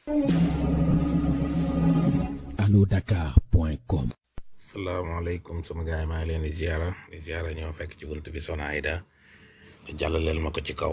allodakar.com salaamaaleykum sama gars yi maa ngi leen di ziara di ziara ñoo fekk ci bunt bi Soxna Aida jàllaleel ma ko ci kaw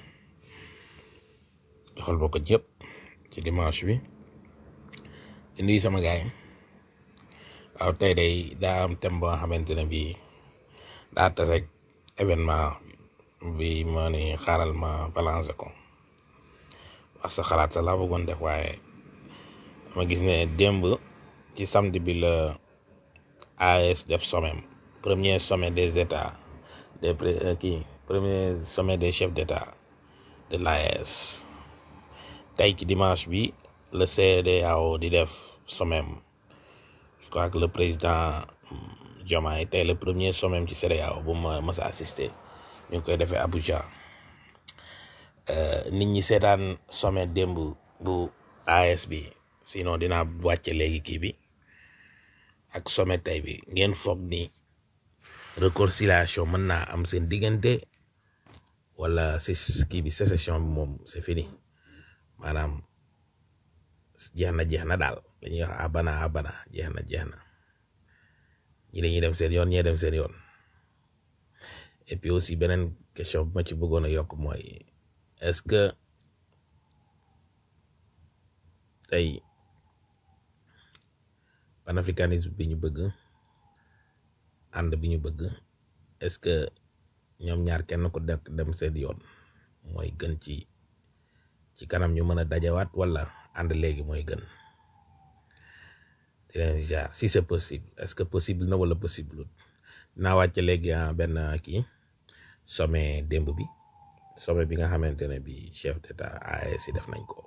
joxal ba ko jëpp ci dimanche bi di nuyu sama gars yi waaw tey day daa am thème boo xamante ne bii daa taseeg événement bi ma ni xaaral ma balancer ko wax sa xalaat sa laa bëggoon def waaye ma gis ne démb ci samedi bi la AES def sommet premier sommet des états des pré kii premier sommet des chefs d'état de l'AES tey ci dimanche bi le CEDEAO di def sommet je crois que le président Diomaye tey le premier sommet ci CEDEAO bu ma mas a assister ñu ngi koy defee Abuja nit ñi seetaan sommet démb bu AES bi sinon dinaa wàcce léegi kii bi ak sommet tey bi ngeen foog ni réconciliation mën naa am seen diggante wala si kii bi sécession bi moom c'est fini maanaam jeex na jeex na daal dañuy wax abana abana jeex na jeex na ñi dañuy dem seen yoon ñee dem seen yoon et puis aussi beneen question bu ma ci bëggoon a yokk mooy est-ce que tey panafricanisme bi ñu bëgg ànd bi ñu bëgg est-ce que ñoom ñaar kenn ko dekk dem seen yoon mooy gën ci ci kanam ñu mën a dajawaat wala ànd léegi mooy gën di leen jaar si c'est possible est-ce que possible na wala possible dinaa wàcce léegi benn kii sommet démb bi sommet bi nga xamante ne bi chef d'état AES def nañ ko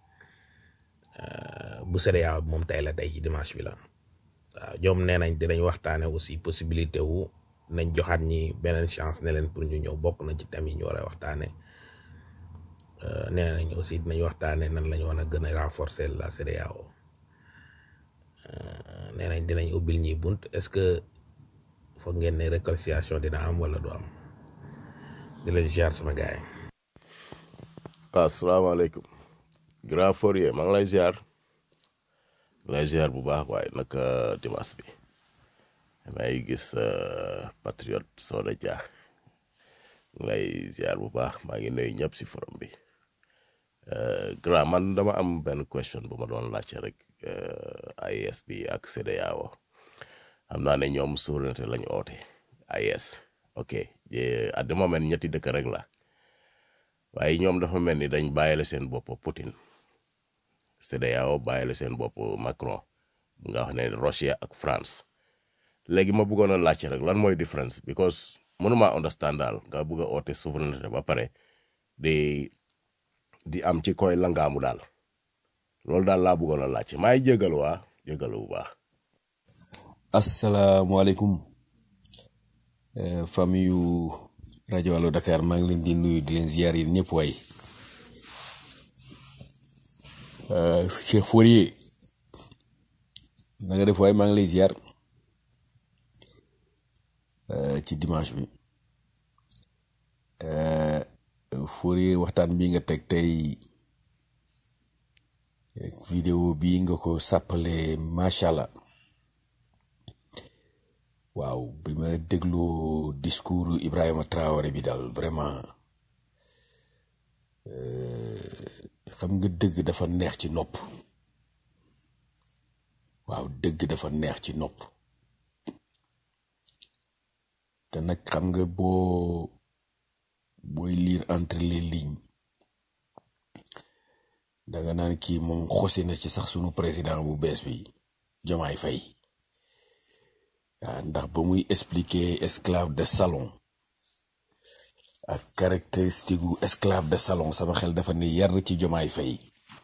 bu CEDEAO moom tey la tey ci dimanche bi la waaw ñoom nee nañ dinañ waxtaane aussi possibilité wu nañ joxaat ñi beneen chance ne leen pour ñu ñëw bokk na ci thème yi ñu war a waxtaane nee nañ aussi dinañ waxtaane nan lañ war a gën a renforcer la CEDEAO nee nañ dinañ ubbil ñi bunt est-ce que foog ngeen ne réconciliation dina am wala du am di leen ziar sama gaay waaw asalaamaaleykum grand Fourier maa ngi lay ziar lay ziar bu baax waaye naka dimanche bi may gis patriote Soda Dia ngi lay ziar bu baax maa ngi nuyu ñëpp si forum bi grand man dama am benn question bu ma doon laajte rek AES bi ak CEDEAO xam naa ne ñoom souveraineté lañu oote AES ok at the moment ñetti dëkk rek la waaye ñoom dafa mel ni dañ bàyyile seen bopp Poutine CEDEAO bàyyile seen bopp Macron bu nga wax ne Russia ak France léegi ma bëggoon a laajte rek lan mooy différence because mënuma understand daal nga bëgg a oote souveraineté ba pare di di am ci koy langaamu daal loolu daal laa bëggoon a laajte maay jégalu waa jégalu bu baax. asalaamaaleykum famille yu rajo Allo Dakar maa ngi leen di nuyu di leen ziar yi ñëpp waay Cheikh Fourier na nga def waay maa ngi lay ziar ci dimanche bi Fourier waxtaan bi nga teg tey vidéo bi nga ko sàppale macha allah waaw bi ma dégloo discours Ibrahima Traoré bi daal vraiment xam nga dëgg dafa neex ci nopp waaw dëgg dafa neex ci nopp te nag xam nga boo booy lire entre les lignes danga naan kii moom xosi na ci sax sunu président bu bees bi Diomaye Faye waaw ndax ba muy expliquer esclave de salon ak caractéristique gu esclave de salon sama xel dafa ne yar ci Diomaye Faye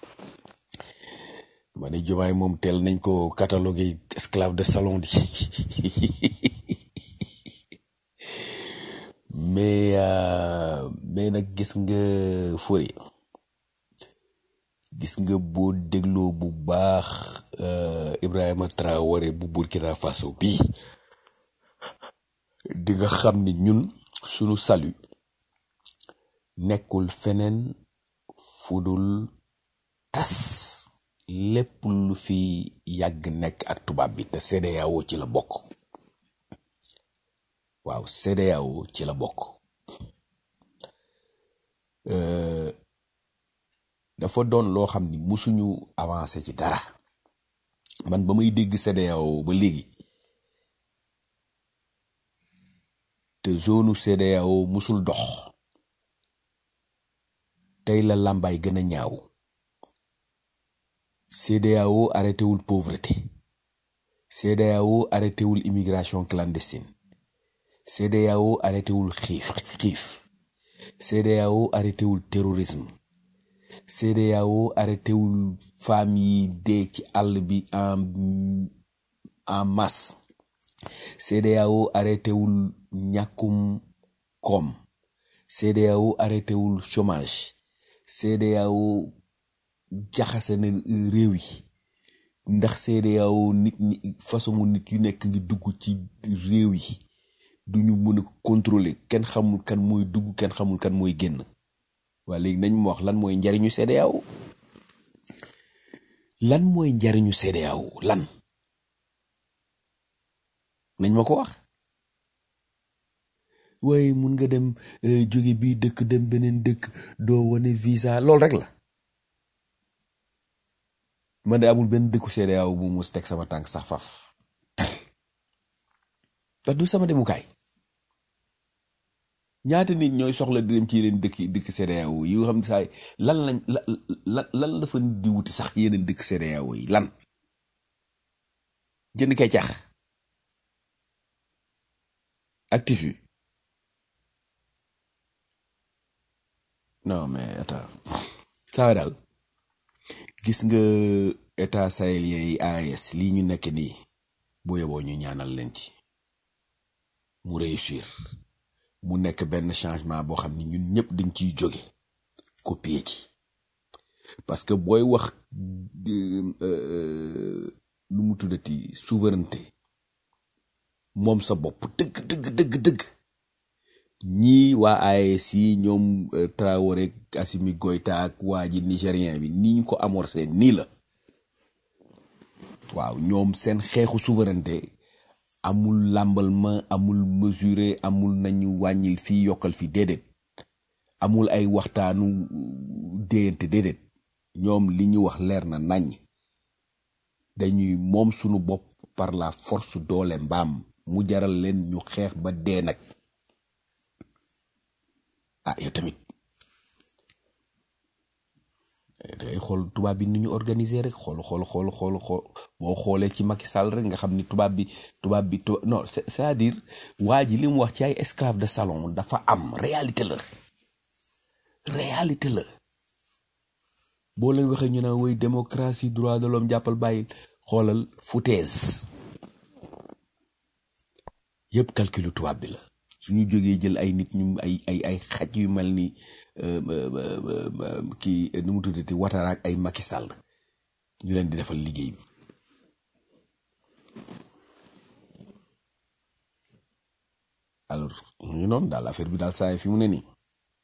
ma ne Diomaye moom teel nañ ko catalogué esclave de salon di mais mais nag gis nga fori gis nga boo dégloo bu baax Ibrahima Traoré bu Burkina Faso bii di nga xam ni ñun sunu salut nekkul feneen fudul tas lépp lu fi yàgg nekk ak tubaab bi te CEDEAO ci la bokk waaw CEDEAO ci la bokk Euh, dafa doon loo xam ni musuñu avancé ci dara man ba may dégg CEDEAO ba léegi te zone CEDEAO musul dox tey la làmbaay gën a ñaaw CEDEAO arrêté wul pauvreté CEDEAO arrêté wul immigration clandestine CEDEAO arrêté wul xiif xiif CEDEAO arrêté wul terrorisme CEDEAO arrêté wul femmes yi dee ci àll bi en en masse CEDEAO arrêté wul ñàkkum koom CEDEAO arrêté wul chômage CEDEAO jaxase na réew yi ndax CEDEAO nit ñi façon nit yu nekk ngi dugg ci réew yi duñu mën a contrôler kenn xamul kan mooy dugg kenn xamul kan mooy génn waa léegi nañ ma wax lan mooy njariñu CEDEAO lan mooy njariñu CEDEAO lan nañ ma ko wax waaye mun nga dem eh, jóge bii dëkk dem beneen dëkk doo wane visa lool rek la man de amul benn dëkku CEDEAO bu mus teg sama tànk sax faf parce que du sama demukaay ñaata nit ñooy soxla di dem ci yeneen dëkk dëkk CEDEAO yi nga xam ne saay lan lañ la la lan la fa nit di wuti sax yeneen dëkk CEDEAO yi lan jënd kay cax actif yi non mais attends saa daal gis nga état sahélien yi AES lii ñu nekk nii boo yeboo ñu ñaanal leen ci mu réussir mu nekk benn changement boo xam ni ñun ñëpp dañ ciy jóge copier ci parce que booy wax euh, euh, nu mu tuddati souveraineté moom sa bopp dëgg dëgg dëgg dëgg ñii waa AES yi ñoom euh, Traoré ak Assimi Goïta ak waa ji nigérien bi ni ñu ko amorcé nii la waaw ñoom seen xeexu souveraineté amul làmbal ma amul mesuré amul nañu wàññil fii yokkal fi déedéet amul ay waxtaanu déyante déedéet ñoom li ñu wax leer na nañ dañuy moom sunu bopp par la force doole mbaam mu jaral leen ñu xeex ba dee nag ah yow tamit dangay xool tubaab bi ni ñu organiser rek xool xool xool xool xool boo xoolee ci Macky Sall rek nga xam ni tubaab bi tubaab bi tu non c'est- c'est-à-dire waa ji li mu wax ci ay esclave de salon dafa am réalité la réalité la boo leen waxee ñu naan woy démocratie droit de l'homme jàppal bàyyil xoolal foutaise yëpp calculu tubaab bi la suñu jógee jël ay nit ñu ay ay ay xaj yu mel ni euh, euh, euh, euh, kii nu mu tuddati Ouattara ak ay Macky Sall ñu leen di defal liggéey bi alors ñu ngi noonu daal affaire bi daal saa yi fi mu ne nii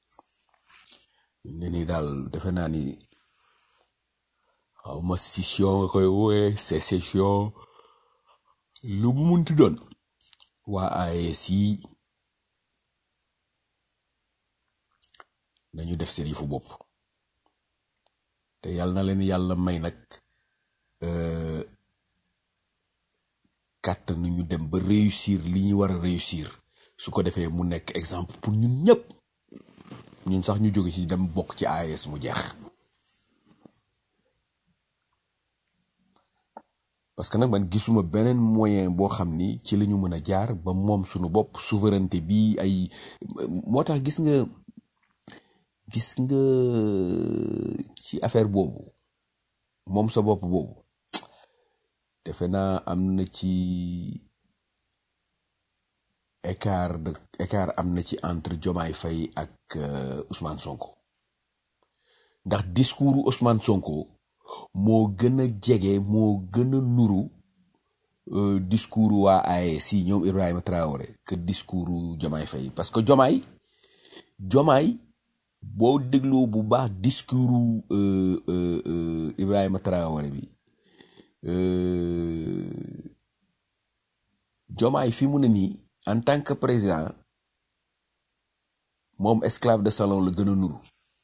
fi mu ne nii daal defe naa ni xaw ma scission nga koy wooye sécession lu mu munti doon waa AES yi nañu def seen yëfu bopp te yàlla na leen yàlla may nag euh, kàttan nu ñu dem ba réussir li ñu war a réussir su ko defee mu nekk exemple pour ñun ñëpp ñun sax ñu jóge ci dem bokk ci AES mu jeex parce que nag man gisuma beneen moyen boo xam ni ci la ñu mën a jaar ba moom suñu bopp souveraineté bi ay moo tax gis nga gis nga ci affaire boobu moom sa bopp boobu defe naa am na ci écart de écart am na ci entre Diomaye Faye ak euh, Ousmane Sonko ndax discours Ousmane Sonko moo gën a jege moo gën a nuru euh, discours waa AES yi ñoom Ibrahima Traoré que discours Diomaye Faye parce que Diomaye Diomaye boo dégloo bu baax discours euh, euh, euh, Ibrahima Traoré bi euh, Jomaay fi mu ne nii en tant que président moom esclave de salon la gën a nuru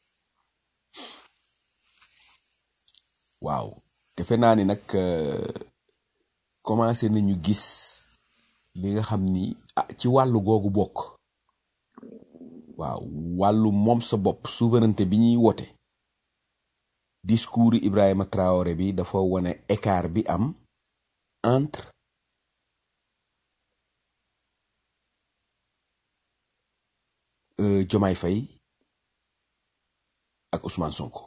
waaw defe naa ni nag euh, commencé nañu gis li nga xam ni ah ci wàllu googu bokk waaw wàllu moom sa bopp souveraineté bi ñuy wote discours Ibrahima Traoré bi dafa wane écart bi am entre euh, Diomaye Faye ak Ousmane Sonko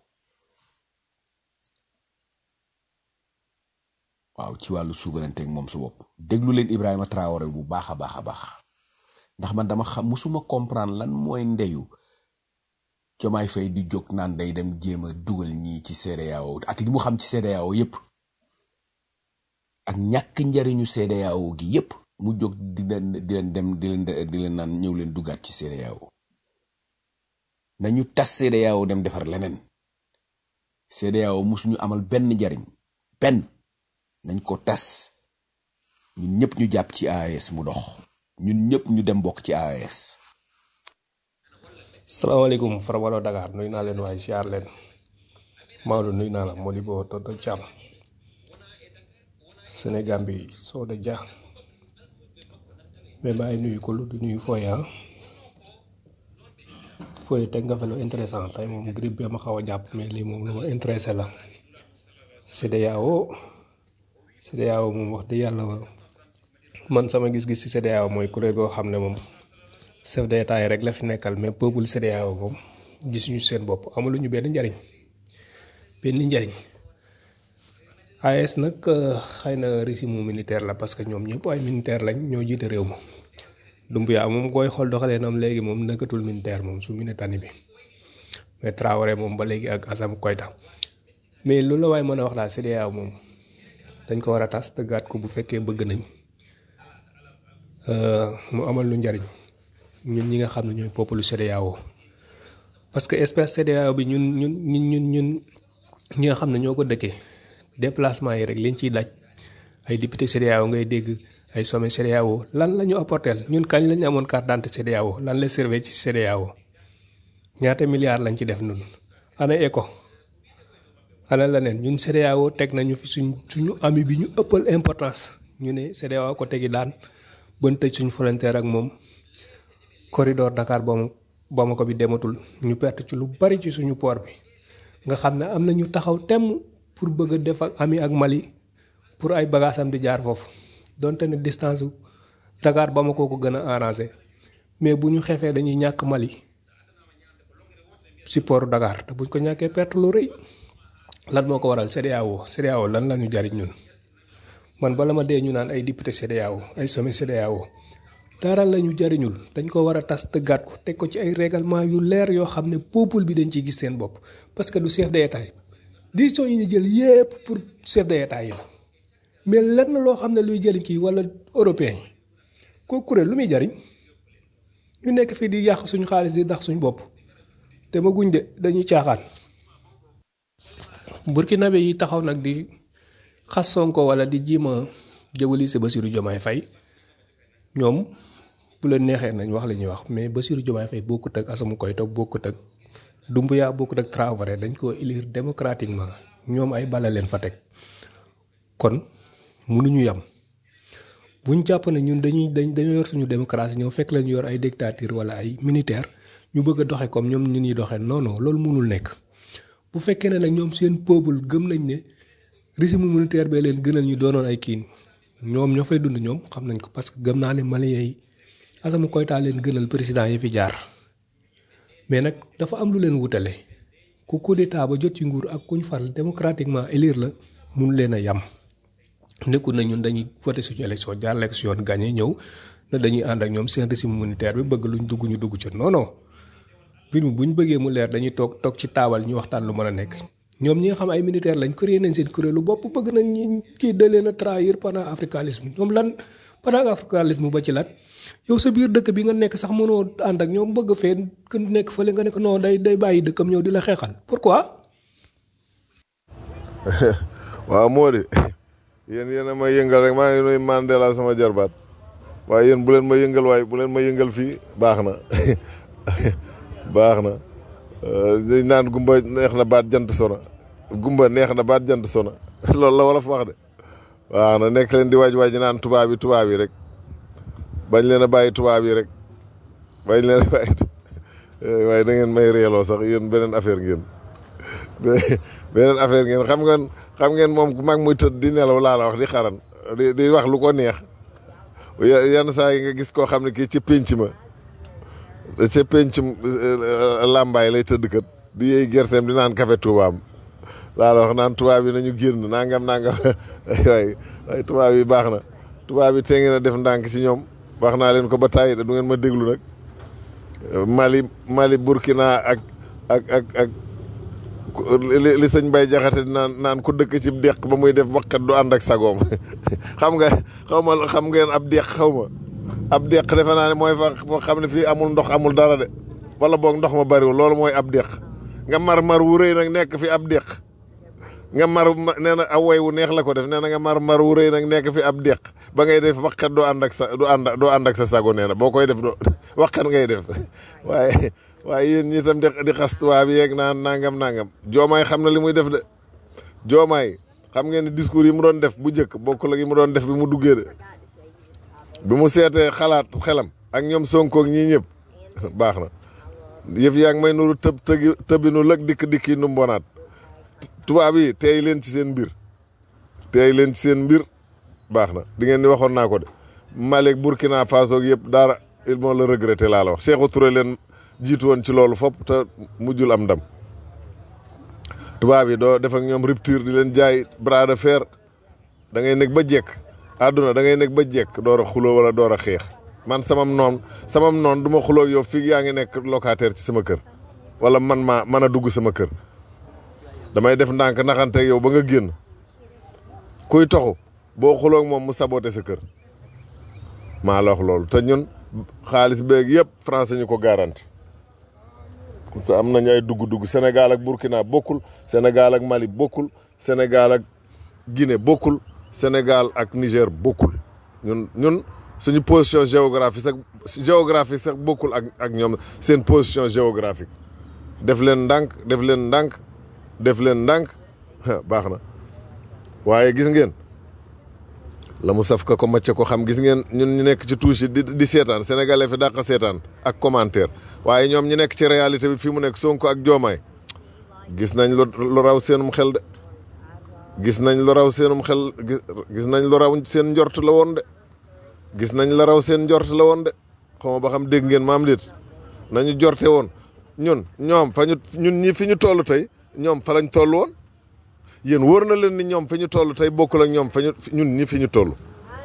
waaw ci wàllu souveraineté ak moom sa bopp déglu leen Ibrahima Traoré bu baax a baax a baax ndax man dama xam musuma comprendre lan mooy ndeyu Diomaye Faye di jóg naan day dem jéem a dugal ñii ci CEDEAO ak li mu xam ci CEDEAO yépp ak ñàkk njariñu CEDEAO gi yépp mu jóg di leen di leen dem di leen di leen naan ñëw leen dugaat ci CEDEAO nañu tas CEDEAO dem defar leneen CEDEAO musuñu amal benn njariñ benn nañ ko tas ñun ñëpp ñu jàpp ci AES mu dox ñun ñëpp ñu dem bokk ci AES salaamaaleykum Farabalo Dakar nuyu naa leen waaye siyaar leen Maodo nuyu naa la Modibo Toto Thiam Sénégal bi Soda Dia mais maa ngi nuyu ko lu di nuyu Foya Foya teg nga fa lu intéressant tey moom grippe bi ma xaw a jàpp mais lii moom lu ma intéressé la CEDEAO CEDEAO moom wax dëgg yàlla man sama gis-gis ci CEDEAO mooy kuréel goo xam ne moom chef d'état yi rek la fi nekkal mais peuple CEDEAO moom gisuñu seen bopp amaluñu benn njariñ benn njariñ AES nag euh, xëy na régime militaire la parce que ñoom ñëpp ay militaire lañ ñoo jiite réew ma Dumbuya moom koy xool doxalee nam léegi moom nekkatul militaire moom su Mauritanie bi mais Traoré moom ba léegi ak Assimi Goïta mais loolu la waaye mën a wax daal CEDEAO moom dañ ko war a tas tëggaat ko bu fekkee bëgg nañ euh, mu amal lu njariñ ñun ñi nga xam ne ñooy peuple CEDEAO parce que espèce CEDEAO bi ñun ñun ñun ñun ñun ñi nga xam ne ñoo ko dëkkee déplacement yi rek liñ ciy daj ay député CEDEAO ngay dégg ay sommet CEDEAO lan la ñu apporteel ñun kañ lañu amoon carte d'identité CEDEAO lan la servé ci CEDEAO ñaata milliards lañ ci def nun ana ECO ana leneen ñun CEDEAO teg nañu fi suñ suñu ami bi ñu ëppal importance ñu ne CEDEAO ko tegi daan bën tëj suñ frontière ak moom corridor Dakar Bam Bamako bi dematul ñu perte ci lu bari ci suñu port bi nga xam ne am na ñu taxaw temm pour bëgg a def ak ami ak Mali pour ay bagages am di jaar foofu donte ne distance su Dakar Bamako ko gën a arrangé mais bu ñu xefee dañuy ñàkk Mali ci port Dakar te buñ ko ñàkkee perte lu rëy lan moo ko waral CEDEAO CEDEAO lan la ñu jariñ ñun man bala ma dee ñu naan ay député CEDEAO ay sommet CEDEAO dara la ñu jariñul dañ ko war a tas tëggaat ko teg ko ci ay règlement yu leer yoo xam ne peuple bi dañ ciy gis seen bopp parce que du chef d'état yi décision yi ñu jël yépp pour chef d'état yi la mais lenn loo xam ne luy jëriñ kii wala européen yi ko kuréel lu muy jariñ ñu nekk fii di yàq suñu xaalis di dax suñu bopp te ma guñ de dañuy caaxaan burkinabé yi taxaw nag di xas Sonko wala di jiima jëwali Bassirou Diomaye Faye ñoom bu leen neexee nañ wax li ñuy wax mais Bassirou Diomaye Faye bokkut ak Assimi Goïta bokkut ak Doumbouya bokkut ak Traoré dañ ko élire démocratiquement ñoom ay bala leen fa teg kon mënuñu yam buñ jàpp ne ñun dañuy dañ dañoo yor suñu démocratie ñëw fekk lañu yor ay dictature wala ay militaire ñu bëgg a doxe comme ñoom ñu ñuy doxee non non loolu mënul nekk bu fekkee ne nag ñoom seen peuple gëm nañ ne régime militaire bee leen gënal ñu doonoon ay kiin ñoom ñoo fay dund ñoom xam nañ ko parce que gëm naa ne Maliens yi Assimi Goïta leen gënal président yi fi jaar mais nag dafa am lu leen wutale ku coup d'état ba jot ci nguur ak kuñ fal démocratiquement élire la mun leen a yam nekkul na ñun dañuy voté suñu élection jaar élection gagné ñëw na dañuy ànd ak ñoom seen régime militaire bi bëgg luñ dugg ñu dugg ca non non mbir mi bu ñu bëggee mu leer dañuy toog toog ci taabal ñu waxtaan lu mën a nekk ñoom ñi nga xam ay militaire lañ créé nañ seen kuréelu bopp bëgg nañ ñi kii da leen a trahir pendant africanisme ñoom lan panafricanisme ba ci lan yow sa biir dëkk bi nga nekk sax mënoo ànd ak ñoom bëgg fee gën nekk fële nga nekk non day day bàyyi dëkkam ñëw di la xeexal pourquoi. waaw moo di yéen yéen a ma yëngal rek maa ngi nuyu Mandela sama jarbaat waaye yéen bu leen ma yëngal waaye bu leen ma yëngal fii baax na baax na dañ naan gumba neex na baat jant sona gumba neex na baat jant sona loolu la wala fa wax de waaw na nekk leen di waaj waaj naan tubaab yi tubaab yi rek bañ leen a bàyyi tubaab yi rek bañ leen a bàyyi waaye da ngeen may reeloo sax yéen beneen affaire ngeen beneen affaire ngeen xam ngeen xam ngeen moom ku mag muy tëdd di nelaw laa la wax di xaran di di wax lu ko neex yenn saa yi nga gis koo xam ne kii ci pénc ma ca pénc làmbaay lay tëdd kat di yey gerteem di naan café tubaab laa la wax naan tubaab yi nañu génn nangam nangam waaye waaye tubaab yi baax na tubaab yi tee ngeen a def ndànk ci ñoom wax naa leen ko ba tàyyi du ngeen ma déglu nag Mali Mali Burkina ak ak ak ak li li sëñ Bay Jaxate naan naan ku dëkk ci deq ba muy def waqat du ànd ak sagoom xam nga xaw ma xam ngeen ab deq xaw ma ab deq defe naa ne mooy fa foo xam ne fii amul ndox amul dara de wala boog ndox ma bariwul loolu mooy ab deq nga mar mar wu rëy nag nekk fi ab deq nga mar nee na aw way wu neex la ko def nee na nga mar mar wu rëy nag nekk fi ab deq ba ngay def waqat doo ànd ak sa du ànd doo ànd ak sa sago nee na boo koy def doo waqat ngay def waaye waaye yéen ñi tam di di xas tubaab yeeg naan nangam nangam joomaay xam na li muy def de joomaay xam ngeen ne discours yi mu doon def bu njëkk bokkul ak yi mu doon def bi mu duggee de bi mu seetee xalaat xelam ak ñoom Sonko ak ñii ñëpp baax na yëf yaa ngi may nuru tëb tëgi tëbinu lëg dikk dikk yi nu mbonaat tubaab yi teey leen ci seen mbir teey leen ci seen mbir baax na di ngeen di waxoon naa ko de Mali ak Burkina Faso yëpp dara ils vont le regretter laa la wax Sékou Touré leen jiitu woon ci loolu fopp te mujjul am ndam tubaab yi doo def ak ñoom rupture di leen jaay bras de fer da ngay nekk ba jekk àdduna da ngay nekk ba jekk door a xuloo wala door a xeex man samam noon samam noon du ma xuloo yow fii yaa ngi nekk locataire ci sama kër wala man maa mën a dugg sama kër damay def ndànk naxante yow ba nga génn kuy toxu boo xuloo ak moom mu saboté sa kër maa la wax loolu te ñun xaalis beeg yëpp français ñu ko garanti te am nañu ay dugg-dugg Sénégal ak Burkina bokkul Sénégal ak Mali bokkul Sénégal ak Guinée bokkul Sénégal ak Niger bokkul ñun ñun suñu position géographique sax géographique sax bokkul ak ak ñoom seen position géographique def leen ndànk def leen ndànk def leen ndànk baax na waaye gis ngeen la mu saf ka ko macce ko xam gis ngeen ñun ñu nekk ci touche yi di di seetaan sénégalais fi dàq seetaan ak commentaire waaye ñoom ñu nekk ci réalité bi fii mu nekk Sonko ak Diomaye gis nañ lu raw seenum xel de gis nañ lu raw seenum xel gis nañ lu raw seen njort la woon de gis nañ la raw seen njort la woon de xaw ma ba xam dégg ngeen maam déet nañu jorte woon ñun ñoom fa ñu ñun ñi fi ñu toll tey ñoom fa lañ toll woon yéen wóor na leen ni ñoom fi ñu toll tey bokkul ak ñoom fa ñu ñun ñi fi ñu toll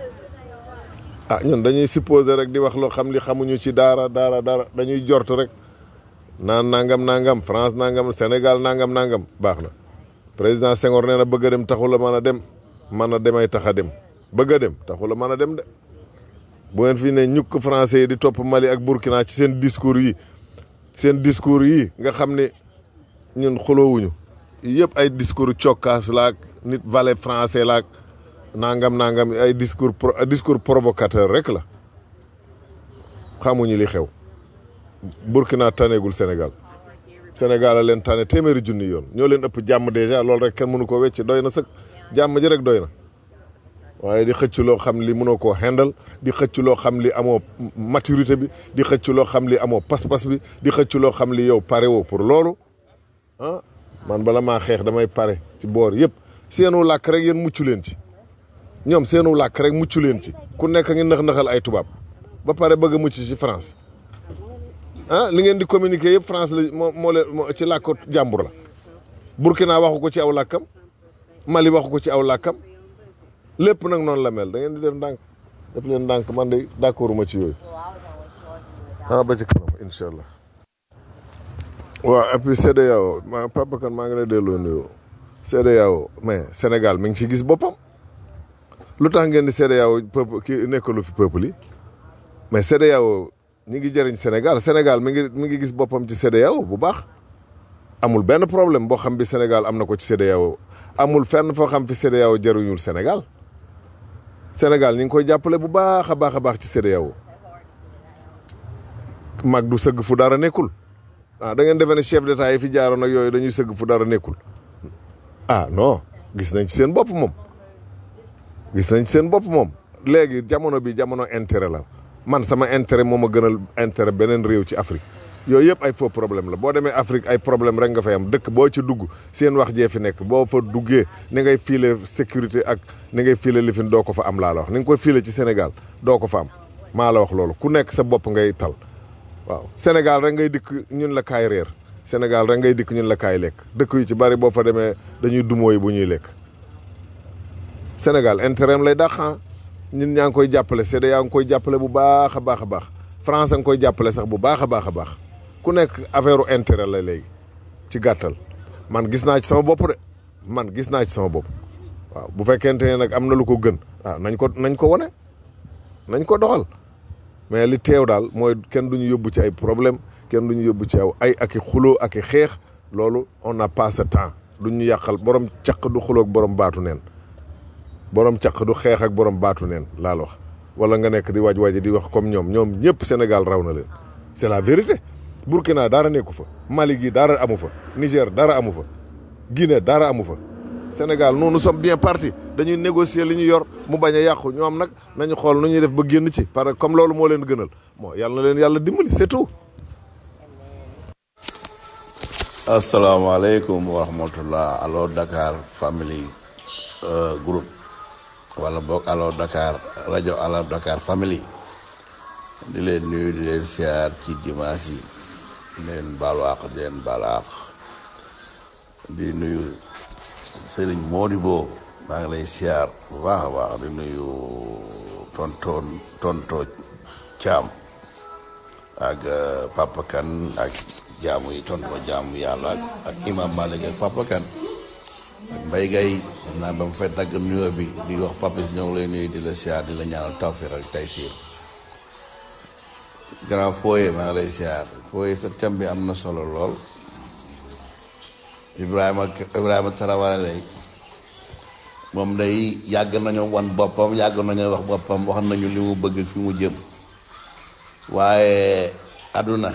ah ñun dañuy supposer rek di wax loo xam li xamuñu ci daara daara daara dañuy jort rek naan nangam nangam France nangam Sénégal nangam nangam baax na président Senghor nee na bëgg a dem taxul a mën a dem mën a demay tax a dem bëgg a dem taxul a mën a dem de bu ngeen fi ne ñukk français yi di topp Mali ak Burkina ci seen discours yi seen discours yi nga xam ne ñun xuloowuñu yëpp ay discours cokkaas laak nit valet français laak nangam nangam ay discours discours provocateur rek la xamuñu li xew Burkina taneegul Sénégal Sénégal a leen tane téeméeri junni yoon ñoo leen ëpp jàmm dèjà loolu rek kenn mënu ko wecc doy na sëkk jàmm ji rek doy na waaye di xëcc loo xam li mënoo koo xendal di xëcc loo xam li amoo maturité bi di xëcc loo xam li amoo pas-pas bi di xëcc loo xam li yow pare woo pour loolu ah man bala maa xeex damay pare ci boor yëpp seenu làkk rek yéen muccu leen ci ñoom seenu làkk rek muccu leen ci ku nekk ngi nax-naxal ay tubaab ba pare bëgg a mucc ci France ah li ngeen di communiquer yëpp France la moo moo leen ci làkk jàmbur la Burkina waxu ko ci aw làkkam Mali waxu ko ci aw làkkam lépp nag noonu la mel da ngeen di def ndànk def leen ndànk man de d'accord ma ci yooyu ah ba ci kanam incha allah. waaw et puis CEDEAO ma Papa Kane maa ngi lay delloo nuyoo CEDEAO mais Sénégal mi ngi ci gis boppam lu tax ngeen di CEDEAO peuple ki nekkalu fi peuple yi mais CEDEAO ñi ngi jëriñ Sénégal Sénégal mi ngi mi ngi gis boppam ci CEDEAO bu baax amul benn problème boo xam bi Sénégal am na ko ci CEDEAO amul fenn foo xam fi CEDEAO jëriñul Sénégal Sénégal ñi ngi koy jàppale bu baax a baax a baax ci CEDEAO mag du sëgg fu dara nekkul ah da ngeen defe ne chef d'état yi fi jaaroon ak yooyu dañuy sëgg fu dara nekkul ah non gis nañ ci seen bopp moom gis nañ ci seen bopp moom léegi jamono bi jamono intérêt la man sama intérêt moo ma gënal intérêt beneen réew ci Afrique yooyu yëpp ay faux problème la boo demee Afrique ay problème rek nga fay am dëkk boo ci dugg seen wax jee fi nekk boo fa duggee ni ngay fiile sécurité ak ni ngay fiile lifin doo ko fa am laa la wax ni nga koy fiile ci Sénégal doo ko fa am maa la wax loolu ku nekk sa bopp ngay tal waaw Sénégal rek ngay dikk ñun la kaay réer Sénégal rek ngay dikk ñun la kaay lekk dëkk yu ci bari boo fa demee dañuy dumóoy bu ñuy lekk Sénégal intérêt am lay dàq ñun ñaa ngi koy jàppale CEDEAO ngi koy jàppale bu baax a baax a baax France a ngi koy jàppale sax bu baax a baax a baax ku nekk affaire intérêt la léegi ci gàttal man gis naa ci sama bopp de man gis naa ci sama bopp waaw bu fekkente ne nag am na lu ko gën waaw nañ ko nañ ko wane nañ ko doxal mais li teew daal mooy kenn duñu yóbbu ci ay problème kenn duñu yóbbu ci aw ay ak i xuloo ak i xeex loolu on n'a pas ce temps duñu yàqal borom caq du xuloo ak borom baatu neen borom caq du xeex ak borom baatu neen laal wax wala nga nekk di waaj waaj di wax comme ñoom ñoom ñëpp Sénégal raw na leen c'est la vérité Burkina dara nekku fa Mali gi dara amu fa Niger dara amu fa Guinée dara amu fa Sénégal nous nous sommes bien partis dañuy négocier li ñu yor mu bañ a yàqu ñoom nag nañu xool nu ñuy def ba génn ci parce que comme loolu moo leen gënal moo yàlla na leen yàlla dimbali c'est tout. asalaamaaleykum wa rahmatullah allo Dakar family euh, group wala boog allo Dakar rajo allo Dakar family di leen nuyu di leen siyaar ci dimanche yi di leen baalu àq di leen baalu àq di nuyu Serigne Modibo maa ngi lay siyaar bu baax a baax di nuyu tonton tonto Thiam ak euh, Papa Kane ak jaamu yi tonto jaamu yàlla ak ak imam Malick ak Papa Kane ak Mbaye Gaye xam naa ba mu fay dagg nuyoo bi di wax Papa si ñoo ngi lay nuyu di la siyaar di la ñaanal tawfiq ak taysiir grand fooye maa ngi lay siyaar fooye sa thème bi am na solo lool Ibrahima Ibrahima Tarawale lay moom day yàgg nañu wan boppam yàgg nañu wax boppam wax nañu li mu bëgg fi mu jëm waaye àdduna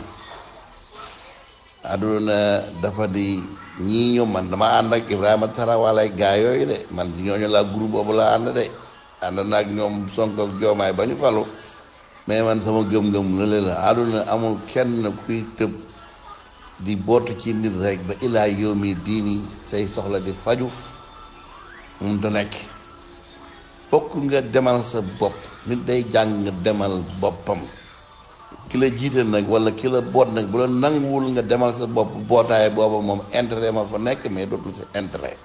àdduna dafa di ñii ñu man dama ànd ak Ibrahima Tarawale gaa yooyu de man ñooñu laa groupe boobu laa ànd de ànd na ak ñoom Sonko ak Joomaay ba ñu falu mais man sama gëm-gëm lële la àdduna amul kenn kuy tëb di bootu ci nit rek ba ilaa yow mi diini say soxla di faju mun ta nekk fokk nga demal sa bopp nit day jàng nga demal boppam ki la jiite nag wala ki la boot nag bu la nanguwul nga demal sa bopp bootaay booba moom intérêt ma fa nekk mais dootul sa intérêt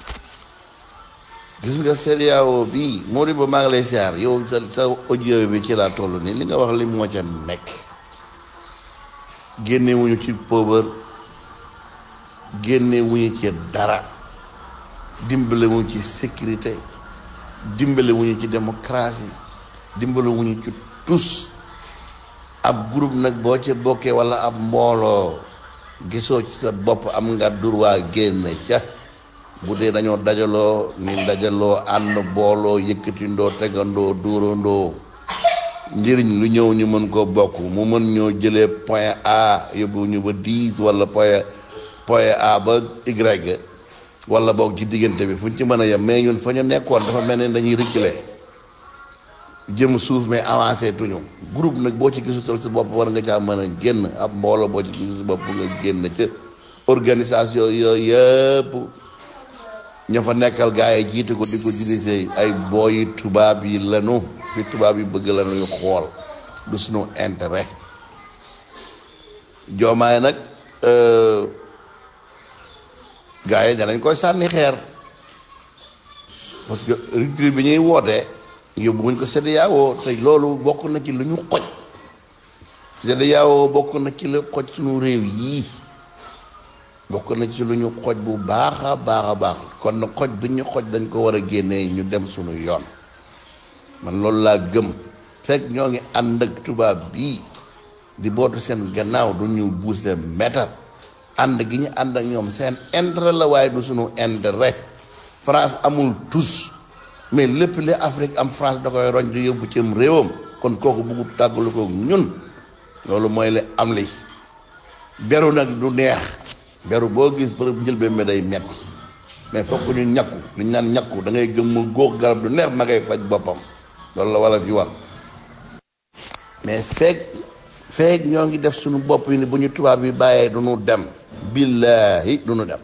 gis nga CEDEAO bii Modibo maa ngi lay siyaar yow sa sa audio bi ci laa toll nii li nga wax li moo ca nekk génnewuñu ci pauvre génnewuñu ci dara dimbalewuñu ci sécurité dimbalewuñu ci démocratie dimbalewuñu ci tous ab groupe nag boo ci bokkee walla ab mbooloo gisoo ci sa bopp am nga droit génn ca bu dee dañoo dajaloo ni dajaloo ànd booloo yëkkatindoo tegandoo dóorandoo njëriñ lu ñëw ñu mën koo bokk mu mën ñoo jëlee point A yóbbu ñu ba dix wala point point A ba Y wala boog ci diggante bi fu ñu ci mën a yem mais ñun fa ñu nekkoon dafa mel ni dañuy reculer jëm suuf mais avancé tuñu groupe nag boo ci gisutal si bopp war nga caa mën a génn ab mbooloo boo ci gisu si bopp nga génn ca organisation yooyu yëpp ña fa nekkal gars yi jiite ko di ko dirigé ay booyi tubaab yi lanu fi tubaab yi bëgg la ñuy xool du suñu intérêt joomaay nag gars yi danañ koy sànni xeer parce que rupture bi ñuy wootee yóbbuwuñ ko CEDEAO te loolu bokk na ci lu ñu xoj CEDEAO bokk na ci lu xoj suñu réew yii bokk na ci lu ñu xoj bu baax a baax a baax kon na xoj bi ñu xoj dañ ko war a génnee ñu dem suñu yoon man loolu laa gëm fekk ñoo ngi ànd ak tubaab bii di bootu seen gannaaw du ñu buuse metar ànd gi ñu ànd ak ñoom seen intérêt la waaye du suñu intérêt France amul tous mais lépp li Afrique am France da koy roñ di yóbbu cim réewam kon kooku bëggu tàggalu ko ñun loolu mooy li am li beru nag du neex beru boo gis bërëb njëlbeen mi day metti mais fokk ñu ñakku lu ñu naan ñakku da ngay gëm mu góox garab du neex ma ngay faj boppam loolu la wala fi wax mais feeg feeg ñoo ngi def suñu bopp yi ni bu ñu tubaab yi bàyyee du ñu dem billaahi du ñu dem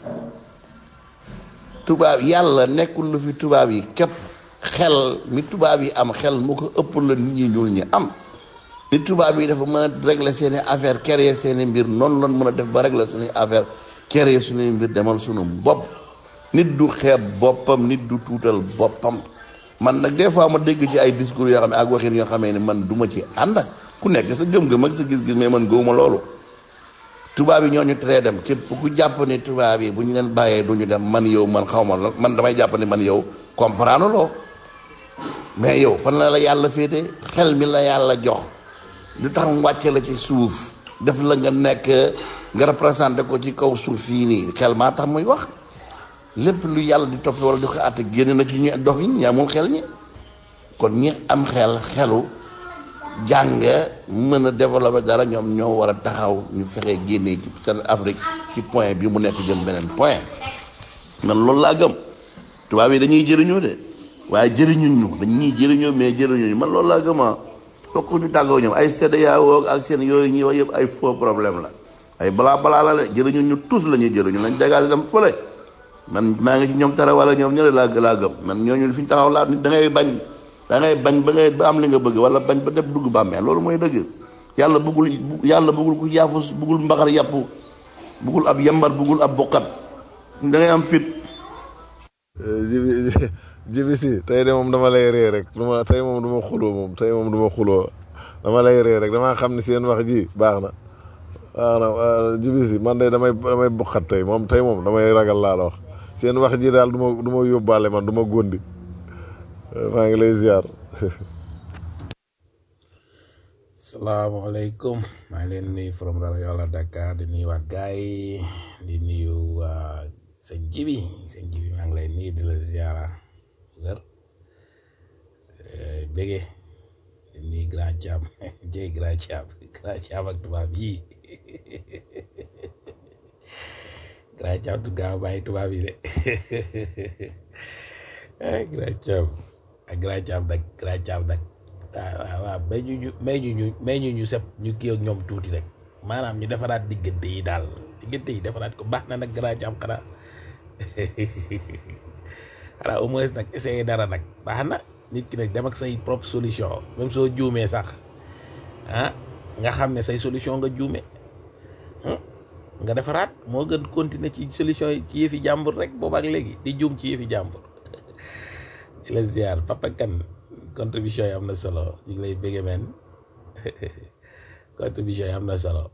tubaab yàlla nekkul lu fi tubaab yi képp xel mi tubaab yi am xel mu ko ëpp la nit ñi ñuul ñi am ni tubaab yi dafa mën a régler seeni affaire créer seeni mbir noonu lan mën a def ba régler suñuy affaire créer suñuy mbir demal suñu bopp nit du xeeb boppam nit du tuutal boppam man nag des fois ma dégg ci ay discours yoo xam ne ak waxin yoo xamee ne man du ma ci ànd ku nekk sa gëm-gëm ak sa gis-gis mais man gëwuma loolu tubaab yi ñoo ñu teree dem képp ku jàpp ne tubaab yi bu ñu leen bàyyee du ñu dem man yow man xaw ma la man damay jàpp ne man yow comprendre loo mais yow fan la la yàlla féete xel mi la yàlla jox lu tax mu wàcce la ci suuf def la nga nekk nga représenté ko ci kaw suuf fii nii xel maa tax muy wax lépp lu yàlla di topp wala di ko àtte génn na ci ñu dox yi ñi amul xel ñi kon ñi am xel xelu jàng mën a développer dara ñoom ñoo war a taxaw ñu fexee génnee ci seen Afrique ci point bi mu nekk jëm beneen point man loolu laa gëm tubaab yi dañuy jëriñoo de waaye jëriñuñ ñu dañuy jëriñoo mais jëriñuñ man loolu laa gëm ah fokk ñu tàggoo ñoom ay CEDEAO ak seen yooyu ñuy wax yëpp ay faux problème la ay balaa balaa la de jëriñuñ ñu tous la ñuy jëriñu lañ dégagé dem fële man maa ngi ci ñoom tara wala ñoom ñële laa laa gëm man ñooñu fi ñu taxaw laa nit da ngay bañ da ngay bañ ba ngay ba am li nga bëgg wala bañ ba def dugg bàmmee loolu mooy dëgg yàlla bëggul yàlla bëggul ku yaafus bëggul mbaxar yàpp bëggul ab yambar bëggul ab bokkat da ngay am fit jibi jibi si tey de moom dama lay ree rek du ma tey moom du ma xuloo moom tey moom du ma xuloo dama lay ree rek damaa xam ni seen wax ji baax na baax na jibi si man de damay damay bokkat tey moom tey moom damay ragal laa la wax seen wax ji daal du ma du ma yóbbaale man du ma góndi maa ngi lay ziar salaamaaleykum maa ngi leen nuyu from rajo Yàlla Dakar di nuyu waat gaay yi di nuyu waa sëñ Jibi sëñ Jibi maa ngi lay nuyu di la ziara wër bége di nuyu grand Thiam jëy grand Thiam grand Thiam ak tubaab yi grand Thiam du gaaw bàyyi tubaab yi de grand Thiam ak grand Thiam nag grand Thiam nag waaw waaw may ñu ñu may ñu ñu may ñu ñu sep ñu kii ak ñoom tuuti rek maanaam ñu defaraat diggante yi daal diggante yi defaraat ko baax na nag grand Thiam xanaa xanaa au moins nag essayer dara nag baax na nit ki nag dem ak say propre solution même soo juumee sax ah nga xam ne say solution nga juume nga defaraat moo gën continuer ci solution yi ci yëfi jàmbur rek boobu ak léegi di juum ci yëfi jàmbur di la ziar papa kan contribution yi am na solo ñu ngi lay bëgge men contribution yi am na solo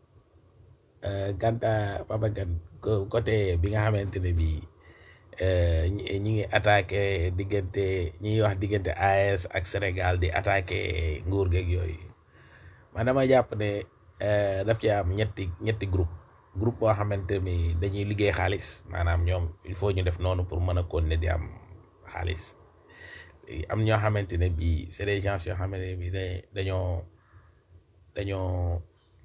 kanta papa kan côté bi nga xamante ne bii ñi ngi attaqué diggante ñi wax diggante AES ak Sénégal di attaqué nguur geeg yooyu man dama jàpp ne daf ci am ñetti ñetti groupe groupe boo xamante ni dañuy liggéey xaalis maanaam ñoom il faut ñu def noonu pour mën a continuer di am xaalis am ñoo xamante ne bii c'est des gens yoo xamante ne bii dañoo dañoo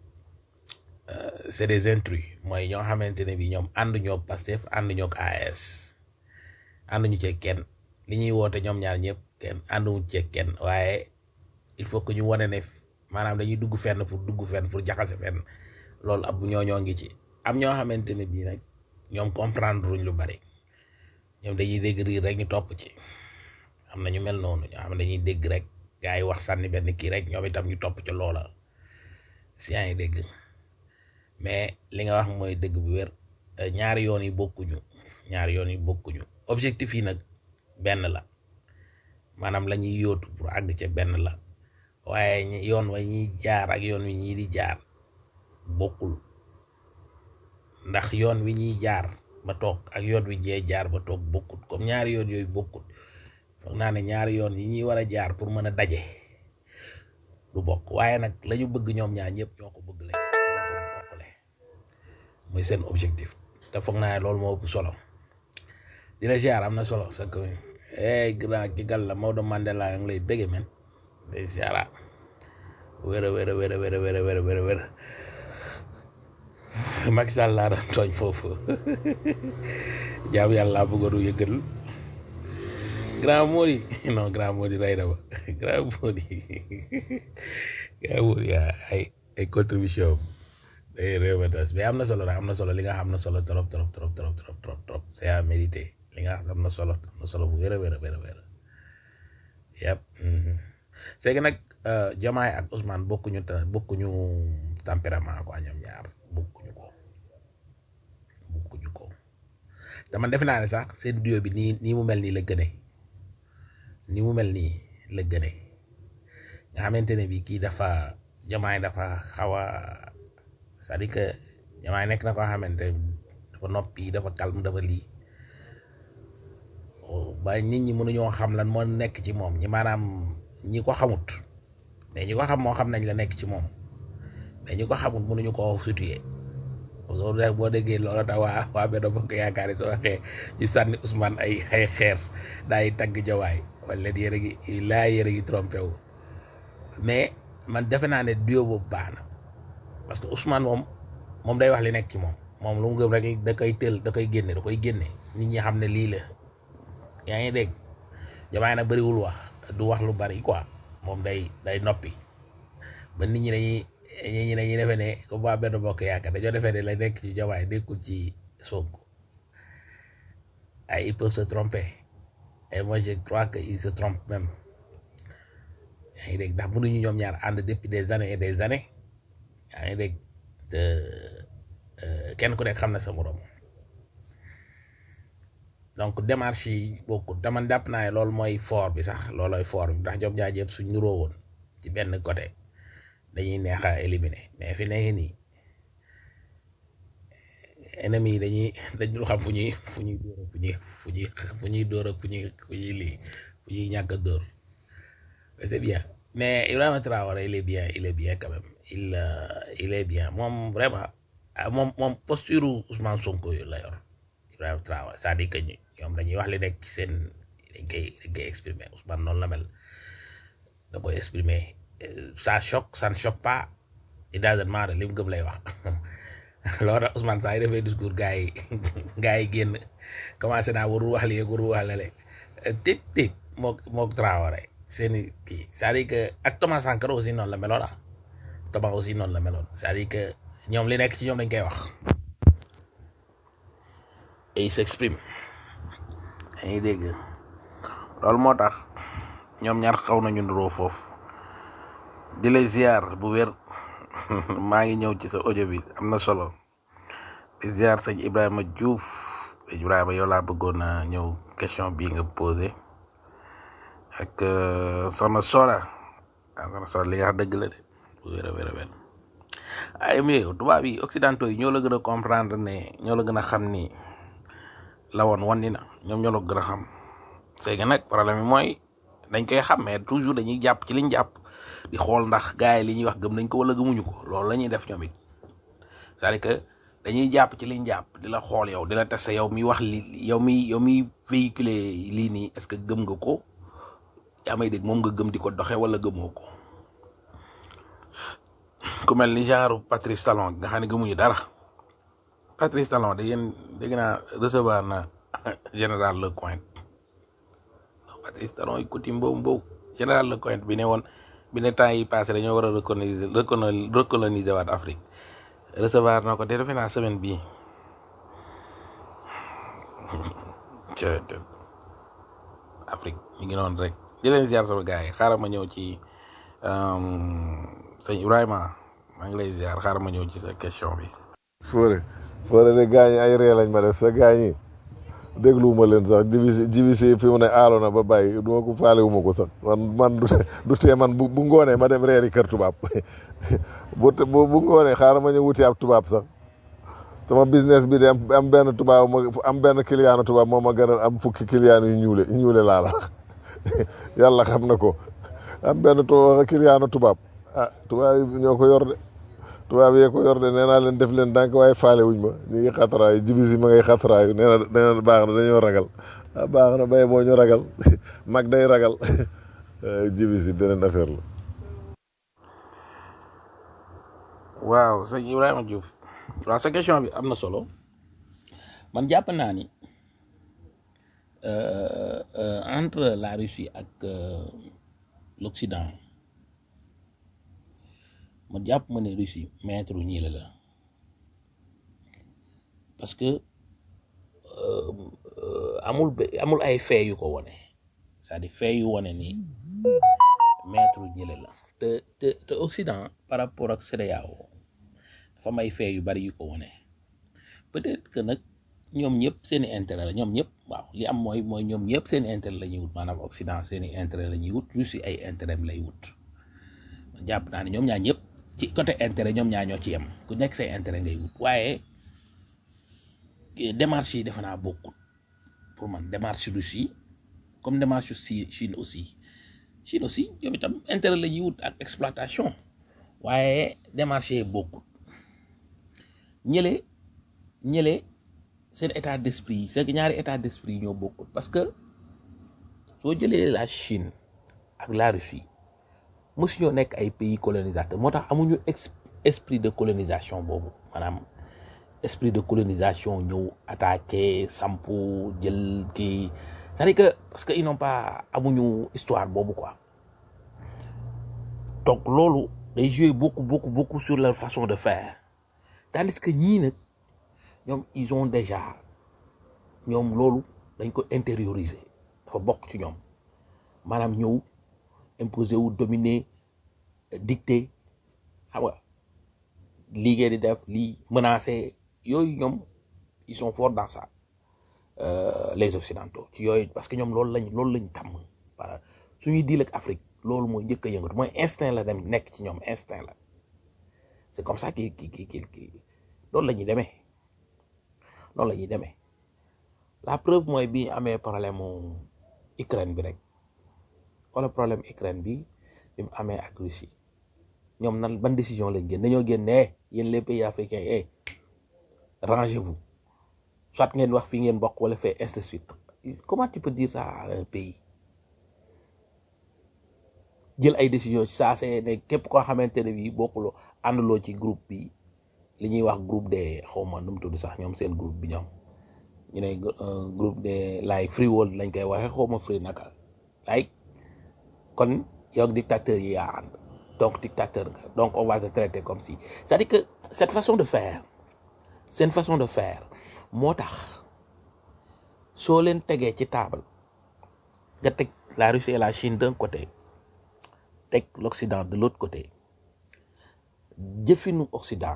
c'est des intrus mooy ñoo xamante ne bii ñoom ànduñoo ak Pastef ànduñoo ak AES ànduñu ci kenn li ñuy woote ñoom ñaar ñëpp kenn ànduñu ci kenn waaye il faut que ñu wane ne maanaam dañuy dugg fenn pour dugg fenn pour jaxase fenn loolu ab ñoo ñoo ngi ci am ñoo xamante ne bii nag ñoom comprendre ruñ lu bari ñoom dañuy dégg riir rek ñu topp ci am na ñu mel noonu ñoo xam ne dañuy dégg rek gars yi wax sànni benn kii rek ñoom itam ñu topp ci loola si yaa ngi dégg mais li nga wax mooy dëgg bu wér ñaari yoon yi bokkuñu ñaari yoon yi bokkuñu objectif yi nag benn la maanaam la ñuy yóotu pour àgg ca benn la waaye yoon wa ñuy jaar ak yoon wi ñii di jaar bokkul ndax yoon wi ñuy jaar ba toog ak yoon wi jee jaar ba toog bokkut comme ñaari yoon yooyu bokkut foog naa ne ñaari yoon yi ñuy war a jaar pour mën a daje du bokk waaye nag la ñu bëgg ñoom ñaar ñëpp ñoo ko bëgg le ñoo ko bokkle muy seen objectif te foog naa ne loolu moo ëpp solo di la ziar am na solo sa ko eh grand ki gal la Maodo Mandela ngi lay bëgge men day ziara wér a wér a wér a wér a wér a wér a wér a wér Macky Sall laa doon tooñ foofu jaam yàlla bëggoon a yëgal grand Mody non grand Mody rey na ma grand Mody grand Mody ay ay contribution day réew ma tas mais am na solo nag am na solo li nga xam am na solo trop trop trop trop trop trop trop c'est à méditer li nga xam am na solo am na solo bu wér a wér a wér a wér yëpp c'est que nag Diomaye ak Ousmane bokkuñu ta bokkuñu tempérament quoi ñoom ñaar bokkuñu ko bokkuñu ko te man defe naa ne sax seen duo bi nii nii mu mel nii la gëne nii mu mel nii la gëne nga xamante ne bi kii dafa Diomaye dafa xaw a c'est-à-dire que Diomaye nekk na koo xamante dafa noppi dafa calme dafa lii ba nit ñi mënuñoo xam lan moo nekk ci moom ñi maanaam ñi ko xamut mais ñi ko xam moo xam nañ la nekk ci moom mais ñi ko xamut mënuñu koo situer loolu rek boo déggee loolu tax waa waa benn bokk yaakaar yi soo waxee ñu sànni Ousmane ay ay xeer daay tagg jawaay wala leen yére gi laa yére gi trompé wu mais man defe naa ne duo boobu baax na parce que Ousmane moom moom day wax li nekk ci moom moom lu mu gëm rek da koy tël da koy génne da koy génne nit ñi xam ne lii la yaa ngi dégg Diomaye nag bëriwul wax du wax lu bari quoi moom day day noppi ba nit ñi dañuy nit ñi dañuy defee ne comme waa benn bokk yaakaar dañoo defee ne la nekk ci Diomaye nekkul ci Sonko ay ils peuvent se tromper et moi je crois que ils se trompent même yaa ngi dégg ndax mënuñu ñoom ñaar ànd depuis des années et des années yaa ngi dégg te kenn ku nekk xam na sa morom donc démarche yi bokkut te man jàpp naa ne loolu mooy fort bi sax loolooy fort bi ndax ñoom ñaar yëpp suñ nuroo woon ci benn côté dañuy neex a éliminer mais fi nekk nii ennemis yi dañuy dañ dul xam fu ñuy fu ñuy dóor fu ñuy fu ñuy fu ñuy dóor fu ñuy fu ñuy lii fu ñuy ñàkk a dóor c'est bien mais Ibrahima Traoré il est bien il est bien quand même il il est bien moom vraiment moom moom posture Ousmane Sonko yu la yor Ibrahima Traoré c'est-à-dire que ñoom dañuy wax li nekk ci seen dañ koy dañ koy exprimer Ousmane noonu la mel da koy exprimer ça choque ça ne choque pas il doesn't matter li mu gëm lay wax loolu tax Ousmane saa yi defee discours gars yi gars yi génn commencé naa warul wax lii warul wax lale tip tip mook mook Traoré seeni kii c'est-à-dire que ak Thomas Sankara aussi noonu la meloon ah Thomas aussi noonu la meloon c'est-à-dire que ñoom li nekk ci ñoom dañ koy wax et il s'exprime yaa ngi dégg loolu moo tax ñoom ñaar xaw nañu nuroo foofu di lay ziar bu wér maa ngi ñëw ci sa audio bi am na solo di ziar sëñ Ibrahima Diouf sëñ Ibrahima yow laa bëggoon a ñëw question bii nga posé ak soxna Soda ah soxna Soda li nga xam dëgg la de bu wér a wér a wér ay mais tubaab yi occidentaux yi ñoo la gën a comprendre ne ñoo la gën a xam ni la woon wan ni na ñoom ñoo la gën a xam c'est que nag problème bi mooy dañ koy xam mais toujours dañuy jàpp ci liñ jàpp di xool ndax gars yi li ñuy wax gëm nañ ko wala gëmuñu ko loolu la ñuy def ñoom it c'est-à-dire que dañuy jàpp ci liñ jàpp di la xool yow di la tester yow mi wax li yow mi yow mi véhiculer lii nii est-ce que gëm nga ko yaa may dégg moom nga gëm di ko doxe wala gëmoo ko ku mel ni genre Patrice Talon nga xam ne gëmuñu dara Patrice Talon da yéen dégg naa recevoir na général Lecointre Patrice Talon yi coutume boobu boobu général Lecointre bi ne woon bi ne temps yi passé dañoo war a recoloniser recoloniser waat Afrique recevoir na ko te defe naa semaine bii Afrique ñu ngi noonu rek di leen ziar sama gars yi xaaral ma ñëw ci sëñ Ibrahima maa ngi lay ziar xaaral ma ñëw ci sa question bi. Fodé Fodé de gaañ ay ree lañ ma def sa gaañ yi dégluwuma leen sax jibi jibi si fi mu ne aalo na ba bàyyi du ma ko faale wu ma ko sax man man du tee man bu bu ngoonee ma dem reeri kër tubaab bu bu bu ngoonee xaaral ma ñëw wuti ab tubaab sax sama business bi de am am benn tubaab ma am benn client tubaab moo ma gënal am fukki client yu ñuule ñuule laa la yàlla xam na ko am benn tu kiliyaanu tubaab ah tubaab yi ñoo ko yor de tubaab yee ko yor de nee naa leen def leen dànk waaye faale wuñ ma ñu ngi xataraayu jibisi ma ngay xataraayu nee na nee na baax na dañoo ragal ah baax na bay boo ñu ragal mag day ragal jibisi beneen affaire la waaw sëñ Ibrahima Diouf waaw sa question bi am na solo man jàpp naa ni euh, euh, entre la Russie ak euh, l'Occident man jàpp ma ne Russie maître ñii la la parce que euh, euh, amul be- amul ay fait yu ko wone c'est-à-dire fait yu wone ni maître ñële la te te te Occident par rapport ak CEDEAO dafa am ay fait yu bari yu ko wone peut-être que nag ñoom ñëpp seen i intérêt la ñoom ñëpp waaw li am mooy mooy ñoom ñëpp seen i intérêt la ñuy wut maanaam Occident seen i intérêt la ñuy wut Russie ay intérêt am lay wut jàpp naa ne ñoom ñaar ñëpp ci côté intérêt ñoom ñaar ñoo ci yem ku nekk say intérêt ngay wut waaye eh, démarche yi defe naa bokkut pour man démarche Russie comme démarche si Chine aussi Chine aussi ñoom itam intérêt la ñuy wut ak exploitation waaye démarche yi bokkut ñële ñële seen état d'esprit c'est que ñaari état d'esprit ñoo bokkut parce que soo jëlee la Chine ak la Russie mosu ñoo nekk ay pays colonisateur moo tax amuñu ex- esprit de colonisation boobu maanaam esprit de colonisation ñëw attaqué sampu jël kii c'est-à-dire que parce que ils n'ont pas amuñu histoire boobu quoi donc loolu day jouer beaucoup beaucoup beaucoup sur leur façon de faire tandis que ñii nag ñoom ils ont déjà ñoom loolu dañ ko intérioriser dafa bokk ci ñoom maanaam ñëw imposer wu dominer dicter xam nga lii ngeen di def lii menacer yooyu ñoom ils sont forts dans ça euh, les occidentaux ci yooyu parce que ñoom loolu lañ loolu lañ tàmm para suñuy diil ak Afrique loolu mooy njëkk a yëngatu mooy instinct la dem nekk ci ñoom instinct la c'est comme ça ki ki ki ki ki loolu la ñuy demee loolu la ñuy demee la preuve mooy bi ñu amee problème mu Ukraine bi rek xoolal problème Ukraine bi bi mu amee ak Russie ñoom nan ban décision lañ génn dañoo génn ne yéen les pays africains eh rangez-vous soit ngeen wax fii ngeen bokk wala fait ainsi de suite comment tu peux dire ça à un pays jël ay décision ci saa see ne képp koo xamante ne bii bokkuloo ànduloo ci groupe bi li ñuy wax groupe des xaw ma nu mu tudd sax ñoom seen groupe bi ñoom ñu ne euh, groupe des like free world lañ koy waxee xaw ma free naka like kon yow ak dictateur yi yaa ànd donc dictateur nga donc on va te traiter comme si c'est-à-dire que cette façon de faire seen façon de faire moo tax soo leen tegee ci table nga teg la Russie et la Chine d'un côté teg l'Occident de l'autre côté jëfinu Occident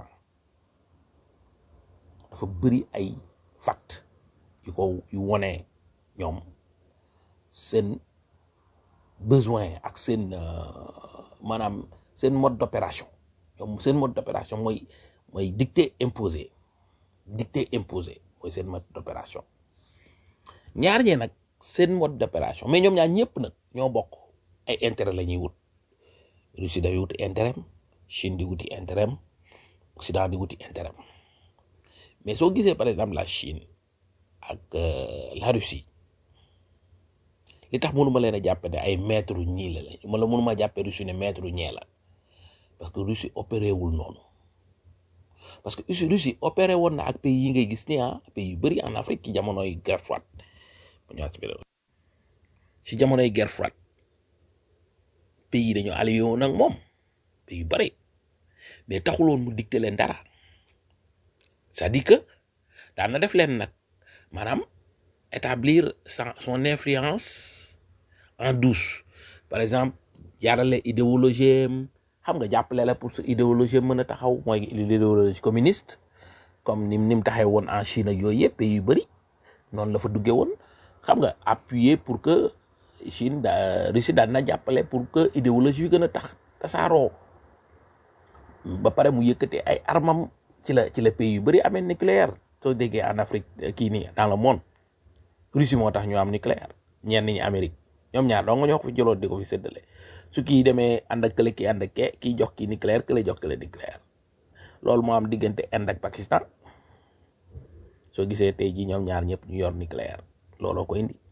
dafa bëri ay fact yu ko yu wone ñoom seen besoin ak seen euh, maanaam seen mode d'opération ñoom seen mode d'opération mooy mooy dicter imposer dicter imposer mooy seen mode d'opération ñaar ñee nag seen mode d'opération mais ñoom ñaar ñëpp nag ñoo bokk ay intérêt la ñuy wut Russie day wuti intérêt Chine di wuti intérêt Occident di wuti intérêt mais soo gisee par exemple la Chine ak euh, la Russie li tax mënuma leen a jàppe ne ay maître ñii la lañ ma la mënuma jàppe Russie ne maître ñee la parce que Russie opéré wul noonu parce que Russie Russie opéré woon na ak pays yi ngay gis ni ah pays yu bëri en Afrique ci jamonoy guerre froide ma ñëwaat ci beneen ci jamonoy guerre froide pays yi dañoo allié woon ak moom pays yu bëri mais taxuloon mu dicté leen dara c'est-à-dire que daan na def leen nag maanaam établir sa son influence en douce par exemple jaarale idéologie am xam nga jàppale la pour sa idéologie mën a taxaw mooy l'idéologie communiste comme ni ni mu taxee woon en Chine ak yooyu yëpp pays yu bëri noonu la fa duggee woon xam nga appuyer pour que Chine da Russie daan na jàppale pour que idéologie bi gën a tax tasaaroo ba pare mu yëkkate ay armam ci la ci la pays yu bëri amee nucléaire soo déggee en Afrique kii nii dans le monde Russie moo tax ñu am nucléaire ñenn ñi Amérique ñoom ñaar dong ñoo ko fi jëloon di ko fi séddale su kii demee ànd ak kële kii ànd ak kee kii jox kii nucléaire kële jox kële nucléaire loolu moo am diggante Inde ak Pakistan soo gisee tey jii ñoom ñaar ñëpp ñu yor nucléaire looloo ko indi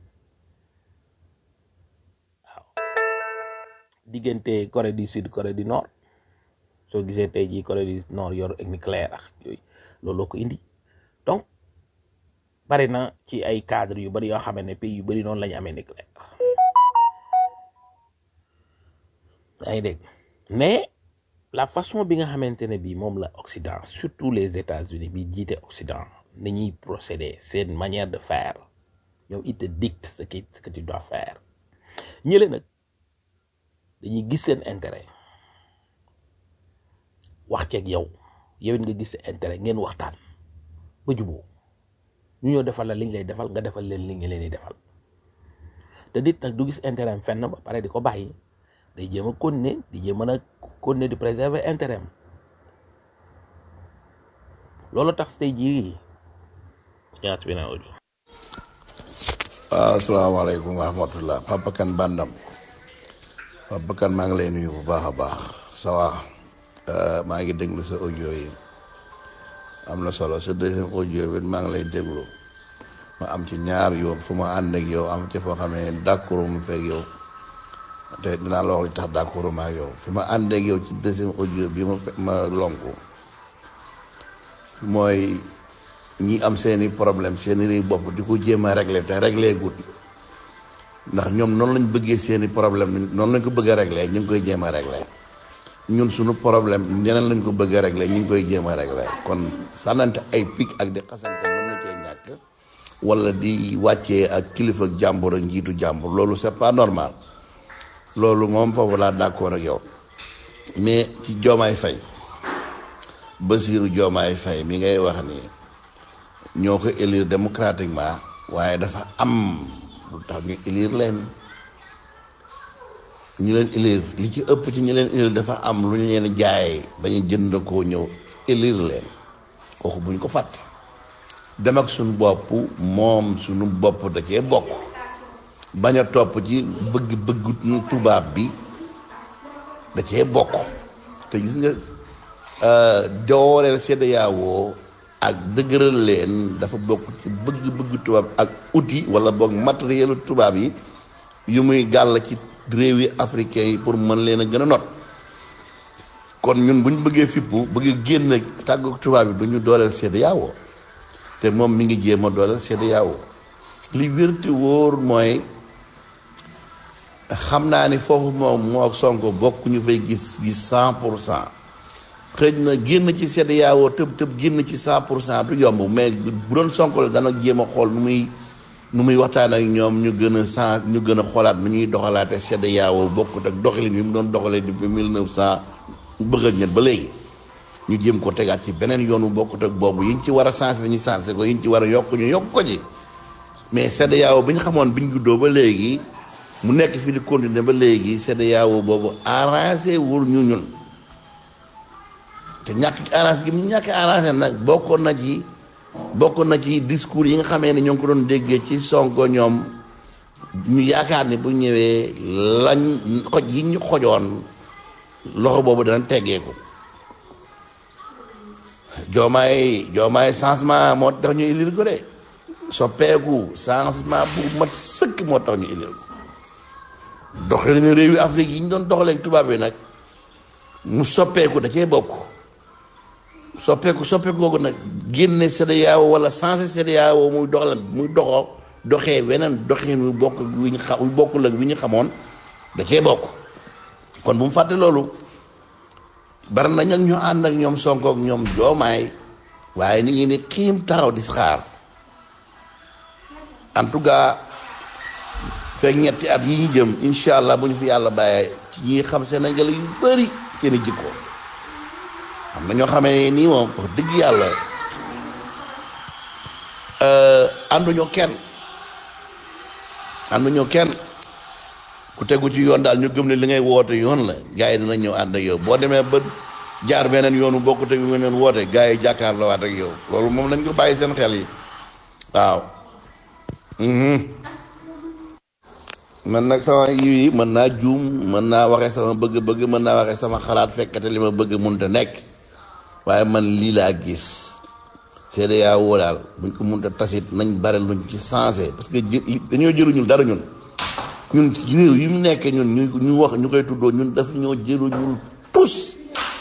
waaw diggante Corée du Sud Corée du Nord soo gisee tey jii Corée du Nord yor ak nucléaire ak yooyu looloo ko indi donc bari na ci ay cadre yu bari yoo xam ne pays yu bari noonu la ñu amee nucléaire yaa ngi dégg mais la façon bi nga xamante ne bii moom la Occident surtout les États-Unis bi jiite Occident ni ñuy procéder seen manière de faire ñoom it te dicte ce qui ce que tu dois faire ñële nag dañuy gis seen intérêt wax ceeg yow yow it nga gis sa intérêt ngeen waxtaan ba juboo ñu ñëw defal la liñ lay defal nga defal leen li nga leen di defal te nit nag du gis intérêt am fenn ba pare di ko bàyyi day jéem a continuer di jéem a continuer di préserver intérêt am loolu tax tey jii ñaar bi naa audio waaw asalaamaaleykum wa rahmatullah Papa Kane Bandam Papa Kane maa ngi lay nuyu bu baax a baax ça va maa ngi déglu sa audio yi am na solo sa deuxième audio bi maa ngi lay déglu ma am ci ñaar yoon fu ma ànd ak yow am ci foo xam ne d'accord mu fekk yow te dinaa la wax li tax d'accord ma ak yow fi ma ànd ak yow ci deuxième audio bi ma ma lonku mooy ñi am seeni problème seeni réew bopp di ko jéem a régler te régler gut ndax ñoom noonu lañ bëggee seeni problème noonu lañ ko bëgg a régler ñu ngi koy jéem a régler ñun suñu problème ñeneen lañ ko bëgg a régler ñu ngi koy jéem a régler kon sànnante ay pic ak di xasante mën na cee ñàkk wala di wàccee ak kilifa ak jàmbur ak njiitu jàmbur loolu c'est pas normal loolu moom foofu laa d'accord ak yow mais ci joomaay fay Basiiru joomaay fay mi ngay wax ni ñoo ko élire démocratiquement waaye dafa am lu tax ñu élire leen ñu leen élire li ci ëpp ci ñi leen élire dafa am lu ñu leen jaay ba ñu jënd koo ñëw élire leen kooku buñ ko fàtte dem ak suñu bopp moom suñu bopp da cee bokk bañ a topp ci bëgg-bëgg tubaab bi da cee bokk te gis nga dooleel CEDEAO ak dëgëral leen dafa bokk ci bëgg-bëgg tubaab ak outil wala boog matériel tubaab yi yu muy gàll ci réewi africain yi pour mën leen a gën a not kon ñun bu ñu bëggee fippu bëgg génn tàggu tubaab yi du ñu dooleel CEDEAO te moom mi ngi jéem a dooleel CEDEAO li wér te wóor mooy xam naa ni foofu moom moo ak Sonko bokk ñu fay gis gis cent pour cent xëj na génn ci CEDEAO tëb tëb génn ci cent pour cent du yomb mais bu doon Sonko la dana jéem a xool nu muy nu muy waxtaan ak ñoom ñu gën a sens ñu gën a xoolaat nu ñuy doxalaate CEDEAO bokkut ak doxalin bi mu doon doxalee depuis mille neuf cent bëgg ak ñett ba léegi ñu jéem ko tegaat ci beneen yoon bu bokkut ak boobu yi ñu ci war a sensé ñu sensé ko yi ñu ci war a yokk ñu yokk ko ci mais CEDEAO bi ñu xamoon bi ñu juddoo ba léegi mu nekk fi di continuer ba léegi CEDEAO boobu arrangé wul ñu ñun te ñàkk arrangé gi mu ñàkk arrangé nag bokkoon na ci bokk na ci discours yi nga xamee ne ñoo ngi ko doon déggee ci Sonko ñoom ñu yaakaar ni bu ñëwee lañ xoj yi ñu xojoon loxo boobu dana teggeeku joomaay joomaay changement moo tax ñu ilir ko de soppeeku changement bu mat sëkk moo tax ñu ilir ko doxalinu réewi Afrique yi ñu doon doxalee tubaab yi nag mu soppeeku da cee bokk soppeeku soppeeku googu nag génne CEDEAO wala changé CEDEAO muy doxal muy doxoo doxee weneen doxin wu bokk wi ñu xa wu bokkul ak wi ñu xamoon da cee bokk kon bu mu fàtte loolu bari na ñag ñu ànd ak ñoom Sonko ak ñoom joomaay waaye ni ngi ni xiim taxaw di xaar en tout cas fekk ñetti at yi ñu jëm incha allah bu ñu fi yàlla bàyyee ñi xam Sénégal yu bëri seen i jikko am na ñoo xamee nii moom wax dëgg yàlla ànduñoo kenn ànduñoo kenn ku tegu ci yoon daal ñu gëm ne li ngay woote yoon la gars yi dina ñëw ànd ak yow boo demee ba jaar beneen yoonu bokku tegu nga neen woote gars yi jàkkaarloo waat ak yow loolu moom lañ ko bàyyi seen xel yi waaw man nag sama yi mën naa juum mën naa waxee sama bëgg-bëgg mën naa waxee sama xalaat fekkate li ma bëgg munta nekk waaye man lii laa gis CEDEAO daal buñ ko munta tasit nañ bare luñ ci changé parce que jë- dañoo jëluñul dara ñun ñun ci réew yi mu nekkee ñun ñu ñu wax ñu koy tuddoo ñun daf ñoo jëluñul tus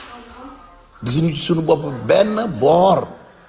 gisuñu ci suñu bopp benn boor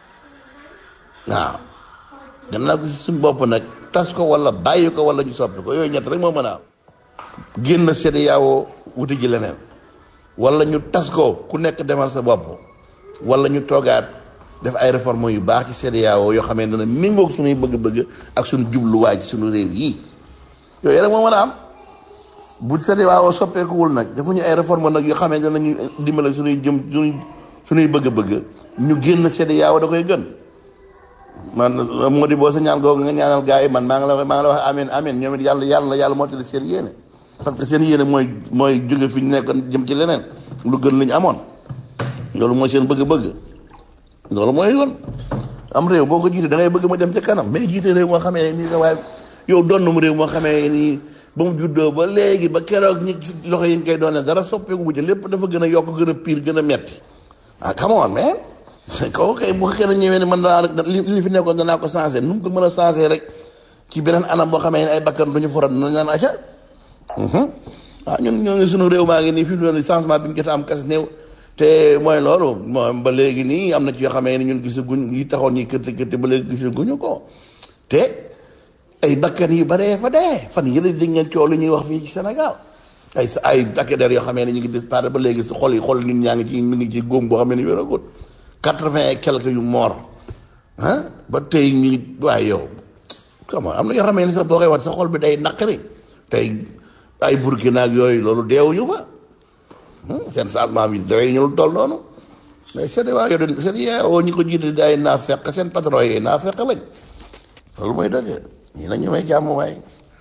waaw gannaaw gi si suñu bopp nag tas ko wala bàyyi ko wala ñu soppi ko yooyu ñett rek moo mën a am génn CEDEAO wuti ji leneen wala ñu tas ko ku nekk demal sa bopp wala ñu toogaat def ay réformes yu baax ci CEDEAO yoo xamee ne méngoog suñuy bëgg-bëgg ak suñu jubluwaay ci suñu réew yii yooyu rek moo mën a am bu CEDEAO soppeekuwul nag defuñu ay réformes nag yoo xamee ne danañu dimbale suñuy jëm suñuy suñuy bëgg-bëgg ñu génn CEDEAO da koy gën man moo di boo sa ñaan googu nga ñaanal gars yi man maa ngi la maa ngi la wax amin amin ñoom it yàlla yàlla yàlla moo tëdd seen yéene parce que seen yéene mooy mooy jóge fi ñu nekkoon jëm ci leneen lu gën li ñu amoon loolu mooy seen bëgg-bëgg loolu mooy yoon am réew boo ko jiite da ngay bëgg ma dem ca kanam mais jiite réew moo xamee nii sa waaye yow doon mu réew moo xamee nii ba mu juddoo ba léegi ba keroog ñi ci loxo yi ñu koy doone dara soppeeku bu ci lépp dafa gën a yokk gën a pire gën a metti ah come on man kooku kay bu fekkee ne ñëwee ne man danaa li li fi nekkoon danaa ko changé nu mu ko mën a changé rek ci beneen anam boo xamee ne ay bakkan du ñu forat nu ñaan aca waaw ñun ñoo ngi sunu réew maa ngi nii fi mu doon changement bi ñu jot a am kas néew te mooy loolu moom ba léegi nii am na ci yoo xamee ne ñun gisaguñ yi taxoon ñi kërti kërti ba léegi gisaguñu ko te ay bakkan yu baree fa dee fan yële di ngeen coow li ñuy wax fii ci Sénégal ay sa ay takk der yoo xamee ne ñu ngi disparaître ba léegi si xol yi xol nit ñaa ngi ci mi ngi ci góom boo xamee ne wéragut quatre-vingt et quelques yu mort ah ba tey ñu waaye yow comment am na yoo xamee ne sax boo koy wax sa xol bi day naqari tey ay Burkina ak yooyu loolu deewuñu fa seen changement bi dara ñu lu toll noonu mais CEDEAO yow de CEDEAO ñi ko jiite di ay naa fekk seen patron yi naa fekk lañ loolu mooy dëgg ñi na ñu may jàmm waay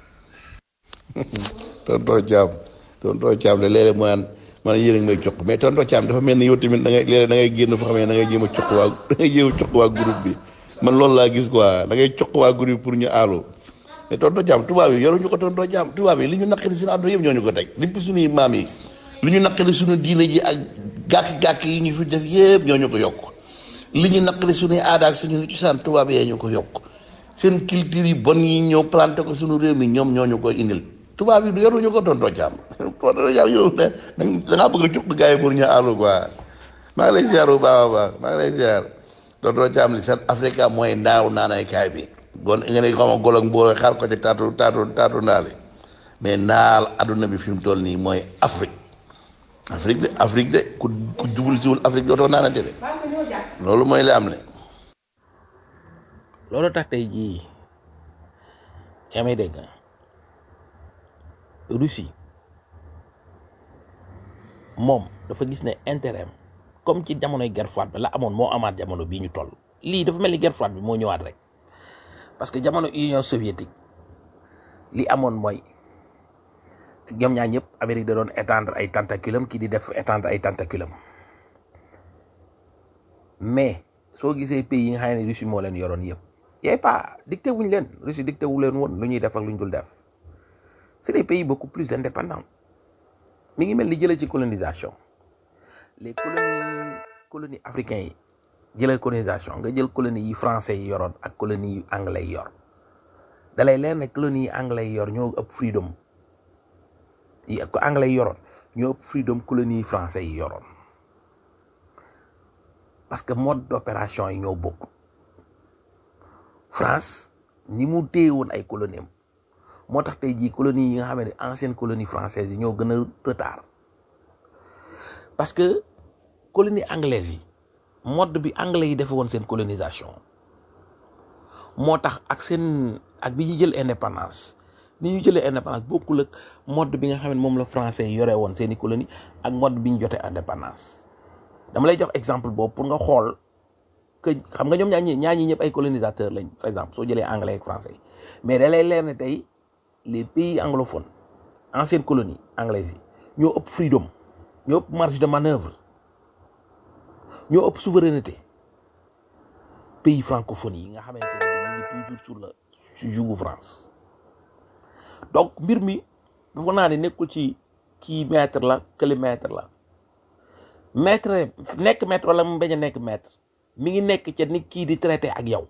tontoo caam tontoo caam de léeg-léeg mu naan man yéen a ngi may cuq mais tontoo caam dafa mel ni yow tamit da ngay léeg-léeg da ngay génn foo xam ne da ngay jéem a cuq waa da ngay jéem a cuq waa groupe bi man loolu laa gis quoi da ngay cuq waa groupe pour ñu aalu mais tontoo caam tubaab yi yoruñu ko tontoo caam tubaab yi li ñu naqari suñu àdduna yëpp ñoo ñu ko teg depuis suñuy maam yi li ñu naqari suñu diine ji ak gàkk-gàkk yi ñu fi def yëpp ñoo ñu ko yokk li ñu naqari suñuy aada ak suñu cosaan tubaab yee ñu ko yokk seen culture yi bon yi ñëw planté ko suñu réew mi ñoom ñoo ñu ko indil tubaab yi du yoruñu ko tontoo caam tontoo caam yow da dangaa bëgg a cuq gars yi pour ñu aalu quoi maa ngi lay ziar bu baax a baax maa ngi lay ziar tontoo caam li seen Afrique mooy ndaaw naanay kaay bi gon nga ne xama gol ak mbooloo xaar ko ci taatu taatu taatu ndaali mais naal adduna bi fi mu toll nii mooy Afrique Afrique de Afrique de ku ku jubul siwul Afrique dootoo naanante de loolu mooy li am ne loolu tax tey jii yaa may dégg Russie moom dafa gis ne intérêt am comme ci jamonoy guerre froide bi la amoon moo amaat jamono bii ñu toll lii dafa mel ni guerre froide bi moo ñëwaat rek parce que jamono Union soviétique li amoon mooy ñoom ñaar ñëpp Amérique da doon étendre ay tentaculum kii di def étendre ay tentaculum mais soo gisee pays yi nga xam ne Russie moo leen yoroon yëpp yaay pas dicté wuñ leen Russie dicté wu leen woon lu ñuy def ak lu ñu dul def c'est des pays beaucoup plus indépendants mi ngi mel ni jëlee ci colonisation les colonies colonies africains yi jëlee colonisation nga jël colonies yi français yi yoroon ak colonies yi anglais yi yor dalay leer ne colonies yi anglais yi yor ñoo ëpp freedom yi ko anglais yi yoroon ñoo ëpp freedom colonies yi français yi yoroon parce que mode d'opération yi ñoo bokk France ni mu téye woon ay colonies am moo tax tey jii colonies yi nga xam ne ancienne colonie française yi ñoo gën a retard parce que colonie anglaise yi mode bi anglais yi defe woon seen colonisation moo tax ak seen ak bi ñu jël indépendance ni ñu jëlee indépendance bokkul ak mode bi nga xam ne moom la français yi yore woon seeni colonie ak mode bi ñu jotee indépendance dama lay jox exemple boobu pour nga xool que xam nga ñoom ñaa ñi ñaa ñi ñëpp ay colonisateur lañ par exemple soo jëlee anglais ak français yi mais da lay leer ne tey les pays anglophones ancienne colonie anglaise yi ñoo ëpp freedom ñoo ëpp marge de manœuvre ñoo ëpp souveraineté pays francophonie yi nga xamante ne ñu ngi toujours sur la sur jugu France donc mbir mi dafa naa ne nekkul ci kii maître la kële maître la maître nekk maître wala mu bañ a nekk maître mi ngi nekk ca ni kii di traité ak yow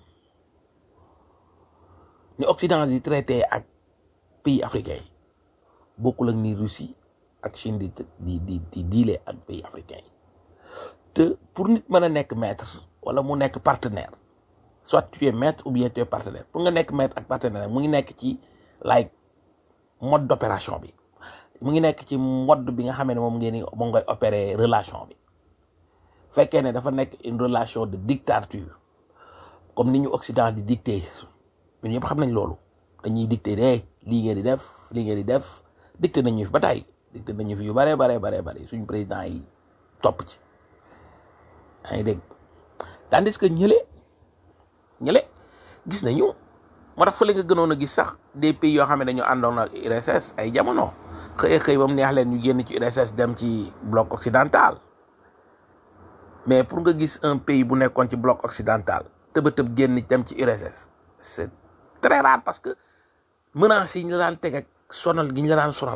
ni Occident di traité ak pays africain yi bokkul ak ni Russie ak Chine di di di di diile ak pays africain yi te pour nit mën a nekk maître wala mu nekk partenaire soit tu es maître ou bien tu es partenaire pour nga nekk maître ak partenaire mu ngi nekk ci like mode d'opération bi mu ngi nekk ci mode bi nga xamee ne moom ngeen ni moom ngay opérer relation bi fekkee ne dafa nekk une relation de dictature comme ni ñu Occident di dicté ñun ñëpp xam nañ loolu dañuy dicté de lii ngeen di def lii ngeen di def dicté nañu fi ba tey dicté nañu fi yu bare bare bare bare suñu président yi topp ci yaa ngi dégg tandis que ñële ñële gis nañu moo tax fële nga gënoon a gis sax des pays yoo xam ne dañoo àndoon ak URSS ay jamono xëy xëy ba mu neex leen ñu génn ci URSS dem ci bloc occidental mais pour nga gis un pays bu nekkoon ci bloc occidental tëba tëb génn dem ci URSS c'est très rare parce que menaces yi ñu la daan teg ak sonal gi ñu la daan sonal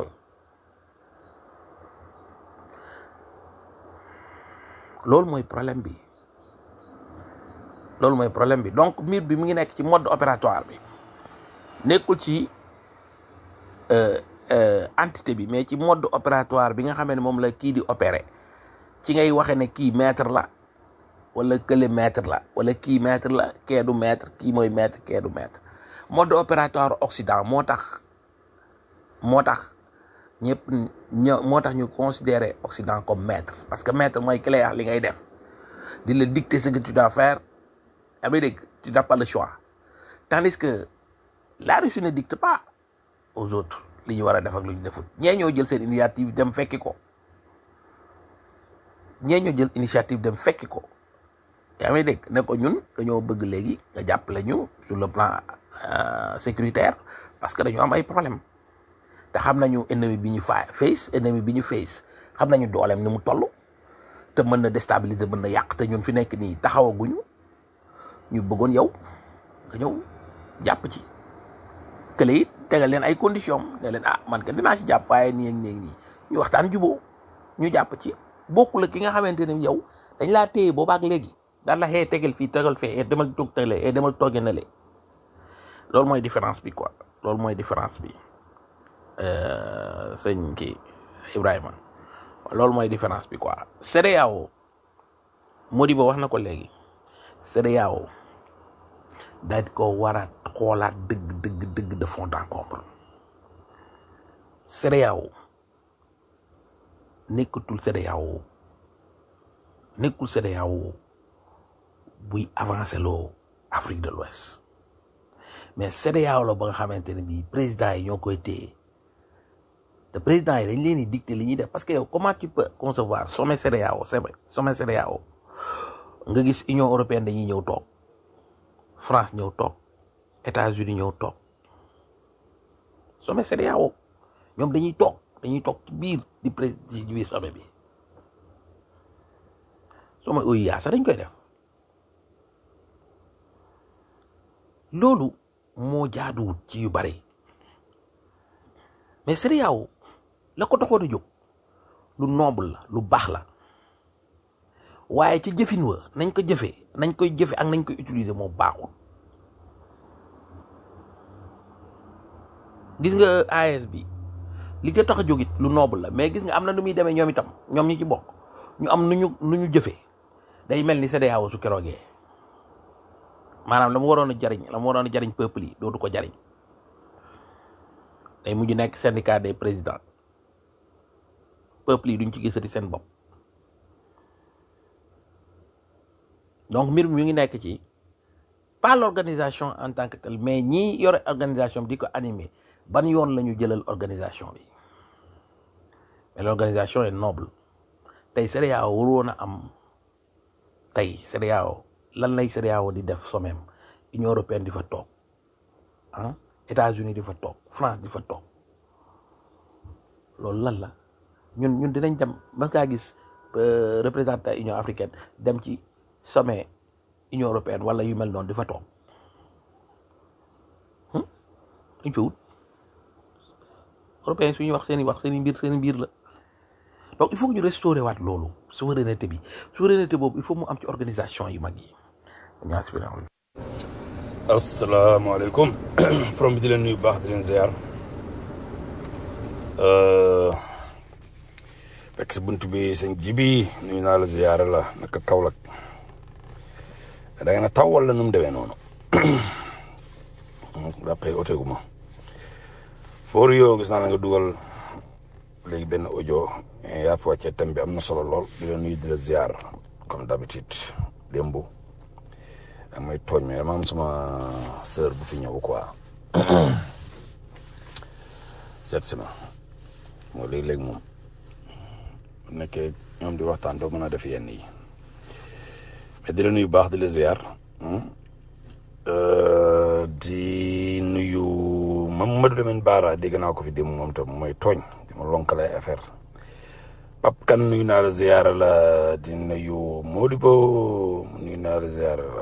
loolu mooy problème bi loolu mooy problème bi donc mbir bi mu ngi nekk ci mode opératoire bi nekkul ci entité bi mais ci mode opératoire bi nga xamee ne moom la kii di opérer ci ngay waxe ne kii maître la wala kële maître la wala kii maître la kee du maître kii mooy maître kee du maître mode opératoire occident moo tax moo tax ñëpp ño moo tax ñu considérer occident comme maître parce que maître mooy ki lay wax li ngay def di la dicter ce que tu dois faire amee dégg tu n'as pas le choix tandis que la Russie ne dicte pas aux autres li ñu war a def ak lu ñu defut ñee ñoo jël seen initiative dem fekki ko ñee ñoo jël initiative dem fekki ko yaa may dégg ne ko ñun dañoo bëgg léegi nga jàppale ñu sur le plan sécuritaire parce que dañoo am ay problème te xam nañu ennemi bi ñu fa face ennemi bi ñu face xam nañu dooleem ni mu toll te mën na déstabiliser mën na yàq te ñun fi nekk nii taxawaguñu ñu bëggoon yow nga ñëw jàpp ci kële it tegal leen ay conditions ne leen ah man ka dinaa ci jàpp waaye nii ak nii ak nii ñu waxtaan juboo ñu jàpp ci bokkul ak ki nga xamante ne yow dañ laa téye boobaak léegi daan la xee tegal fii tegal fee demal toog tele demal tooge na le loolu mooy différence bi quoi loolu mooy différence bi sëñ kii Ibrahima loolu mooy différence bi quoi CEDEAO Modibo wax na ko léegi CEDEAO daal di ko war a xoolaat dëgg dëgg dëgg de fond en comble CEDEAO nekkatul CEDEAO nekkul CEDEAO buy avancé loo Afrique de l'Ouest mais CEDEAO la ba nga xamante ne bii président yi ñoo koy téye te président yi dañ leen di dicter li ñuy def parce que yow comment tu peux concevoir sommet CEDEAO sommet CEDEAO nga gis Union européenne dañuy ñëw toog France ñëw toog États-Unis ñëw toog sommet CEDEAO ñoom dañuy toog dañuy toog ci biir di pré ci biir sommet bi sommet OUA sax dañ koy def loolu moo jaaduwut ci yu bari mais CEDEAO la ko taxoon a jóg lu noble la lu baax la waaye ci jëfin wa nañ ko jëfee nañ koy jëfe ak nañ koy utiliser moo baaxul gis nga AES bi li ko tax a jógit lu noble la mais gis nga am na nu muy demee ñoom itam ñoom ñi ci bokk ñu am nu ñu nu ñu jëfee day mel ni CEDEAO su keroogee maanaam la mu waroon a jariñ la mu waroon a jariñ peuple yi dootu ko jariñ day mujj nekk syndicat des présidents peuple yi duñ ci gisati seen bopp donc mbir mi ngi nekk ci pas l'organisation en tant que telle mais ñi yore organisation bi di ko animer ban yoon la ñu jëlal organisation bi mais l'organisation est noble tey CEDEAO waroon a am tey CEDEAO lan lay CEDEAO di def sommet Union européenne di fa toog ah États-Unis di fa toog France di fa toog loolu lan la ñun ñun dinañ dem mas ngaa gis représentant Union africaine dem ci sommet Union européenne wala yu mel noonu di fa toog dañ fa wut européens suñuy wax seen i wax seen i mbir seen i mbir la donc il faut que ñu restaurer waat loolu souveraineté bi souveraineté boobu il faut mu am ci organisation yu mag yi merci beaucoup. asalaamaaleykum from bi di leen nuyu bu baax di leen ziar fekk si bunt bi sëñ jibi nuyu naa la ziyaara la naka Kaolack da ngeen a taw wala nu mu demee noonu daa xëy oteegu ma foor yoo gis naa la nga dugal léegi benn audio yaa fi wàccee thème bi am na solo lool di la nuyu di la ziar comme d'habitude démb ak may tooñ mais dama am sama sœur bu fi ñëw quoi seet si ma moo léegi-léegi moom bu nekkee ñoom di waxtaan doo mën a def yenn yi mais di la nuyu baax di la ziar di nuyu Mamadou Lamine Bara dégg naa ko fi démb moom tam mooy tooñ di ma lonkale ay affaire Pape Kane nuyu naa la ziar la di nuyu Modibo nuyu naa la ziar la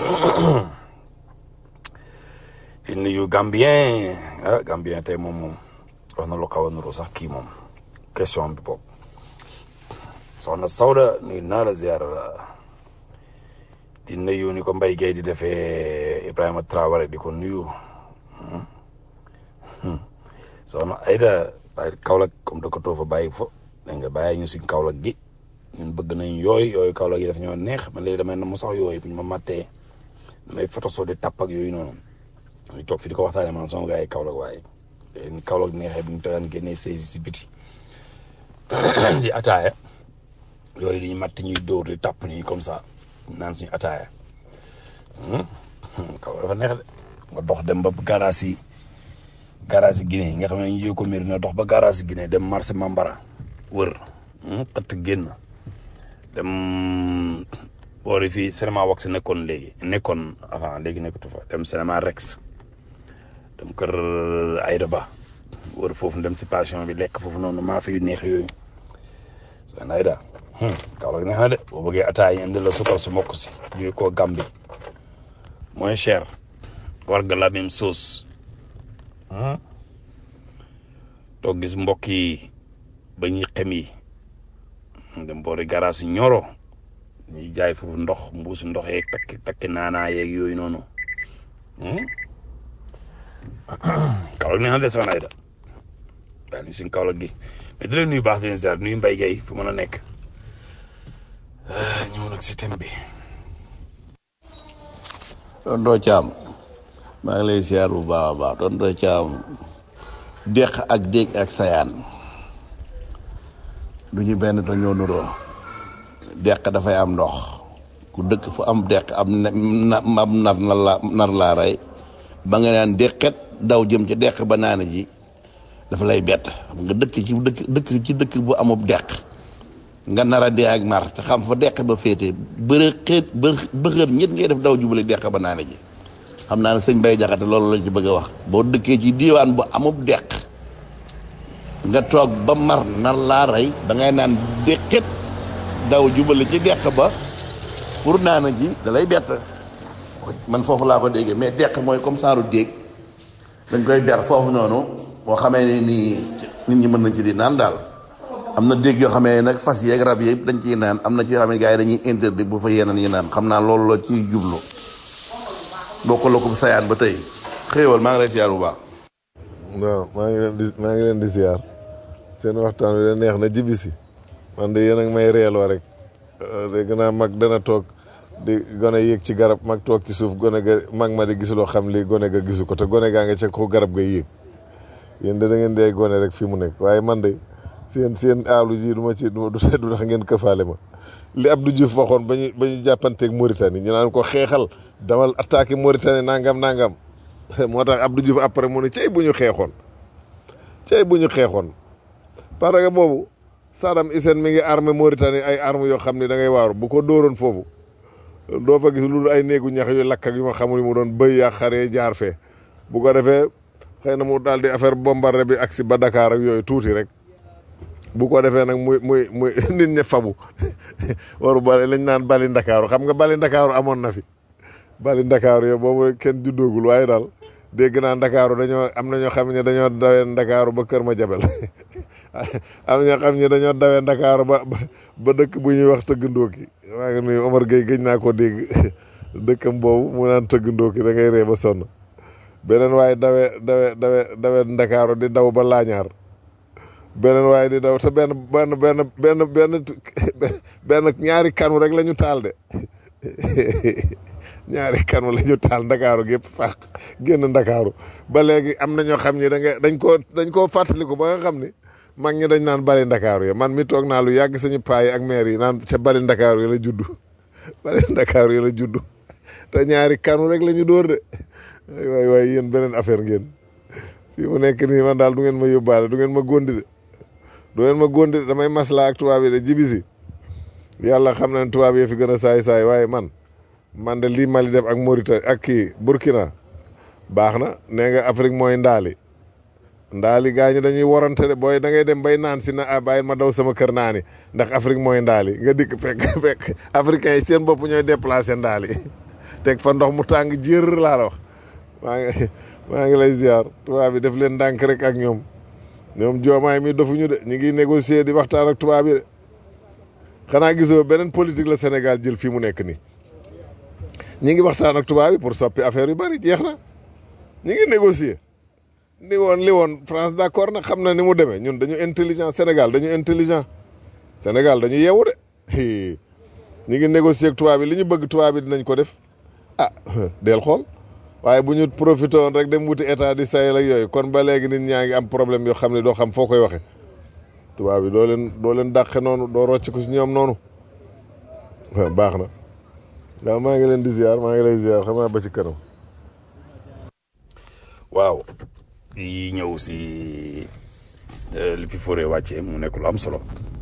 di nuyu Gambien ah Gambien tey moom moom wax na lu xaw a nuru sax kii moom question bi boobu soxna Sawda nuyu naa la ziar la di nuyu ni ko Mbaye Gueye di defee Ibrahima Traoré di ko nuyu soxna Aida bàyyi Kaolack comme da ko too fa bàyyi fo dégg nga bàyyi ñu si Kaolack gi ñun bëgg nañ yooyu yooyu Kaolack yi daf ñoo neex man léegi damay na mu sax yooyu bu ñu ma mattee may photo soo di tàpp ak yooyu noonu ñu toog fi di ko waxtaanee man sama gars yi Kaolack waaye ni Kaolack neexee bu ñu toogaan génnee sëy si biti di ataaya yooyu di ñu matt ñuy dóor di tàpp nii comme ça naan suñu ataaya Kaolack dafa neex de nga dox dem ba garage yi garage yi Guinée nga xam ne ñu yëg ko mbir na dox ba garage yi Guinée dem marché Mambara wër xëtt génn dem boori fii cinéma wax nekkoon léegi nekkoon avant léegi nekkatu fa dem cinéma Rex dem kër Aïda Ba wër foofu dem si passion bi lekk foofu noonu maa fi yu neex yooyu seen Aïda Kaolack neex na de boo bëggee ataay indi la sukar su mokk si jóge koo Gambie moins cher war nga la même sauce toog gis mbokk yi ba ñuy xem yi dem boori garage ñoro ñuy jaay foofu ndox mbuusi ndox yeeg takki takki naanaa yeeg yooyu noonu Kaolack neex na de soxna Aïda daal ni suñ Kaolack gi mais di leen nuyu baax di leen ziar nuyu Mbaye Gueye fu mën a nekk ñëw nag si thème bi Tonton Thiam maa ngi lay ziar bu baax a baax Tonton Thiam deq ak déeg ak sayaan du ñu benn dañoo nuroo deq dafay am ndox ku dëkk fu am deq am na am nar na la nar laa rey ba nga naan deqet daw jëm ci deq ba naana ji dafa lay bett xam nga dëkk ci dëkk dëkk ci dëkk bu amub deq nga nar a dee ak mar te xam fa deq ba féete bëre xeet bëxër ñett ngay def daw jubale deq ba naana ji xam naa ne sëñ Bay Jaxate loolu lañ ci bëgg a wax boo dëkkee ci diiwaan bu amub deq nga toog ba mar nar laa rey da ngay naan deqet daw jubale ci deq ba pour naana ji da lay bett man foofu laa ko déggee mais deq mooy comme saaru déeg dañ koy ber foofu noonu boo xamee ne nii nit ñi mën nañ ci di naan daal am na déeg yoo xamee nag fas yeeg rab yëpp dañ ciy naan am na ci yoo xam ne gars yi dañuy interdit bu fa yeneen yi naan xam naa loolu la ciy jublu boo ko lokku sayaan ba tey xéewal maa ngi lay siyaar bu baax non maa ngi leen di maa ngi leen di ziar seen waxtaan wi de neex na jibi si man de yéen ak may reeloo rek dégg naa mag dana toog di gone yéeg ci garab mag toog ci suuf gone ga mag ma di gisuloo xam lii gone ga gisu ko te gone gaa nga ca ko garab ga yéeg yéen de da ngeen di ay gone rek fi mu nekk waaye man de seen seen aalu ji du ma ci du tax ngeen këfaale ma li Abdou Diouf waxoon ba ñu ba ñu jàppanteeg Mauritanie ñu naan ko xeexal damal attaqué Mauritanie nangam nangam moo tax Abdou Diouf après mu ne cey bu ñu xeexoon cey bu ñu xeexoon parce que boobu Saddam Hussein mi ngi armé Mauritanie ay armes yoo xam ne da ngay waaru bu ko dóoroon foofu doo fa gis lu dul ay néegu ñax yu lakk ak yu ma xamul mu doon bëy yaa xaree jaar fee bu ko defee xëy na mu daal di affaire bombardé bi agsi ba Dakar ak yooyu tuuti rek bu ko defee nag muy muy muy nit ña fabu waru bale lañ naan bali ndakaaru xam nga bali ndakaaru amoon na fi bali ndakaaru yow boobu kenn juddoogul waaye daal dégg naa ndakaaru dañoo am na ñoo xam ne dañoo dawee ndakaaru ba kër ma jabel am ñoo xam ne dañoo dawee ndakaaru ba ba dëkk bu ñuy wax tëgg ndóoki maa ngi nuyu Omar Gueye gëj naa ko dégg dëkkam boobu mu naan tëgg ndóoki da ngay ree ba sonn beneen waaye dawe dawe dawe dawe ndakaaru di daw ba laañaar beneen waaye di daw te benn benn benn benn benn benn ñaari kanu rek la ñu taal de ñaari kanu la ñu taal ndakaaru gépp faax génn ndakaaru ba léegi am na ñoo xam ni da nga dañ koo dañ koo fàttaliku ba nga xam ni mag ñi dañ naan bari ndakaaru yi man mi toog naa lu yàgg suñu paa yi ak maire yi naan ca bari ndakaaru yi la juddu bari ndakaaru yi la juddu te ñaari kanu rek la ñu dóor de waay waay yéen beneen affaire ngeen fii mu nekk nii man daal du ngeen ma yóbbaale du ngeen ma góndi de du ngeen ma góndi de damay masla ak tubaab yi de jibisi yàlla xam na ne tubaab yi fi gën a saay saay waaye man man de lii Mali def ak Mauritanie ak kii Burkina baax na nee nga Afrique mooy ndaali ndaali gaa ñi dañuy warante de booy da ngay dem bay naan si na ah bàyyi ma daw sama kër naani ndax Afrique mooy ndaali nga dikk fekk fekk africains yi seen bopp ñooy déplacé ndaali teg fa ndox mu tàng jër laa la wax maa ngi maa ngi lay ziar tubaab bi def leen ndànk rek ak ñoom ñoom joomaay mi dofuñu de ñu ngi négocier di waxtaan ak tubaab yi de xanaa gisoo beneen politique la Sénégal jël fii mu nekk nii ñi ngi waxtaan ak tubaab yi pour soppi affaire yu bari jeex na ñi ngi négocier li woon li woon France d'accord na xam na ni mu demee ñun dañu intelligent Sénégal dañu intelligent Sénégal dañu yeewu de ñi ngi négocier ak tubaab yi li ñu bëgg tubaab yi dinañ ko def ah del xool waaye bu ñu profité woon rek dem wuti état di sayel ak yooyu kon ba léegi nit ñaa ngi am problème yoo xam ne doo xam foo koy waxe tubaab yi doo leen doo leen dàqe noonu doo rocc ko si ñoom noonu waaw baax na waaw maa ngi leen di ziar maa ngi lay ziar xam naa ba ci kanam. waaw yi ñëw si li fi foree wàccee mu nekk lu am solo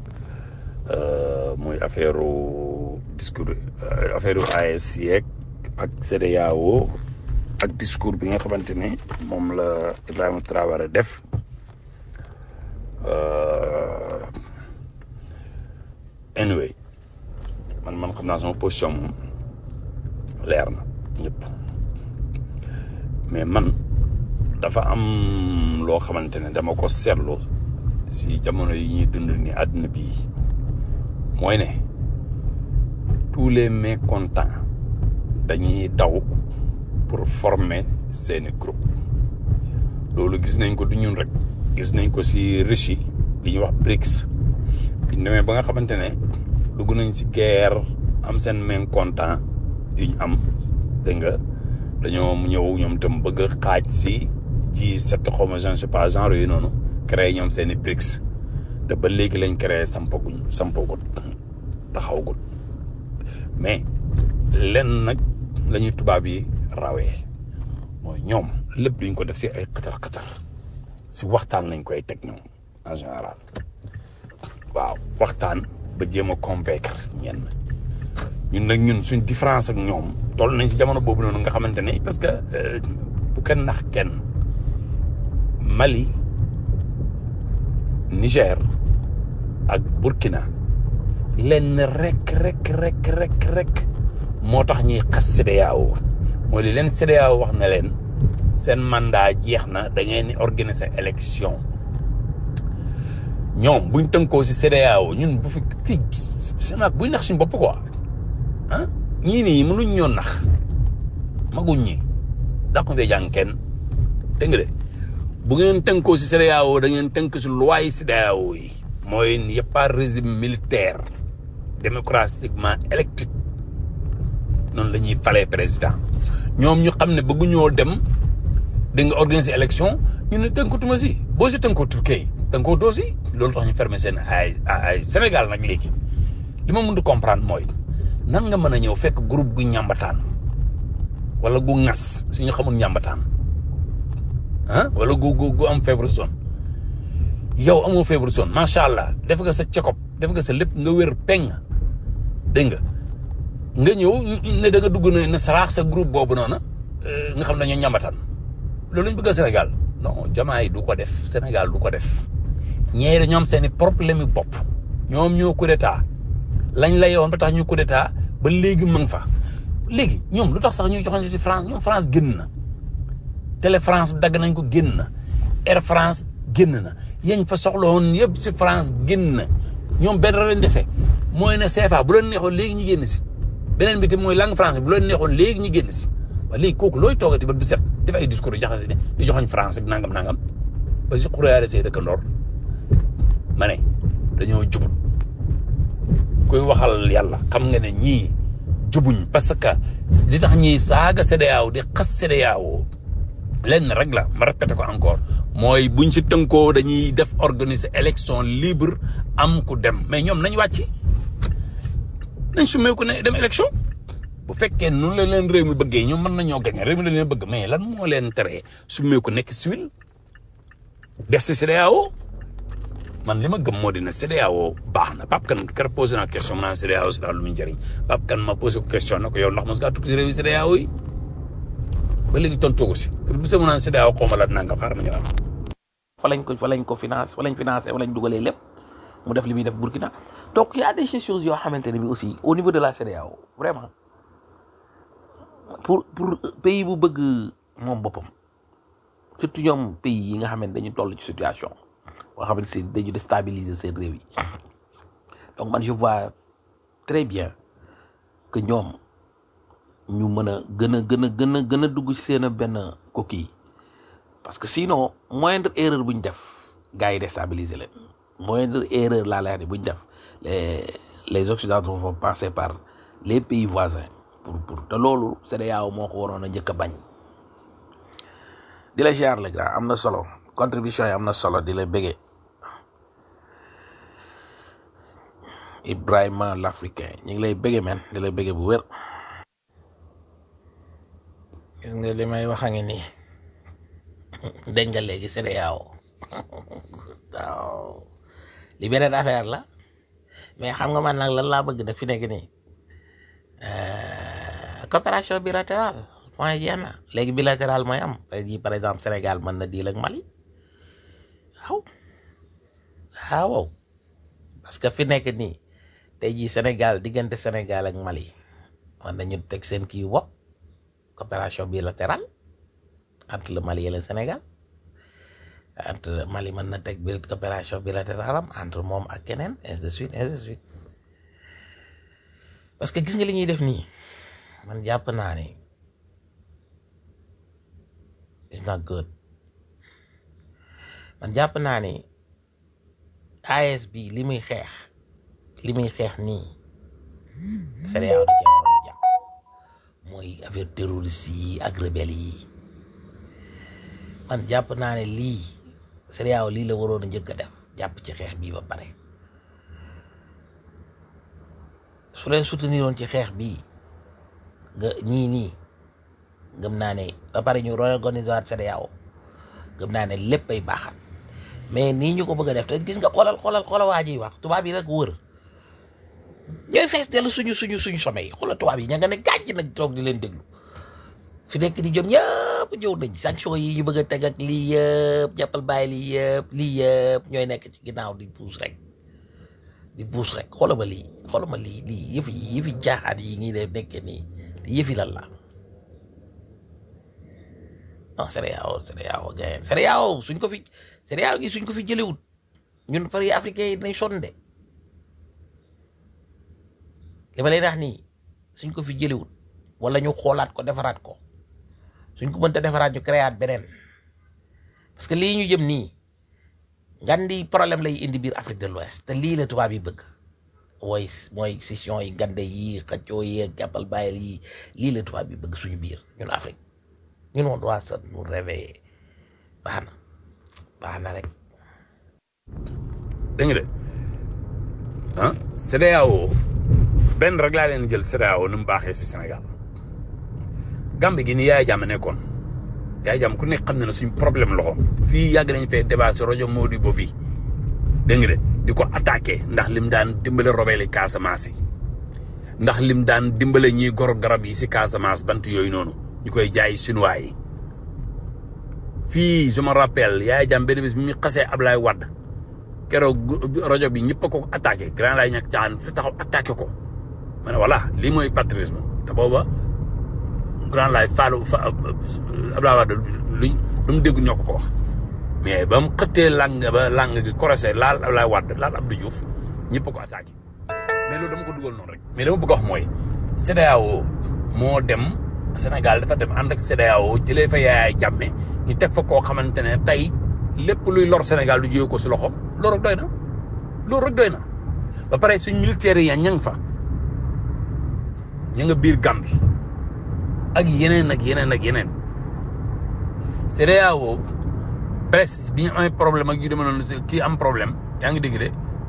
muy affaire discours affaire AES yeeg ak CEDEAO ak discours bi nga xamante ne moom la Ibrahima Traoré def anyway man man xam naa sama position moom leer na ñëpp mais man dafa am loo xamante ne dama ko seetlu si jamono yi ñuy dund ni àdduna bii mooy ne tous les mécontents dañuy daw pour former seeni groupe loolu gis nañ ko du ñun rek gis nañ ko si Russie li ñuy wax BRICS bi ñu demee ba nga xamante ne dugg nañ si guerre am seen mécontent yu ñu am dégg nga dañoo ñëw ñoom tam bëgg a xaaj si ci sept xaw ma je ne sais pas genre yooyu noonu créé ñoom seen i BRICS te ba léegi lañ créé sampaguñ sampagut taxawgut mais lenn nag la ñuy tubaab yi rawee mooy ñoom lépp duñ ko def si ay xatar xatar si waxtaan lañ koy teg ñoom en général waaw waxtaan ba jéem a convaincre ñenn ñun nag ñun suñ différence ak ñoom toll nañ si jamono boobu noonu nga xamante ne parce que bu kenn nax kenn Mali Niger ak Burkina lenn rek rek rek rek rek moo tax ñuy xas CEDEAO mooy li leen CEDEAO wax na leen seen mandat jeex na da ngeen di organiser élection ñoom buñ tënkoo si CEDEAO ñun bu fi fii semaak buy nax suñ bopp quoi ah ñii nii mënuñ ñoo nax maguñ ñi dàqu fee jàng kenn dégg nga de bu ngeen tënkoo si CEDEAO da ngeen tënk si loi CEDEAO yi mooy y a pas régime militaire démocratiquement électif noonu la ñuy falee président ñoom ñu xam ne bëgguñoo dem da nga organiser élection ñu ne tënkatuma si boo si tënkootul kay tënkootoo si loolu tax ñu fermer seen ay ay Sénégal nag léegi li ma mën di comprendre mooy nan nga mën a ñëw fekk groupe gu ñàmbataan wala gu ŋas suñu xamul ñàmbataan ah wala gu gu gu am feebaru zone yow amoo feebaru zone macha allah def nga sa check-up def nga sa lépp nga wér peng dégg nga nga ñëw ne da nga dugg na ne saraax sa groupe boobu noonu nga xam ne dañoo ñàmbataan loolu lañ bëgg a Sénégal non jamaay du ko def Sénégal du ko def ñeeri ñoom seen i problème yi bopp ñoom ñoo coup d'état lañ la yoon ba tax ñu coup d'état ba léegi mën fa léegi ñoom lu tax sax ñuy joxoon ci France ñoom France génn na Télé France dagg nañ ko génn na Air France génn na yañ fa soxla woon yëpp si France génn na ñoom benn lañ dese mooy ne CFA bu leen neexoon léegi ñu génn si beneen bi te mooy langue français bu leen neexoon léegi ñu génn si waaye léegi kooku looy toogati ba bi set def ay discours yu jaxase ne di joxoñ France ak nangam nangam ba si xurayaale say dëkkandoor ma ne dañoo jubut kuy waxal yàlla xam nga ne ñii jubuñ parce que li tax ñiy saaga CEDEAO di xas CEDEAO lenn rek la ma répété ko encore mooy buñ si tënkoo dañuy def organiser élection libre am ku dem mais ñoom nañ wàcc nañ summeeku ne dem élection bu fekkee noonu la leen réew mi bëggee ñoom mën nañoo gañe réew mi la leen bëgg mais lan moo leen teree summeeku nekk civil def si CEDEAO man li ma gëm moo di ne CEDEAO baax na Pape Kane kër posé naa question ma naan CEDEAO si daal lu muy njëriñ Pape Kane ma posé ko question na ko yow ndax mos ngaa tukki si réew yi CEDEAO yi ba léegi tontoo ko si bi sama naan CEDEAO xaw ma la nangam xaaral ma ñëwaat. fa lañ ko fa lañ ko finance fa lañ financé fa lañ dugalee lépp mu def li muy def Burkina donc y a des choses yoo xamante ne bi aussi au niveau de la CEDEAO vraiment pour pour pays bu bëgg moom boppam surtout ñoom pays yi nga xamante dañu toll ci situation boo xamante si dañu déstabiliser seen réew yi donc man je vois très bien que ñoom ñu mën a gën a gën a gën a gën a dugg ci seen benn coquille parce que sinon moindre erreur bu ñu def gars yi déstabiliser leen moindre erreur laa lay wax ne bu ñu def les les occidentaux vont passer par les pays voisins pour pour te loolu CEDEAO moo ko waroon a njëkk a bañ di la ziar le grand am na solo contribution yi am na solo di la bëggee Ibrahima l'Africain ñu ngi lay bëggee men di la bëggee bu wér gis nga li may wax a ngi nii dégg nga léegi CEDEAO waaw li beneen affaire la mais xam nga man nag lan laa bëgg nag fi nekk nii coopération bilatérale point jeex na léegi bilatéral mooy am tey jii par exemple Sénégal mën na diil ak Mali waaw waaw parce que fi nekk nii tey jii Sénégal diggante Sénégal ak Mali mën nañu teg seen kii bopp coopération bilatérale entre le Mali et le Sénégal entre Mali mën na teg biir coopération bilatérale am entre moom ak keneen ainsi de suite ainsi de suite parce que gis nga li ñuy def nii man jàpp naa ne it's not good man jàpp naa ne AES bi li muy xeex li muy xeex nii CEDEAO da cee waroon a jàpp mooy affaire terroriste yi ak rebelle yi man jàpp naa ne lii CEDEAO lii la waroon a njëkk a def jàpp ci xeex bii ba pare su leen soutenir woon ci xeex bii nga ñii nii gëm naa ne ba pare ñu réorganiser waat CEDEAO gëm naa ne lépp ay baaxat mais nii ñu ko bëgg a def te gis nga xoolal xoolal xoolal waa ji wax tubaab yi rek wër ñooy fees dellu suñu suñu suñu sommet yi xoolal tubaab yi ña nga ne gàcc nag toog di leen déglu fi nekk di jom ñëpp ñëw nañ sanction yi ñu bëgg a teg ak lii yëpp jàppal bàyyi lii yëpp lii yëpp ñooy nekk ci ginnaaw di puus rek di puus rek xoolal ma lii xoolal ma lii lii yëfi yëfi jaaxaat yi ngi def nekkee nii yëfi lan la non CEDEAO CEDEAO gayen CEDEAO suñ ko fi CEDEAO gi suñ ko fi jëlewut ñun pari africain yi dinañ sonn de li ma leen wax nii suñ ko fi jëlewut wala ñu xoolaat ko defaraat ko suñ ko mënta defaraat ñu créaat beneen parce que lii ñu jëm nii ngandi problème lay indi biir Afrique de l'Ouest te lii la tubaab yi bëgg mooy mooy session yi ngande yi xëccoo yi ak jàppal bàyyil yi lii la tubaab yi bëgg suñu biir ñun Afrique ñun on doit se nous réveiller baax na baax na rek dégg nga de ah CEDEAO benn rek laa leen jël CEDEAO ni mu baaxee si Sénégal Gambie gi ni Yaya Jammeh nekkoon Yaya Jammeh ku nekk xam na ne suñ problème loxo fii yàgg nañ fee débat si rajo Modibo bi dégg nga de di ko attaqué ndax lim daan dimbale robeli Casamance yi ndax lim daan dimbale ñiy gor garab yi si Casamance bant yooyu noonu ñu koy jaay Chinois yi fii je me rappelle Yaya Jammeh benn bés bi ñu xasee Ablaye Wade keroog rajo bi ñëpp a ko attaqué grand laay ñàkk caaxaan fi taxaw attaqué ko ma ne voilà lii mooy patriotisme te booba grand laay faalu fa Ablaye Wade luñ lu mu dégg ñoo ko ko wax mais ba mu xëttee lang ba lang gi corosé laal Abdoulaye Wade laal Abdou Diouf ñëpp a ko attaqué mais loolu dama ko dugal noonu rek mais dama bëgg a wax mooy CEDEAO moo dem Sénégal dafa dem ànd ak CEDEAO jëlee fa Yaya Jammeh ñu teg fa koo xamante ne tey lépp luy lor Sénégal du jóge ko si loxoom loolu rek doy na loolu rek doy na ba pare suñ militaires yi ña nga fa ña nga biir Gambie ak yeneen ak yeneen ak yeneen CEDEAO presse bi ñu amee problème ak yu demee noonu kii am problème yaa ngi dégg de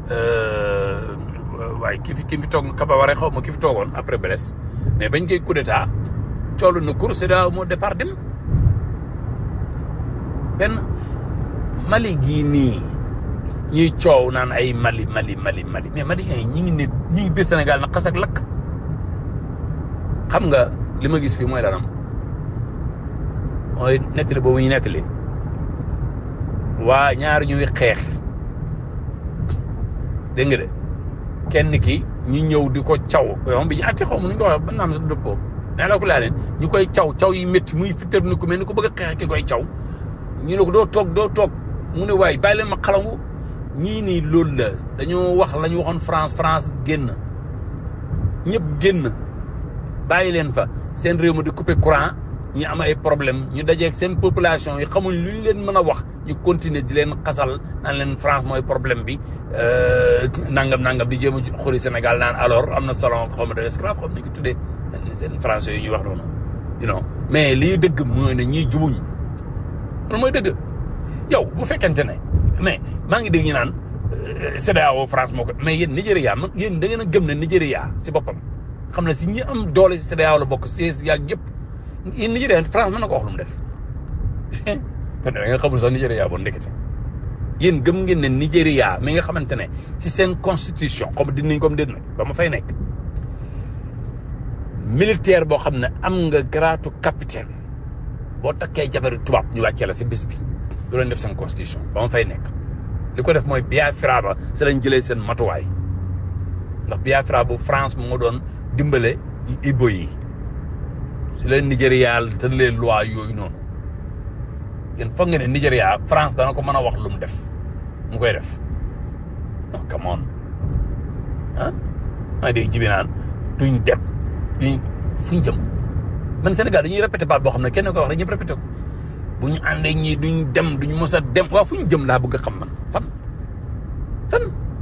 waaye ki fi ki fi toog Kaba Waré xaw ma ki fi toogoon après Blaise mais bañ koy coup d'état coolu na cour CEDEAO moo départ dem benn Mali gii nii ñuy coow naan ay Mali Mali Mali Mali mais Mali ñi ngi ne ñi ngi biir Sénégal na xas ak lakk xam nga li ma gis fii mooy lanam mooy nettali boobu ñu nettali waa ñaar ñuy xeex dégg nga de kenn ki ñu ñëw di ko caw yow bi ñu àtte xaw ma nu ñu ko waxee ba naam sa dëppoo mais la ko laa leen ñu koy caw caw yi métti muy fitar ni ko mel ni ko bëgg a xeex ki koy caw ñu ne ko doo toog doo toog mu ne waaye bàyyi leen ma xalangu ñii nii loolu la dañoo wax la ñu waxoon France France génn ñëpp génn bàyyi leen fa seen réew ma di couper courant ñi am ay problème ñu dajeeg seen population yi xamuñ lu ñu leen mën a wax ñu continuer di leen xasal naan leen France mooy problème bi nangam nangam di jéem a xuri Sénégal naan alors am na salon xaw ma de esclave xam nañ ko tuddee seen français yi ñuy wax noonu you know mais lii dëgg mooy ne ñii jubuñ loolu mooy dëgg yow bu fekkente ne mais maa ngi dégg ñu naan CEDEAO France moo ko mais yéen Nigéria man yéen da ngeen a gëm ne Nigéria si boppam xam ne si ñi am doole si CEDEAO la bokk siis yaag yëpp yéen Nigéria France mën na ko wax lu mu def kon da nga xamul sax Nigéria bon ndekete yéen gëm ngeen ne Nigéria mi nga xamante ne si seen constitution comme dinañ comme déet nag ba ma fay nekk militaire boo xam ne am nga gratu capitaine boo takkee jabari tubaab ñu wàccee la si bis bi du leen def seen constitution ba ma fay nekk li ko def mooy Biafra ba si lañ jëlee seen matuwaay ndax Biafra bu France moo doon dimbale Igbo yi si leen Nigéria tëralee loi yooyu noonu yéen foog nga ne Nigéria France dana ko mën a wax lu mu def mu koy def non come on ah maa dégg jibi naan duñ dem duñ fuñ jëm man Sénégal dañuy répété baat boo xam ne kenn ko wax rek ñëpp répété ko bu ñu àndee ñii duñ dem duñ mos a dem waaw fu ñu jëm laa bëgg a xam man fan fan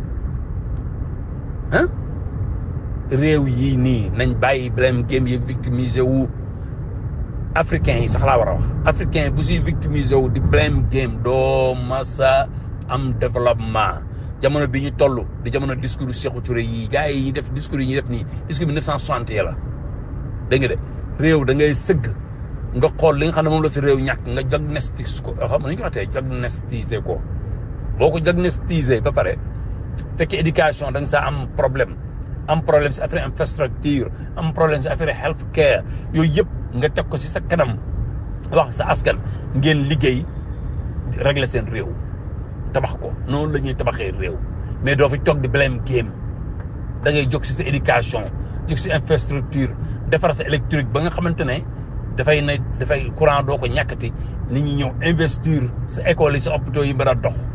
ah réew yii nii nañ bàyyi blame game yi victimisé wu africain yi sax laa war a wax africain bu siy victimisé wu di blame game doo masa am développement jamono bi ñu toll di jamono discours Sékou Touré yi gars yi def discours yi ñuy def nii discours bi 1960 yi la dégg nga de réew da ngay sëgg nga xool li nga xam ne moom la si réew ñàkk nga diagnostic ko xam nga nu ñu ko waxee diagnostiqué ko boo ko diagnostiqué ba pare fekkee éducation da nga saa am problème am problème si affaire infrastructure am problème si affaire health care yooyu yëpp nga teg ko si sa kanam wax sa askan ngeen liggéey régler seen réew tabax ko noonu la ñuy tabaxee réew mais doo fi toog di blame game da ngay jóg si sa éducation jóg si infrastructure defar sa électrique ba nga xamante ne dafay ne dafay courant doo ko ñàkkati nit ñi ñëw investir sa école yi sa hôpitaux yi mën a dox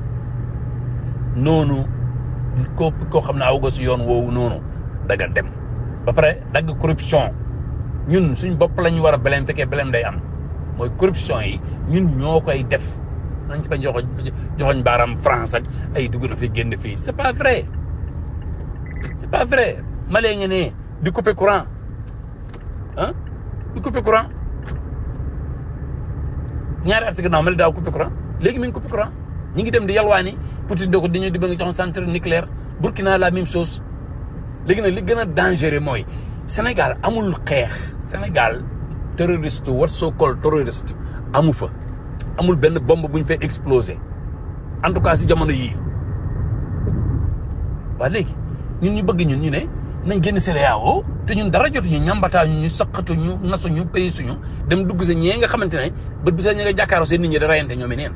noonu ko koo xam ne aw nga si yoon woowu noonu daga dem ba pare dagg corruption ñun suñ bopp la ñu war a beleem fekkee beleem day am mooy corruption yi ñun ñoo koy def nañ ci bañ joxoñ joxoñ baaram France ak ay dugg na fi génn fii c'est pas vrai c'est pas vrai malee nga ne di couper courant ah di couper courant ñaari at si gannaaw mali daaw couper courant léegi mi ngi couper courant ñi ngi dem di yalwaani Poutine doo ko dañuy di ba nga joxoon centre nucléaire Burkina la même chose léegi nag li gën a dangereux mooy Sénégal amul xeex Sénégal terroriste what so called terroriste amu fa amul benn bombe bu ñu fay exploser en tout cas si jamono yii waa léegi ñun ñu bëgg ñun ñu ne nañ génn CEDEAO te ñun dara jotuñu ñambataa ñu ñu saqatu ñu nasu ñu pays suñu dem dugg sa ñee nga xamante ne bët bi sax ñi nga jàkkaaroo seen nit ñi da rayante ñoom i neen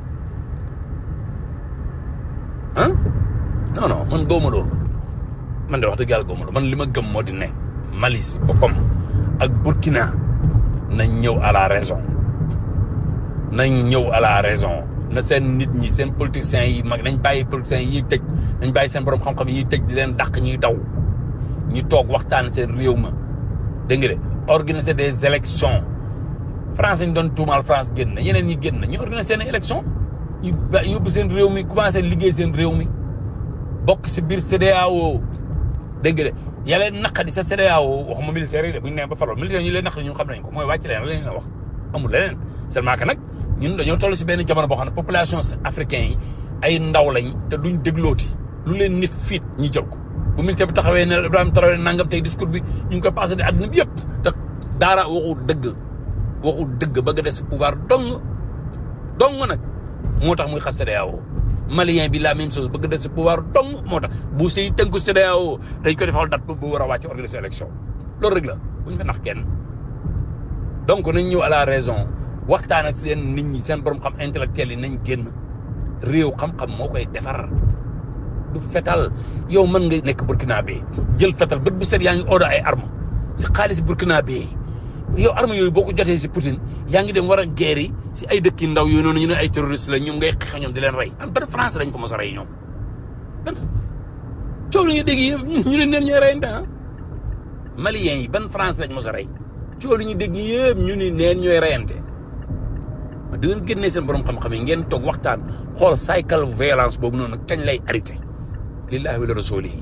ah non non man gëwma loolu man de wax dëgg yàlla gëwma loolu man li ma gëm moo di ne Mali si boppam ak Burkina nañ ñëw à la raison nañ ñëw à la raison na seen nit ñi seen politiciens yi mag nañ bàyyi politiciens yi tëj nañ bàyyi seen borom xam-xam yi tëj di leen dàq ñuy daw ñu toog waxtaan seen réew ma dégg nga de organiser des élections France ñu doon tuumaal France génn na yeneen ñi génn na ñu organiser seen élection ñu ba yóbbu seen réew mi commencé liggéey seen réew mi bokk si biir CEDEAO dégg nga de yàlla naqadi sa CEDEAO waxuma militaire yi de bu ñu nee ba farlo militaire yi leen naqadi ñun xam nañ ko mooy wàcc leen lañ la wax amul leneen seulement que nag ñun dañoo toll si benn jamono boo xam ne population africain yi ay ndaw lañ te duñ déglooti lu leen nit fiit ñi jël ko bu militaire bi taxawee ne Ibrahima Traoré nangam tey discours bi ñu ngi koy passé di àdduna bi yëpp te daara waxu dëgg waxu dëgg bëgg a des pouvoir dong dong nag moo tax muy xas CEDEAO malien bi la même chose bëgg des pouvoir dong moo tax bu siy tënku CEDEAO dañ ko defal date bu war a wàcc organiser élection loolu rek la bu ñu fa nax kenn donc nañ ñëw à la raison waxtaan ak seen nit ñi seen borom xam intellectuel yi nañ génn réew xam-xam moo koy defar du fetal yow mën nga nekk burkinabé jël fetal bët bu set yaa ngi odo ay arme si xaalis burkinabé yow arme yooyu boo ko jotee si Poutine yaa ngi dem war a guerre yi si ay dëkki ndaw yooyu noonu ñu ne ay terroriste la ñoom ngay xeex ñoom di leen rey an ban France lañ ko mos a rey ñoom ban coow lu ñu dégg yi ñu ne neen ñooy reyante ah maliens yi ban France lañ mos a rey coow lu ñu dégg yëpp ñu ni neen ñooy reyante di ngeen génnee seen borom xam-xam yi ngeen toog waxtaan xool cycle violence boobu noonu kañ lay arrêté lillahi wa rasulihi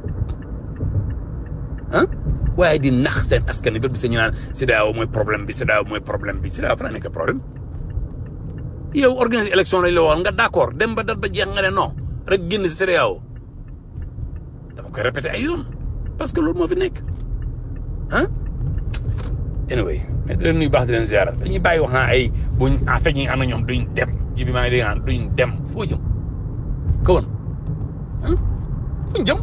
ah waaye di nax seen askan wi bépp sa ñu naan CEDEAO mooy problème bi CEDEAO mooy problème bi CEDEAO fa la nekk problème yow organiser élection lañ la waxoon nga d' accord dem ba dat ba jeex nga ne non rek génn si CEDEAO dama koy répété ay yoon parce que loolu moo fi nekk ah anyway mais di leen nuyu baax di leen ziaral dañuy bàyyi wax naa ay buñ en fait ñi am na ñoom duñ dem ji bi maa ngi dégg naan duñ dem foo jëm kawoon ah fuñ jëm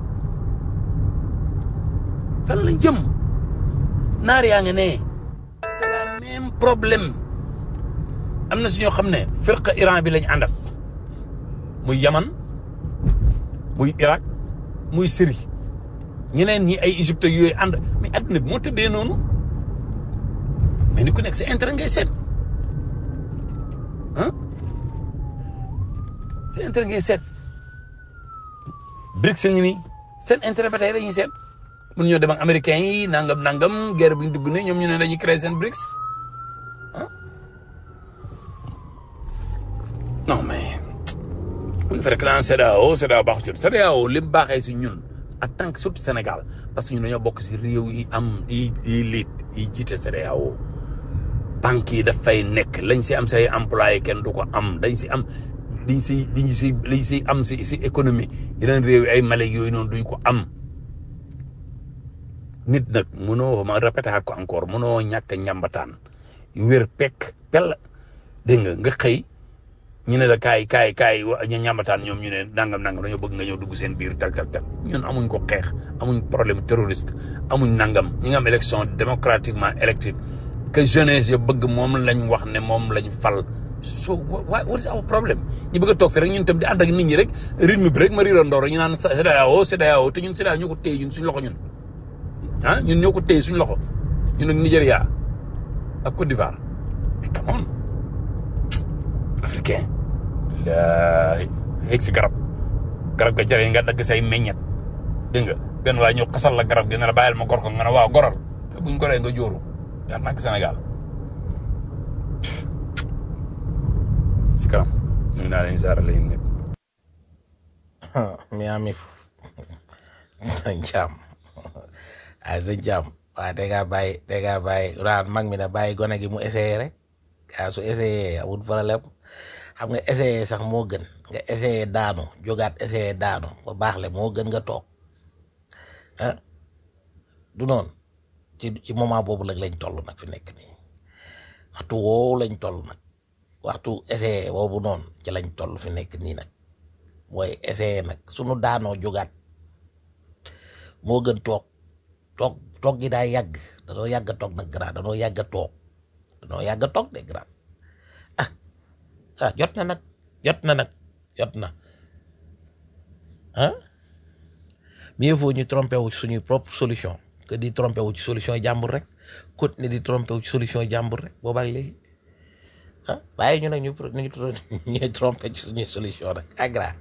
fan lañ jëm naar yaa nga ne c'est la même problème am na si ñoo xam ne firqa Iran bi lañ àndal muy Yaman muy Irak muy Syrie ñeneen ñi ay Égypte yooyu ànd mais adduna bi moo tëddee noonu mais ni ku nekk si intérêt ngay seet ah si intérêt ngay seet BRICS ngi nii seen intérêt ba tey dañuy seet mun ñoo dem ak américains yi nangam nangam guerre bi ñu dugg ne ñoom ñu ne dañuy créer seen BRICS ah non mais bu ñu fa rek naan CEDEAO CEDEAO baaxul ci CEDEAO li mu baaxee si ñun en tant que surtout Sénégal parce que ñun dañoo bokk si réew yi am yi yi liit yi jiite CEDEAO banques yi daf fay nekk lañ si am say employé kenn du ko am dañ si am liñ si liñ si liñ si am si si économie yeneen réew yi ay Mali yooyu noonu duñ ko am nit nag mënoo ma répété ko encore mënoo ñàkk a ñambataan wér pekk pel dégg nga nga xëy ñu ne la kaay kaay kaay wa ñu ñambataan ñoom ñu ne nangam nangam dañoo bëgg nga ñëw dugg seen biir tal tal tal ñun amuñ ko xeex amuñ problème terroriste amuñ nangam ñi nga am élection démocratiquement élective que jeunesse ya bëgg moom lañ wax ne moom lañ fal so wa what is our problème ñu bëgg a toog fi rek ñun tam di ànd ak nit ñi rek rythme bi rek ma riirandoo rek ñu naan CEDEAO CEDEAO te ñun CEDEAO ñoo ko téye ñun suñu loxo ñun ah ñun ñoo ko téye suñu loxo ñun ak Nigéria ak Côte d'Ivoire come on africain laay yegg si garab garab ga jare nga dagg say meññet dégg nga benn waaye ñëw xasal la garab gi ne la bàyyil ma gor ko nga ne waaw goral te buñ goree nga jóoru yaa nak Sénégal si kanam ñu naa leen saara leen ñëpp Miami sa njaam ay sa njaam waaye da ngaa bàyyi da ngaa bàyyi raan mag mi na bàyyi gone gi mu essayé rek gaa su essayé amul problème xam nga essayé sax moo gën nga essayé daanu jógaat essayé daanu ba baax le moo gën nga toog ah du noonu ci ci moment boobu nag lañ toll nag fi nekk nii waxtu woowu lañ toll nag waxtu essayé boobu noonu ci lañ toll fi nekk nii nag mooy essayé nag sunu daanoo jógaat moo gën toog toog toog gi daa yàgg danoo yàgg a toog nag grand danoo yàgg a toog danoo yàgg a toog de grand ah ah jot na nag jot na nag jot na ah mieux vaut ñu trompé wu ci suñuy propre solution que di trompé wu ci solution jàmbur rek continuer di trompé wu ci solution jàmbur rek boobaak léegi ah bàyyi ñu nag ñu pro- ñu ñuy trompé ci suñuy solution nag agra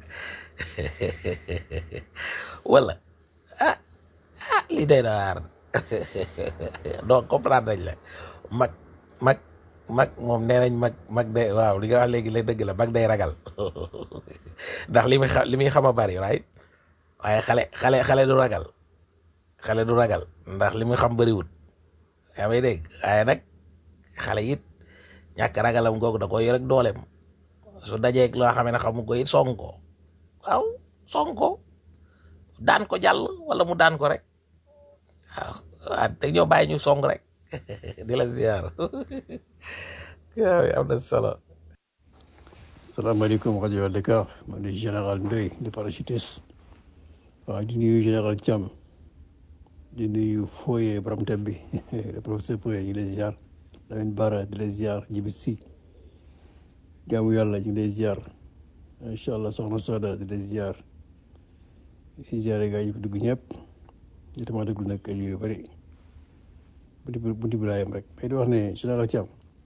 wala ah ah lii day na waar donc comprendre nañ la mag mag mag moom nee nañ mag mag day waaw li nga wax léegi la dëgg la mag day ragal ndax li muy xam li muy xam a bari right waaye xale xale xale du ragal xale du ragal ndax li muy xam bariwut yaa may dégg waaye nag xale it ñàkk ragalam googu da koy yor ak dooleem su dajeeg loo xam ne xamu ko it song ko waaw song ko daan ko jàll wala mu daan ko rek waaw waaw te ñoo bàyyi ñu song rek di la ziar waaw am na solo. salaamaaleykum rajo Dakar man di général Ndoye di parachutiste waaw di nuyu général Thiam di nuyu Foye borom thème bi le professeur Foye ñu ngi lay ziar Lamine Bara di lay ziar Djibi Sy jaamu yàlla ñu ngi lay ziar incha allah soxna Soda di lay ziar di ziare gaa yi fi dugg ñëpp di tamit déglu nag ay yu bëri bunti bunti bi laa yem rek mais di wax ne général Thiam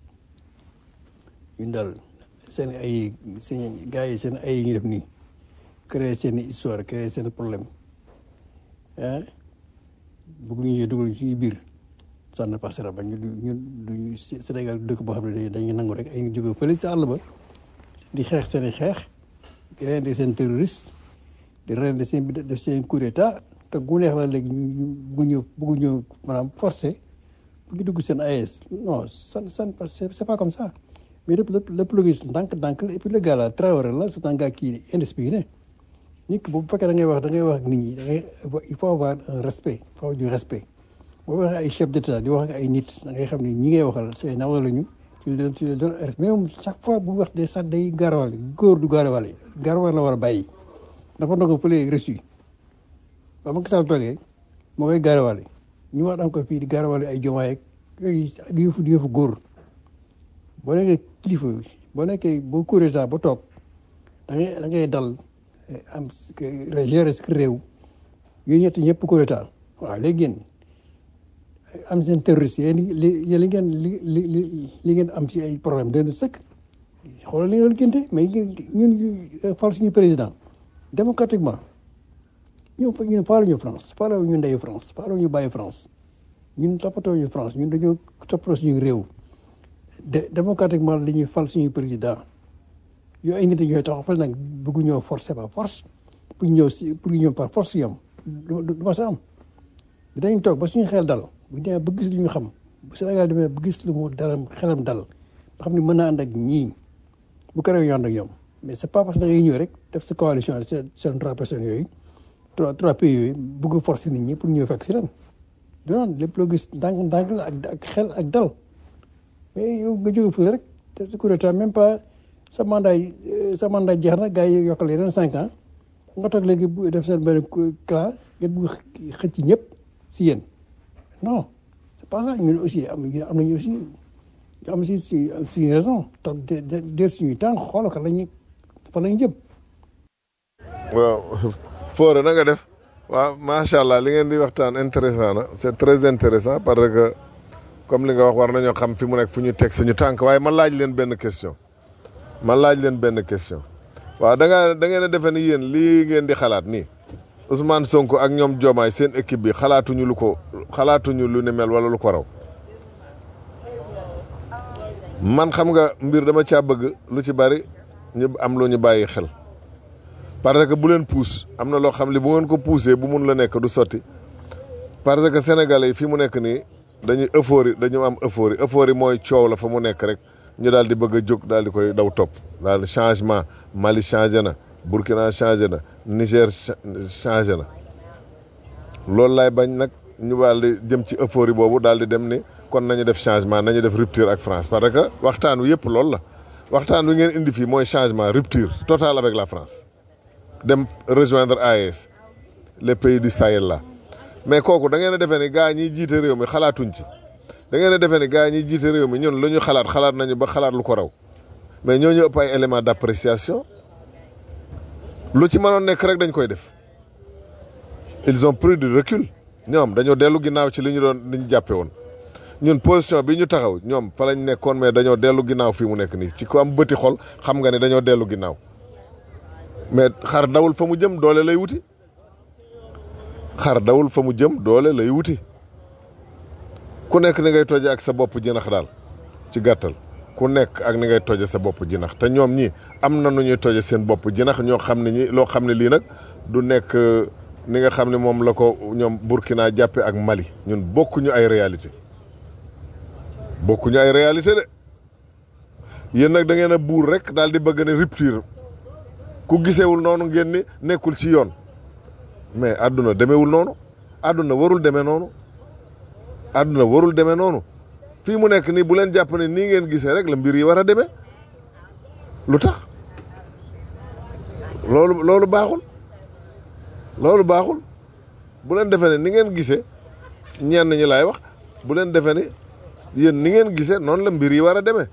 ñun daal seen ay seen gars yi seen ay yi ñu def nii créer seen histoire créer seen problème ah bëgguñu ñëw dugal ci biir ça ne passera ba ñu ñun duñu Sénégal dëkk boo xam ne dañuy nangu rek ay ñu jóge fële sa àll ba di xeex seen i xeex di rende seen terroriste di rende seen def seen coup d'état te gu neex la léegi ñu bëgguñu bëgguñu maanaam forcé bu ñu dugg seen AES non ça ça c'est c'est pas comme ça mais lépp lépp lépp lu gis ndànk ndànk la et puis le gars là Traoré la c'est un gars qui est indiscipliné nit ki bu fekkee da ngay wax da ngay wax ak nit ñi da ngay il faut avoir un respect il faut avoir du respect boo waxee ay chef d'état di wax ak ay nit da ngay xam ne ñi ngay waxal say nawla lañu tu leen tu leen doon respect mais moom chaque fois bu wax de sax day garawale góor du garawale garawale la war a bàyyi dafa na ko fële reçu ba ma gisal toogee moo koy garawale ñu wax encore fii di garawale ay jomaay ak yooyu di yëfu di yëfu góor boo nekkee kilifa boo nekkee boo kuréel ba toog da ngay da ngay dal am gérer sa réew yooyu ñett ñëpp kuréel waaw léegi yéen am seen terroriste yéen li li ngeen li li li ngeen am si ay problème dana sëkk xoolal li ngeen gënte mais ñun fal suñu président démocratiquement ñun ñun faalu ñu France faalu ñu ndeyu France faalu ñu bàyyi France ñun toppatoo ñu France ñun dañoo toppatoo suñu réew de démocratiquement li ñuy fal suñu président yooyu ay nit ñooy taxaw fal nag bëggu ñoo forcer par force pour ñëw si pour ñëw par force yam du du ma sa am dinañ toog ba suñu xel dal bu ñu demee ba gis li ñu xam bu Sénégal demee ba gis lu mu dara xelam dal ba xam ne mën naa ànd ak ñii bu ko réew ñu ànd ak ñoom mais c'est pas parce que da ngay ñëw rek def sa coalition seen seen trois personnes yooyu trois trois pays yooyu bëgg forcer nit ñi pour ñëw fekk si ren du noonu lépp loo gis ndànk ndànk la ak ak xel ak dal mais yow nga jóge fële rek te su coup d'état même pas sa mandat yi sa mandat jeex na gars yi yokkal yeneen cinq ans nga toog léegi bu def seen benn cas ngeen bugg xëcc ñëpp si yéen non c'est pas ça ñun aussi am am nañu aussi am si si suñu raison toog de de de suñuy temps xoolal ko la ñuy fa la ñu jëm. waaw Fodé na nga def waaw macha allah li ngeen di waxtaan intéressant na c'est très intéressant parce que comme li nga wax war nañoo xam fi mu nekk fu ñu teg suñu tànk waaye ma laaj leen benn question ma laaj leen benn question waaw da nga da ngeen a defe ni yéen lii ngeen di xalaat nii Ousmane Sonko ak ñoom Diomaye seen équipe bi xalaatuñu lu ko xalaatuñu lu ni mel wala lu ko raw man xam nga mbir dama caa bëgg lu ci bari ñu am lu ñu bàyyi xel parce que bu leen puus am na loo xam li bu ngeen ko puusee bu mun la nekk du sotti parce que sénégalais yi fi mu nekk nii dañuy euphorie dañu am euphorie euphorie mooy coow la fa mu nekk rek ñu daal di bëgg a jóg daal di koy daw topp daal di changement Mali changé na Burkina changé na Niger changé na loolu laay bañ nag ñu daal di jëm ci euphorie boobu daal di dem ni kon nañu def changement nañu def rupture ak France parce que waxtaan wi yëpp loolu la waxtaan wi ngeen indi fii mooy changement rupture totale avec la France dem rejoindre AES les pays du Sahel là mais kooku da ngeen a defee ni gars ñiy jiite réew mi xalaatuñ ci da ngeen a defee ni gars ñiy jiite réew mi ñun lu ñu xalaat xalaat nañu ba xalaat lu ko raw mais ñoo ñu ëpp ay éléments d'appréciation lu ci mënoon nekk rek dañ koy def ils ont pris du recul ñoom dañoo dellu ginnaaw ci li ñu doon li ñu jàppe woon ñun position bi ñu taxaw ñoom fa lañ nekkoon mais dañoo dellu ginnaaw fii mu nekk nii ci ko am bëti xol xam nga ne dañoo dellu ginnaaw mais xar dawul fa mu jëm doole lay wuti xar dawul fa mu jëm doole lay wuti ku nekk ni ngay toje ak sa bopp jinax daal ci gàttal ku nekk ak ni ngay toje sa bopp jinax te ñoom ñi am na nu ñuy toje seen bopp jinax ñoo xam ne ñi loo xam ne lii nag du nekk ni nga xam ne moom la ko ñoom Burkina jàppe ak Mali ñun bokkuñu ay réalité bokkuñu ay réalité de yéen nag da ngeen a buur rek daal di bëgg ne rupture ku gisewul noonu ngeen ni nekkul ci yoon mais àdduna demewul noonu àdduna warul demee noonu àdduna warul demee noonu fii mu nekk nii bu leen jàpp ne nii ngeen gisee rek la mbir yi war a demee lu tax loolu loolu baaxul loolu baaxul bu leen defee ne ni ngeen gisee ñenn ñi laay wax bu leen defee ne yéen ni ngeen gisee noonu la mbir yi war a demee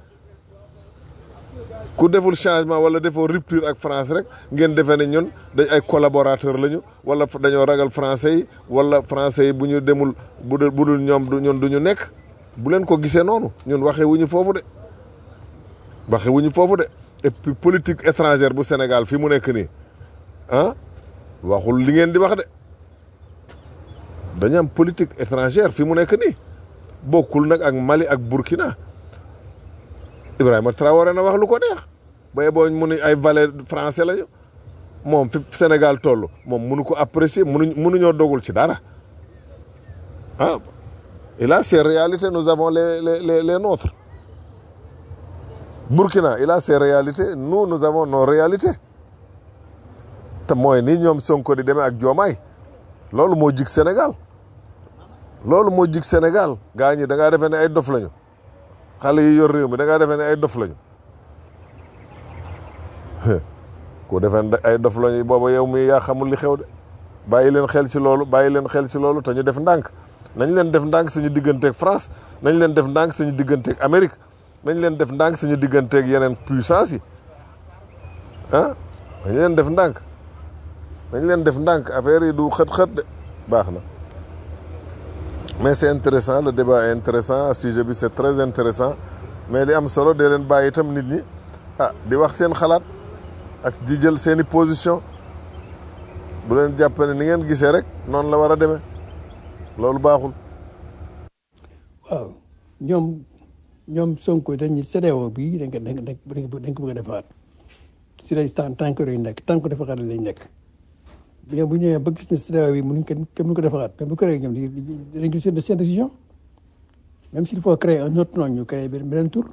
ku deful changement wala defoo rupture ak France rek ngeen defee ne ñun dañ ay collaborateur lañu wala dañoo ragal français yi wala français yi bu ñu demul bu dul bu dul ñoom du ñun du ñu nekk bu leen ko gisee noonu ñun waxee wuñu foofu de waxee wuñu foofu de et puis politique étrangère bu Sénégal fi mu nekk nii ah waxul li ngeen di wax de dañu am politique étrangère fi mu nekk nii bokkul nag ak Mali ak Burkina Ibrahima Traoré na wax lu ko neex ba boo mu ni ay valet français lañu moom fi Sénégal toll moom mënu ko apprécier mënu mënuñoo dogul ci dara ah il a ses réalités nous avons les les les les nôtres Burkina il a ses réalités nous nous avons nos réalités te mooy ni ñoom Sonko di demee ak Diomaye loolu moo jig Sénégal loolu moo jig Sénégal gaa ñi da ngaa defee ne ay dof lañu xale yi yor réew mi da ngaa defee ne ay dof lañu ku defee ne ay dof lañu booba yow mi yaa xamul li xew de bàyyi leen xel ci loolu bàyyi leen xel ci loolu te ñu def ndànk nañ leen def ndànk suñu digganteeg France nañ leen def ndànk suñu digganteeg Amérique nañ leen def ndànk suñu digganteeg yeneen puissance yi ah nañ leen def ndànk nañ leen def ndànk affaire yi du xët-xët de baax na mais c'est intéressant le débat est intéressant sujet bi c'est très intéressant mais li am solo dee leen bàyyi itam nit ñi ah di wax seen xalaat ak di jël seeni position bu leen jàpp ne ni ngeen gisee rek noonu la war a demee loolu baaxul waaw ñoom ñoom Sonko dañuy CEDEAO bii dañ ko dañ ko dañ ko bëgg a defaat si lay tànk yooyu nekk tànk defaat lañ nekk ñoom bu ñëwee ba gis ne CEDEAO bi mënuñ ko kenn mënu ko defaraat mais bu créé ñoom dañ ko seen seen décision même s'il faut créer un autre nom ñu créé benn beneen tour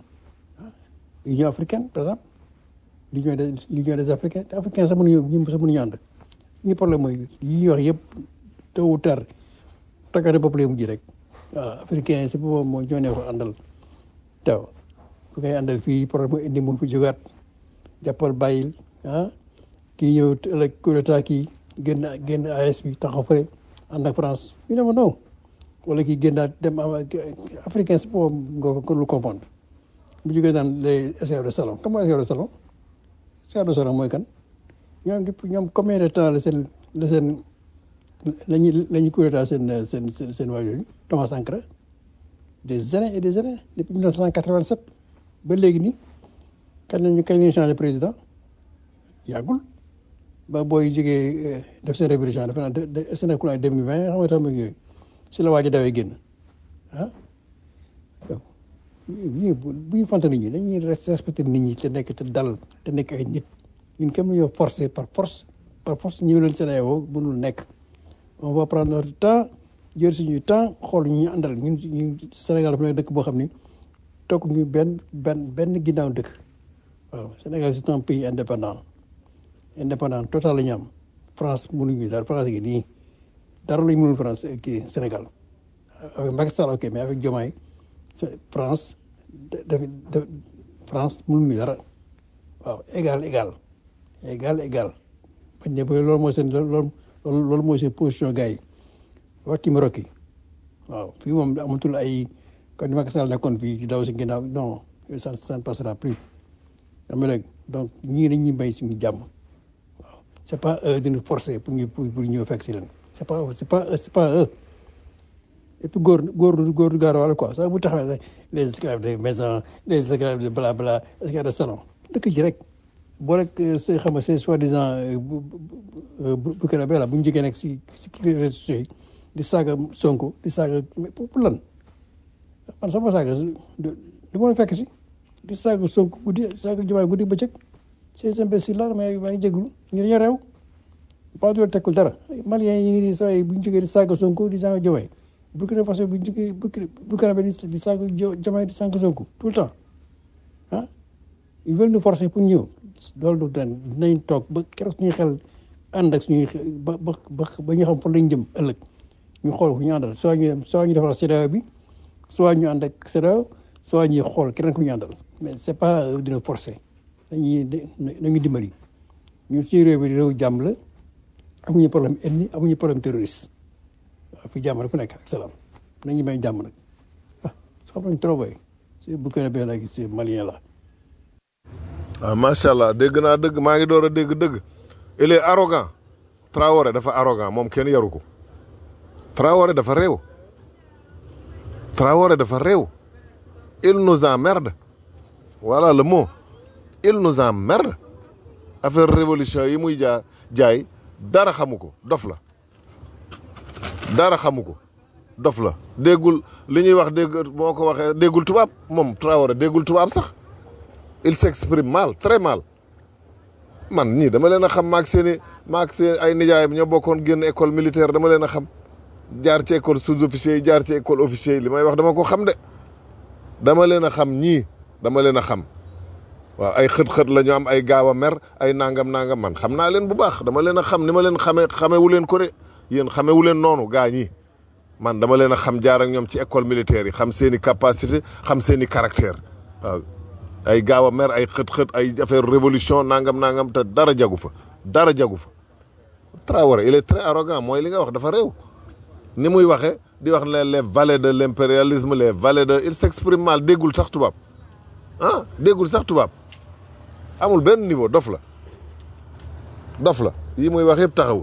Union africaine par exemple l'union des l'union des africains te africains sax mënuñu ñu sax mënuñu ànd ñu problème mooy yi ñuy wax yëpp tôt ou tard takkate bopp lay mujj rek waaw africain si boppam moo ñoo ne ko àndal taw fu ngay àndal fii problème mu indi mu fi jógaat jàppal bàyyil ah kii ñëw ëllëg coup d'état kii génn génn AS bi taxaw fële ànd ak France ñu ne ma non wala kii génnaat dem africain si boppam nga ko lu comprendre bu jógee naan les essais de salon comment essais de salon essais de salon mooy kan ñoom depuis ñoom combien de temps la seen la seen la ñuy la ñuy coup d'état seen seen seen seen waa yooyu Thomas Sankara des années et des années depuis 1987 ba léegi nii kañ la ñu kañ la ñu changé président yàggul ba booy jógee def seen révolution dafa naan de de Sénégal deux mille vingt xam nga tam yooyu si la waaj a dawee génn ah yow bu bu ñu fante nit ñi dañuy respecté nit ñi te nekk te dal te nekk ay nit ñun kenn ñoo forcé par force par force ñëw leen Sénégal mënul nekk on va prendre notre temps jël suñuy temps xool ñu ñu àndal ñun ñu Sénégal dafa nekk dëkk boo xam ni toog ñu benn benn benn ginnaaw dëkk waaw Sénégal c'est un pays indépendant indépendant total la ñu am France mënuñu dara France gi nii dara lañu mënul France kii Sénégal avec Macky Sall ok mais avec Diomaye France daf daf France mënuñu dara waaw égal égal égal égal bañ ne loolu mooy seen loolu loolu mooy seen position gars yi waxti Maroc yi waaw fii moom amatul ay kon ni Macky Sall nekkoon fii di daw si ginnaaw non ça ça ne passera plus xam nga donc ñii dañuy bay suñu jàmm waaw c'est pas eux de nous forcer pour ñu pour pour ñëw fekk si leen c'est pas c'est pas c'est pas eux et puis góor góor góor du gaaro wala quoi sax bu taxawee rek les esclaves de maison les esclaves de bla bla esclaves de salon dëkk ji rek boo rek say xam nga c'est soi-disant bu bu bu bu kii la bu ñu jógee nag si si réseaux sociaux yi di saaga Sonko di saaga mais pour pour lan man sama saaga du du ma la fekk si di saaga Sonko guddi saaga Diomaye guddi bëccëg ces imbéciles là maa ngi maa ngi jégalu ñu dañoo réew pas du tekkul dara Maliens yi ngi nii saa yi bu ñu jógee di saaga Sonko di saaga Diomaye Burkina Faso bu ñu jógee Burkina Faso di di saaga Diomaye di saaga Sonko tout le temps ah ils veulent nous forcer pour ñëw loolu du den dinañ toog ba keroog suñuy xel ànd ak suñuy ba ba ba ñu xam fan lañ jëm ëllëg ñu xool ku ñu àndal soit ñu soit ñu defal CEDEAO bi soit ñu ànd ak CEDEAO soit ñuy xool keneen ku ñu àndal mais c'est pas dina forcer dañuy dañuy dimbali ñun suñu réew bi réew jàmm la amuñu problème ethnie amuñu problème terroriste waaw fi jàmm rek fu nekk ak salaam nañu may jàmm nag ah xam nañ trop bay c'est Burkina Faso léegi c'est malien la ah macha allah dégg naa dëgg maa ngi door a dégg dëgg il est arrogant Traoré dafa arrogant moom kenn yaru ko Traoré dafa réew Traoré dafa réew il nous emmerde voilà le mot il nous emmerde affaire révolution yi muy jaa jaay dara xamu ko dof la dara xamu ko dof la déggul li ñuy wax dégg moo ko waxee déggul tubaab moom Traoré déggul tubaab sax il s'exprime mal très mal man ñii dama leen a xam maag seen i maag seen ay nijaayam ñoo bokkoon génn école militaire dama leen a xam jaar ci école sous-officier yi jaar ci école officier yi li may wax dama ko xam de dama leen a xam ñii dama leen a xam waaw ay xët-xët la ñu am ay gaaw a mer ay nangam nangam man xam naa leen bu baax dama leen a xam ni ma leen xamee xamewu leen ko de yéen xamewu leen noonu gaa ñi man dama leen a xam jaar ak ñoom ci école militaire yi xam seen i capacité xam seen i caractère waaw ay gaaw a mer ay xët-xët ay affaire révolution nangam nangam te dara jagu fa dara jagu fa Traoré il est très arrogant mooy li nga wax dafa réew ni muy waxee di wax les les valets de l'impérialisme les valets de il s'exprime mal déggul sax tubaab ah déggul sax tubaab amul benn niveau dof la dof la yii muy wax yëpp taxawul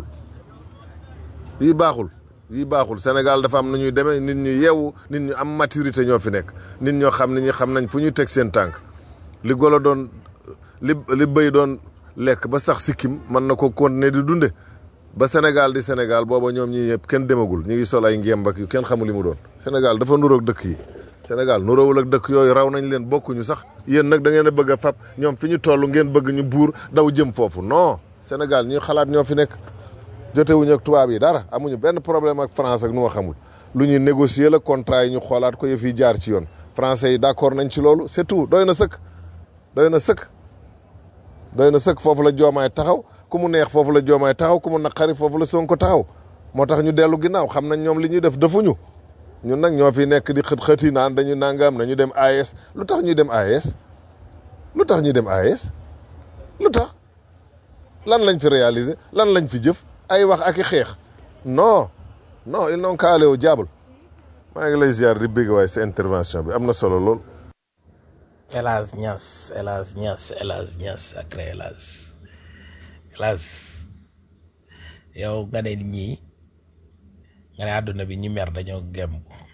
yii baaxul yii baaxul Sénégal dafa am na ñuy demee nit ñu yeewu nit ñu am maturité ñoo fi nekk nit ñoo xam ne ñi xam nañ fu ñu teg seen tànk li golo doon li li bëy doon lekk ba sax sikkim mën na ko continuer di dunde ba Sénégal di Sénégal booba ñoom ñii yëpp kenn demagul ñu ngi sol ay ngemb ak yu kenn xamul li mu doon Sénégal dafa nuroog dëkk yi Sénégal nuroowul ak dëkk yooyu raw nañ leen bokkuñu sax yéen nag da ngeen a bëgg a fab ñoom fi ñu toll ngeen bëgg ñu buur daw jëm foofu non Sénégal ñu xalaat ñoo fi nekk jotewuñu ak tubaab yi dara amuñu benn problème ak France ak nu ma xamul lu ñuy négocier la contrat yi ñu xoolaat ko yëf yi jaar ci yoon français yi d'accord nañ ci loolu c'est tout doy na sëkk doy na sëkk doy na sëkk foofu la joomaay taxaw ku mu neex foofu la joomaay taxaw ku mu naqari foofu la Sonko taxaw moo tax ñu dellu ginnaaw xam nañ ñoom li ñuy def defuñu ñun nag ñoo fi nekk di xët xët yi naan dañu nangam nañu dem AES lu tax ñu dem AES lu tax ñu dem AES lu tax lan lañ fi réaliser lan lañ fi jëf ay wax ak i xeex non non ils n'ont qu'à aller au diable maa ngi lay ziar di bégg waaye sa intervention bi am na solo lool. Elas Niass Elas Niass Elas Niass sacré Elas Elas yow nga ne ñii nga ne àdduna bi ñi mer dañoo gem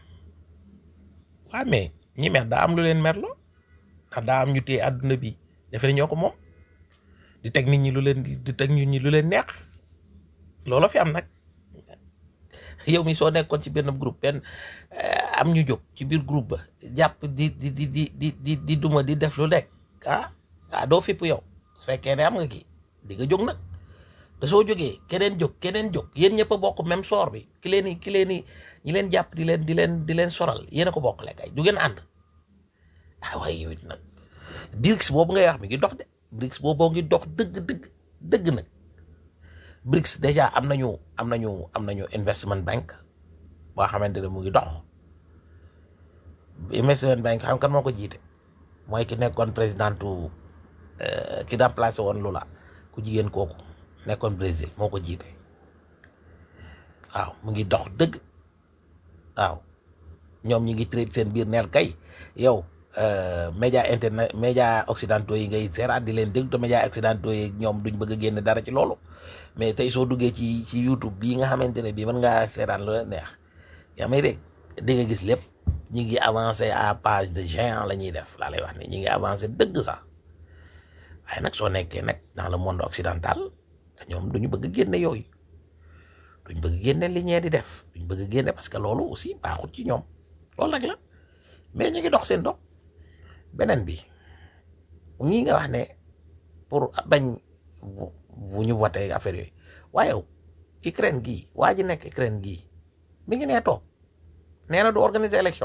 waa mais ñi mer daa am lu leen merloo ndax daa am ñu téye àdduna bi defe ne ñoo ko moom di teg nit ñi lu leen di teg nit ñi lu leen neex loolu fi am nag yow mi soo nekkoon ci benn groupe benn am ñu jóg ci biir groupe ba jàpp di di di di di di di duma di def lu nekk ah ah doo fipp yow su fekkee ne am nga kii di nga jóg nag te soo jógee keneen jóg keneen jóg yéen ñëpp a bokk même soor bi ki leen i ki leen i ñi leen jàpp di leen di leen di leen soral yéen a ko bokk lekk ay du ngeen ànd ah waaye yow it nag BRICS boobu ngay wax mi ngi dox de BRICS boobu ngi dox dëgg dëgg dëgg nag BRICS déjà am nañu am nañu am nañu investment bank boo xamante ne mu ngi dox investment bank xam kan moo ko jiite mooy ki nekkoon présidentu ki remplacé woon Lula ku jigéen kooku nekkoon Brésil moo ko jiite waaw mu ngi dox dëgg waaw ñoom ñi ngi traité seen biir neel kay yow média internet média occidentaux yi ngay seeraat di leen déglu te média occidentaux yi ñoom duñ bëgg a génn dara ci loolu mais tey soo duggee ci ci YouTube bii nga xamante ne bii mën ngaa seeraan lu la neex yaa may dégg di nga gis lépp ñi ngi avancé à page de géant la ñuy def laa lay wax ni ñi ngi avancé dëgg sax waaye nag soo nekkee nag dans le monde occidental ñoom duñu bëgg génne yooyu duñ bëgg génne li ñee di def duñ bëgg génne parce que loolu aussi baaxut ci ñoom loolu nag la mais ñu ngi dox seen dox beneen bi ñii nga wax ne pour bañ bu ñu voté affaire yooyu waaye Ukraine gii waa ji nekk Ukraine gii mi ngi nee toog nee na du organiser élection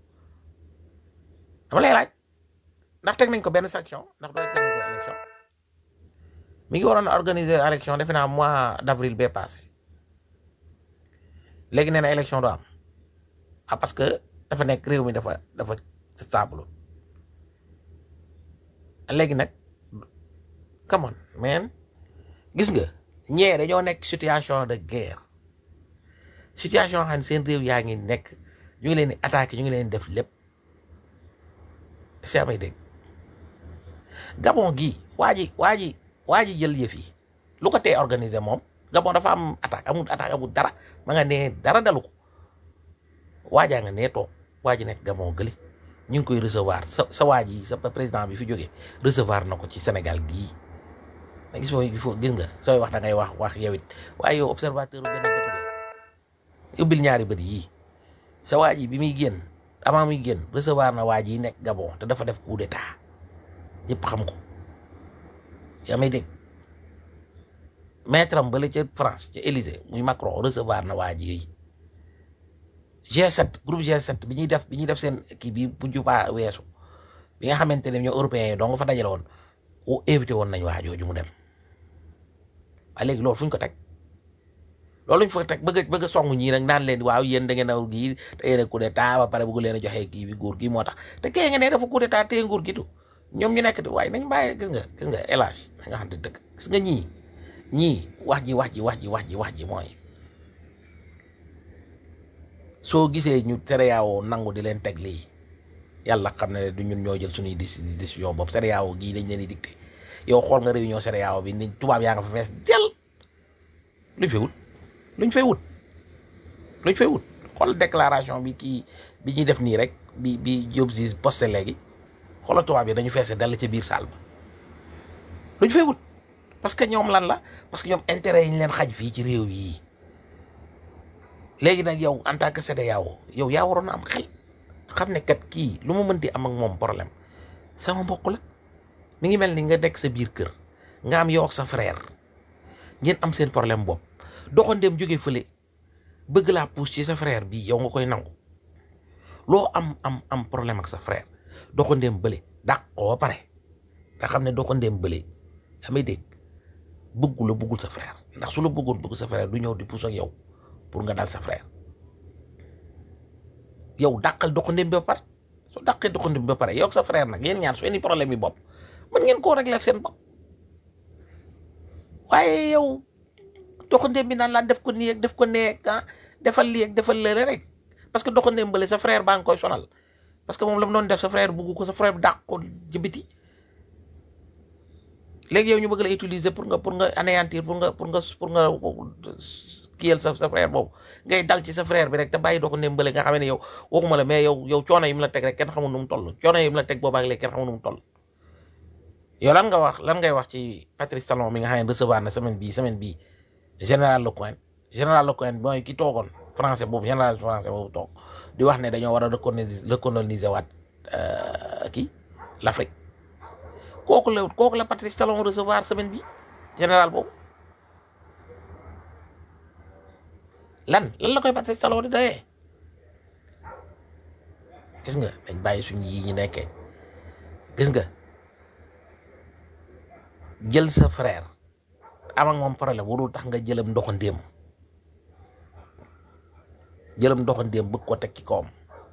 dama lay laaj ndax teg nañ ko benn sanction ndax du organiser élection mi ngi waroon organiser élection defe naa mois d' avril bee passé léegi nee na élection du am ah parce que dafa nekk réew mi dafa dafa stable léegi nag come on man gis nga ñee dañoo nekk situation de guerre situation xam ne seen réew yaa ngi nekk ñu ngi leen di attaqué ñu ngi leen di def lépp si amay dégg Gabon gii waa ji waa ji waa ji jël yëf yi lu ko tee organisé moom Gabon dafa am attaque amul attaque amul dara ma nga nee dara dalu ko waajaa nga nee toog waa ji nekk Gabon gële ñu ngi koy recevoir sa sa waa ji sa président bi fi jógee recevoir na ko ci Sénégal gii ma gis il faut gis nga sooy wax da ngay wax wax yow it waaye yow observateur bu benn bët nga ubbil ñaari bët yii sa waa ji bi muy génn avant muy génn recevoir na waa ji nekk Gabon te dafa def coup d'état ñëpp xam ko yaa may dégg maître am bale ca France ca Élysée muy Macron recevoir na waa ji yi G7 groupe G7 bi ñuy def bi ñuy def seen kii bi bu jubaa weesu bi nga xamante ne ñoo européens yi dong fa dajale woon o invité woon nañ waa jooju mu dem waaye léegi loolu fu ñu ko teg loolu ñu fa teg bëgg a bëgg a song ñii nag naan leen waaw yéen da ngeen a gii te yéen a coup d'état ba pare bëgg leen a joxe kii bi nguur gi moo tax te kee nga ne dafa coup d'état téye nguur gi tu ñoom ñu nekk di waaye nañ bàyyi gis nga gis nga élage da nga xam te dëgg gis nga ñii ñii wax ji wax ji wax ji wax ji wax ji mooy soo gisee ñu CEDEAO nangu di leen teg lii yàlla xam ne du ñun ñoo jël suñuy décision bopp CEDEAO gii dañ leen di dicté yow xool nga réunion CEDEAO bi ni tubaab yaa nga fa fees jël luñ fay wut luñ fay wut luñ fay wut xool déclaration bi kii bi ñuy def nii rek bi bi Diop Ziz posté léegi xoolal tubaab yi dañu feese dal ca biir saal ba luñ fay wut parce que ñoom lan la parce que ñoom intérêt yi ñu leen xaj fii ci réew yi léegi nag yow en tant que CEDEAO yow yaa waroon a am xel xam ne kat kii lu ma mënti am ak moom problème sama mbokk la mi ngi mel ni nga nekk sa biir kër nga am yow ak sa frère ngeen am seen problème bopp doxandeem jóge fële bëgg laa pousse ci sa frère bii yow nga koy nangu loo am am am problème ak sa frère doxandeem bële dàq ko ba pare nga xam ne doxandeem bële yaa may dégg bëggu la bëggul sa frère ndax su la bëggoon bëgg sa frère du ñëw di pousse ak yow pour nga dal sa frère yow dàqal doxandéem bi ba pare soo dàqee doxandéem bi ba pare yow ak sa frère nag yéen ñaar su indi problème yi bopp mën ngeen koo régler seen bopp waaye yow doxandéem bi naan laan def ko nii ak def ko nee ah defal lii ak defal lële rek parce que doxandéem bële sa frère baa ngi koy sonal parce que moom la mu doon def sa frère bugg ko sa frère dàq ko jëbiti léegi yow ñu bëgg la utiliser pour nga pour nga anéantir pour nga pour nga pour nga kiyal sa sa frère boobu ngay dal ci sa frère bi rek te bàyyi doo ko ndémbale nga xam ne yow waxuma la mais yow yow coono yi mu la teg rek kenn xamul nu mu toll coono yi mu la teg boobaak léegi kenn xamul nu mu toll yow lan nga wax lan ngay wax ci Patrice Talon mi nga xam ne recevoir na semaine bii semaine bii général Lecointre général Lecointre mooy ki toogoon français boobu général français boobu toog di wax ne dañoo war a recoloniser recoloniser waat kii l'Afrique kooku la kooku la Patrice Talon recevoir semaine bi général boobu lan lan la koy Patrice Talon di doyee gis nga dañ bàyyi suñu yi ñu nekkee gis nga jël sa frère am ak moom problème warul tax nga jëlam ndoxandéem jëlam ndoxandéem bëgg ko teg ci kawam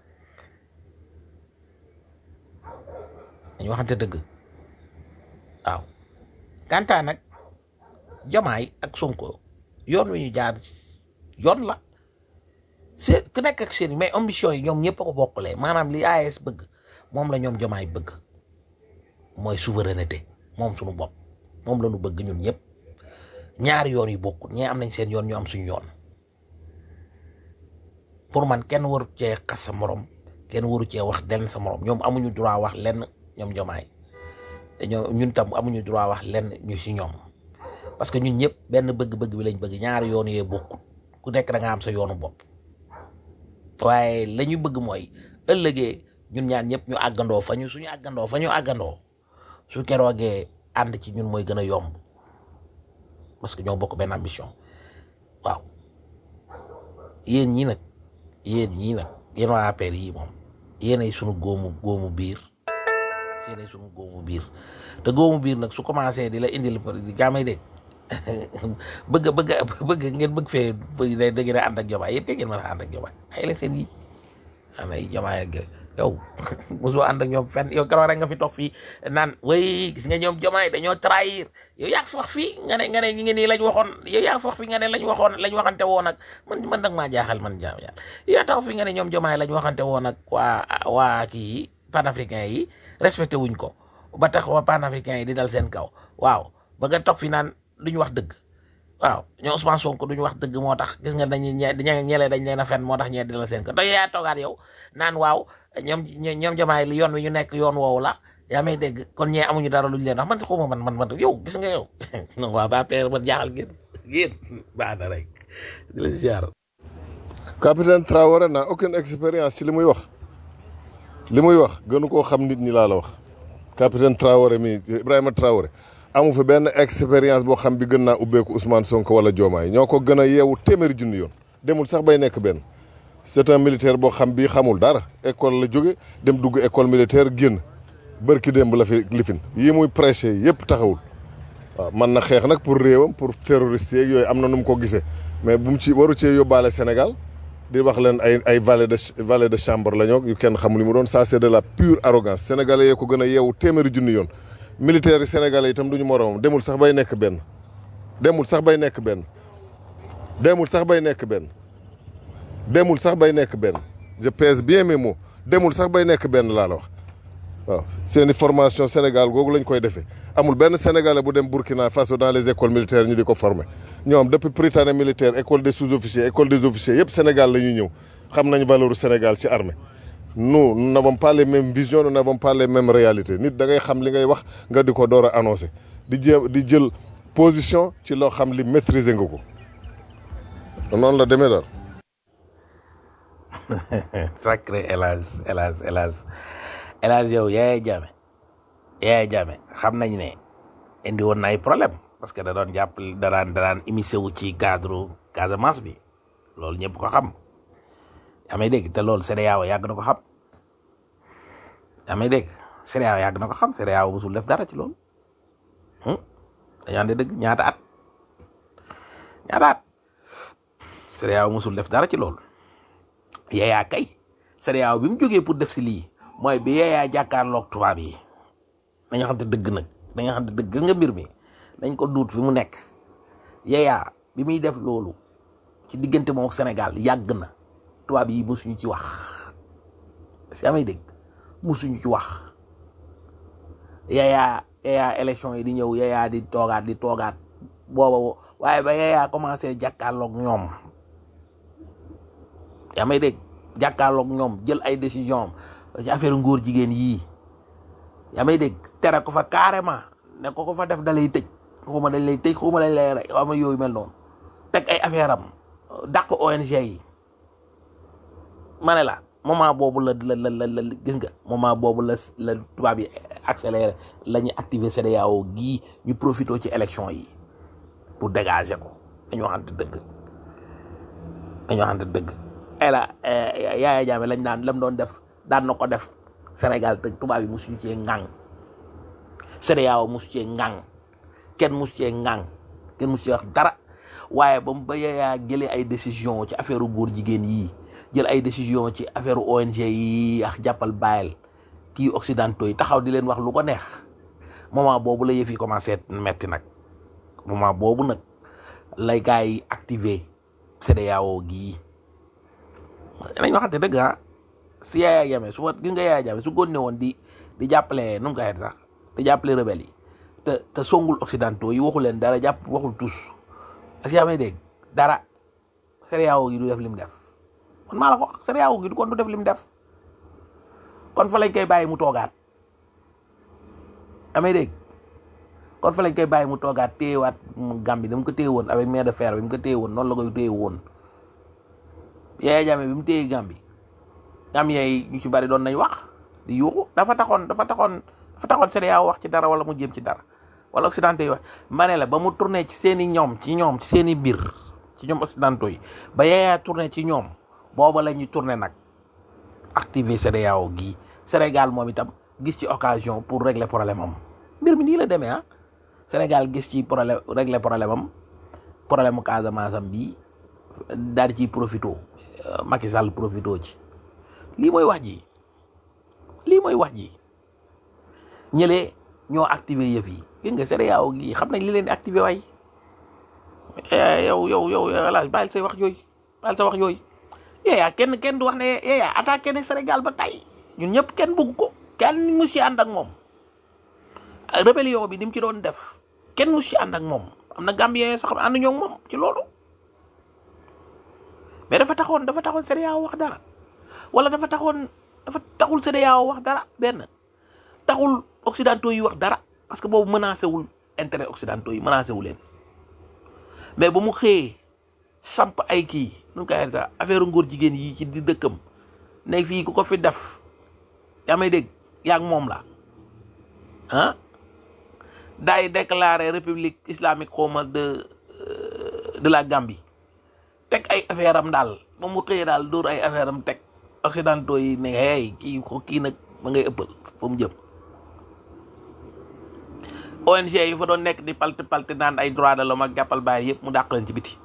dañu waxante dëgg waaw kantaa nag jamaay ak sonko yoon wi ñu jaar yoon la c'est ku nekk ak seen mais ambition yi ñoom ñëpp a ko bokkulee maanaam li AES bëgg moom la ñoom jamaay bëgg mooy souveraineté moom suñu bopp moom la ñu bëgg ñun ñëpp ñaari yoon yu bokkul ñee am nañ seen yoon ñu am suñu yoon pour man kenn waru cee xas sa morom kenn waru cee wax lenn sa morom ñoom amuñu droit wax lenn ñoom jomaay ñoom ñun tam amuñu droit wax lenn ñu si ñoom parce que ñun ñëpp benn bëgg-bëgg bi lañ bëgg ñaari yoon yee bokkut ku nekk da nga am sa yoonu bopp waaye la ñu bëgg mooy ëllëgee ñun ñaan ñëpp ñu àggandoo fa ñu suñu àggandoo fa ñu àggandoo su keroogee ànd ci ñun mooy gën a yomb parce que ñoo bokk benn ambition waaw yéen ñii nag yéen ñii nag yéen waa APR yi moom yéenay sunu góomu góomu biir yéenay sunu góomu biir te góomu biir nag su commencé di la indil di jaamay dégg bëgg bëgg bëgg ngeen bëgg fee da da ngeen a ànd ak jomaay yéen kay ngeen mën a ànd ak jomaay ay la seen yi ana ay jomaay ak yow mosoo ànd ak ñoom fenn yow keroog rek nga fi toog fii naan way gis nga ñoom jomaay dañoo trahir yow yaa ngi fi wax fii nga ne nga ne ñu ngi nii lañ waxoon yow yaa ngi fi wax fii nga ne lañ waxoon lañ waxante woon ak man man nag maa jaaxal man jaam yàlla yaa tax fi nga ne ñoom jomaay lañ waxante woon ak waa waa kii panafricain yi respecté wuñ ko ba tax waa panafricain yi di dal seen kaw waaw ba nga toog fi naan duñu wax dëgg waaw ñoo Ousmane Sonko duñu wax dëgg moo tax gis nga dañuy ñe ñelee dañ leen a fen moo tax ñee di la seen ko te yaa toogaat yow naan waaw ñoom ñoom jamaay li yoon wi ñu nekk yoon woowu la yaa may dégg kon ñee amuñu dara luñu leen wax man xawma man man man yow gis nga yow non waa ba père man jaaxal ngeen ngeen baax na rek di la ziar capitaine Traoré n'a aucune expérience ci li muy wax li muy wax gënu koo xam nit ñi laa la wax capitaine Traoré mi Ibrahima Traoré amu fi benn expérience boo xam bi gën naa ubbeeku Ousmane Sonko wala Diomaye ñoo ko gën a yeewu téeméeri junni yoon demul sax bay nekk benn c'est un militaire boo xam bii xamul dara école la jóge dem dugg école militaire génn bërki démb la fi lifin yii muy prêché yëpp taxawul waaw man na xeex nag pour réewam pour terroriste yeeg yooyu am na nu mu ko gisee mais bu mu ci waru cee yóbbaale Sénégal di wax leen ay ay valet de valet de chambre la ñoo yu kenn xamul li mu doon ça c'est de la pure arrogance sénégalais yee ko gën a yeewu téeméeri junni yoon militaires yi sénégalais itam du ñu moroomam demul sax bay nekk benn demul sax bay nekk benn demul sax bay nekk benn demul sax bay nekk benn je pèse bien mes mots demul sax bay nekk benn laa la wax waaw seeni formation Sénégal googu lañ koy defee amul benn sénégalais bu dem Burkina Faso dans les écoles militaires ñu di ko former ñoom depuis Prytanée militaire école des sous-officiers école des officiers yëpp Sénégal la ñuy ñëw xam nañ valeur Sénégal ci armée nous nous n'avons pas les mêmes visions nous n'avons pas les mêmes réalités nit da ngay xam li ngay wax nga di ko door a annoncé di jéem di jël position ci loo xam li maîtriser nga ko noonu la demee daal. sacré hélas hélas hélas hélas yow Yaya Jammeh Yaya Jammeh xam nañ ne indi woon na ay problème parce que da doon jàpp da daan da daan immiscé wu ci cadre Casamance bi loolu ñëpp ko xam yaa may dégg te loolu CEDEAO yàgg na ko xam yaa may dégg CEDEAO yàgg na ko xam CEDEAO musul def dara ci loolu dañu ànd dëgg ñaata at ñaata at CEDEAO musul def dara ci loolu Yaya kay CEDEAO bi mu jógee pour def si lii mooy bi Yaya jàkkaarloog tubaab yi dañoo xam te dëgg nag dañoo xam te dëgg gis nga mbir mi dañ ko duut fi mu nekk Yaya bi muy def loolu ci diggante moom ak Sénégal yàgg na tubaab yi musuñu ci wax si amay dégg musuñu ci wax Yaya Yaya élection yi di ñëw Yaya di toogaat di toogaat booba waaye ba Yaya commencé jàkkaarloog ñoom yaa may dégg jàkkaarloog ñoom jël ay décision ci affaire ngóor jigéen yii yaa may dégg tere ko fa carrément ne ko ko fa def da lay tëj xuma dañ lay tëj xuma dañ lay rey ama yooyu mel noonu teg ay affaire am dàq ONG yi ma ne la moment boobu la la la la gis nga moment boobu la la tubaab yi accéléré la ñu activer CEDEAO gii ñu profité ci élection yi pour dégager ko dañoo xamante dëgg dañoo xamante dëgg ela Yaya Jammeh lañ daan lam doon def daan na ko def Sénégal te tubaab yi musuñu cee ŋàng CEDEAO musu cee ŋàng kenn musu cee ŋàng kenn musu cee wax dara waaye ba mu ba Yaya jëlee ay décision ci affaire góor jigéen yii jël ay décision ci affaire ONG yi ak jàppal bàyyil kii occidentaux yi taxaw di leen wax lu ko neex moment boobu la yëf yi commencé metti nag moment boobu nag lay gars yi activé CEDEAO gii nañ waxante dëgg ah si Yaya Jammeh su gis nga Yaya Jammeh su góon ne woon di di jàppale nu mu ko sax di jàppale rebelle yi te te songul occidentaux yi waxu leen dara jàpp waxul tous as yaa may dégg dara CEDEAO gi du def li mu def kon maa la ko wax CEDEAO gi du kon du def li mu def kon fa lañ koy bàyyi mu toogaat amee dégg kon fa lañ koy bàyyi mu toogaat téyewaat mu Gambie ni mu ko téye woon avec main de fer bi mu ko téye woon noonu la koy téye woon Yaya Jammeh bi mu téye Gambie Gambien yi ñu ci bari doon nañ wax di yuuxu dafa taxoon dafa taxoon dafa taxoon CEDEAO wax ci dara wala mu jéem ci dara wala occidentaux yi wax ma ne la ba mu tourné ci seen i ñoom ci ñoom ci seen i mbir ci ñoom occidentaux yi ba Yaya tourné ci ñoom booba la ñuy tourné nag activer CEDEAO gii Sénégal moom itam gis ci occasion pour régler problème am mbir mi nii la demee ah Sénégal gis ci problème régler problème am problème mu Casamance am bii daal di ciy profito Macky Sall profito ci lii mooy wax ji lii mooy wax ji ñëlee ñoo activer yëf yi gis nga CEDEAO gii xam nañ li leen di activer waay yow yow yow alaaj bàyyil say wax yooyu bàyyil sa wax yooyu yeeyaa kenn kenn du wax ne yeeyaa attaqué ne Sénégal ba tey ñun ñëpp kenn bëgg ko kenn mu si ànd ak moom rébellion bi ni mu ci doon def kenn mu si ànd ak moom am na Gambien sax ànd ñoo moom ci loolu mais dafa taxoon dafa taxoon CEDEAO wax dara wala dafa taxoon dafa taxul CEDEAO wax dara benn taxul occidentaux yi wax dara parce que boobu menacé wul intérêt occidentaux yi menacé wu leen mais ba mu xëyee samp ay kii nu koy sax affaire ngóor jigéen yi ci di dëkkam nekk fii ku ko fi def yaa may dégg yaa ak moom la ah daay déclaré république islamique xawma de de la Gambie teg ay affaire am daal ba mu xëyee daal dóor ay affaire am teg occidentaux yi ne hey kii kii nag ma ngay ëppal fa mu jëm ONG yi fa doon nekk di palti palti naan ay droit de l'homme ak jàppal bàyyi yëpp mu dàq leen ci biti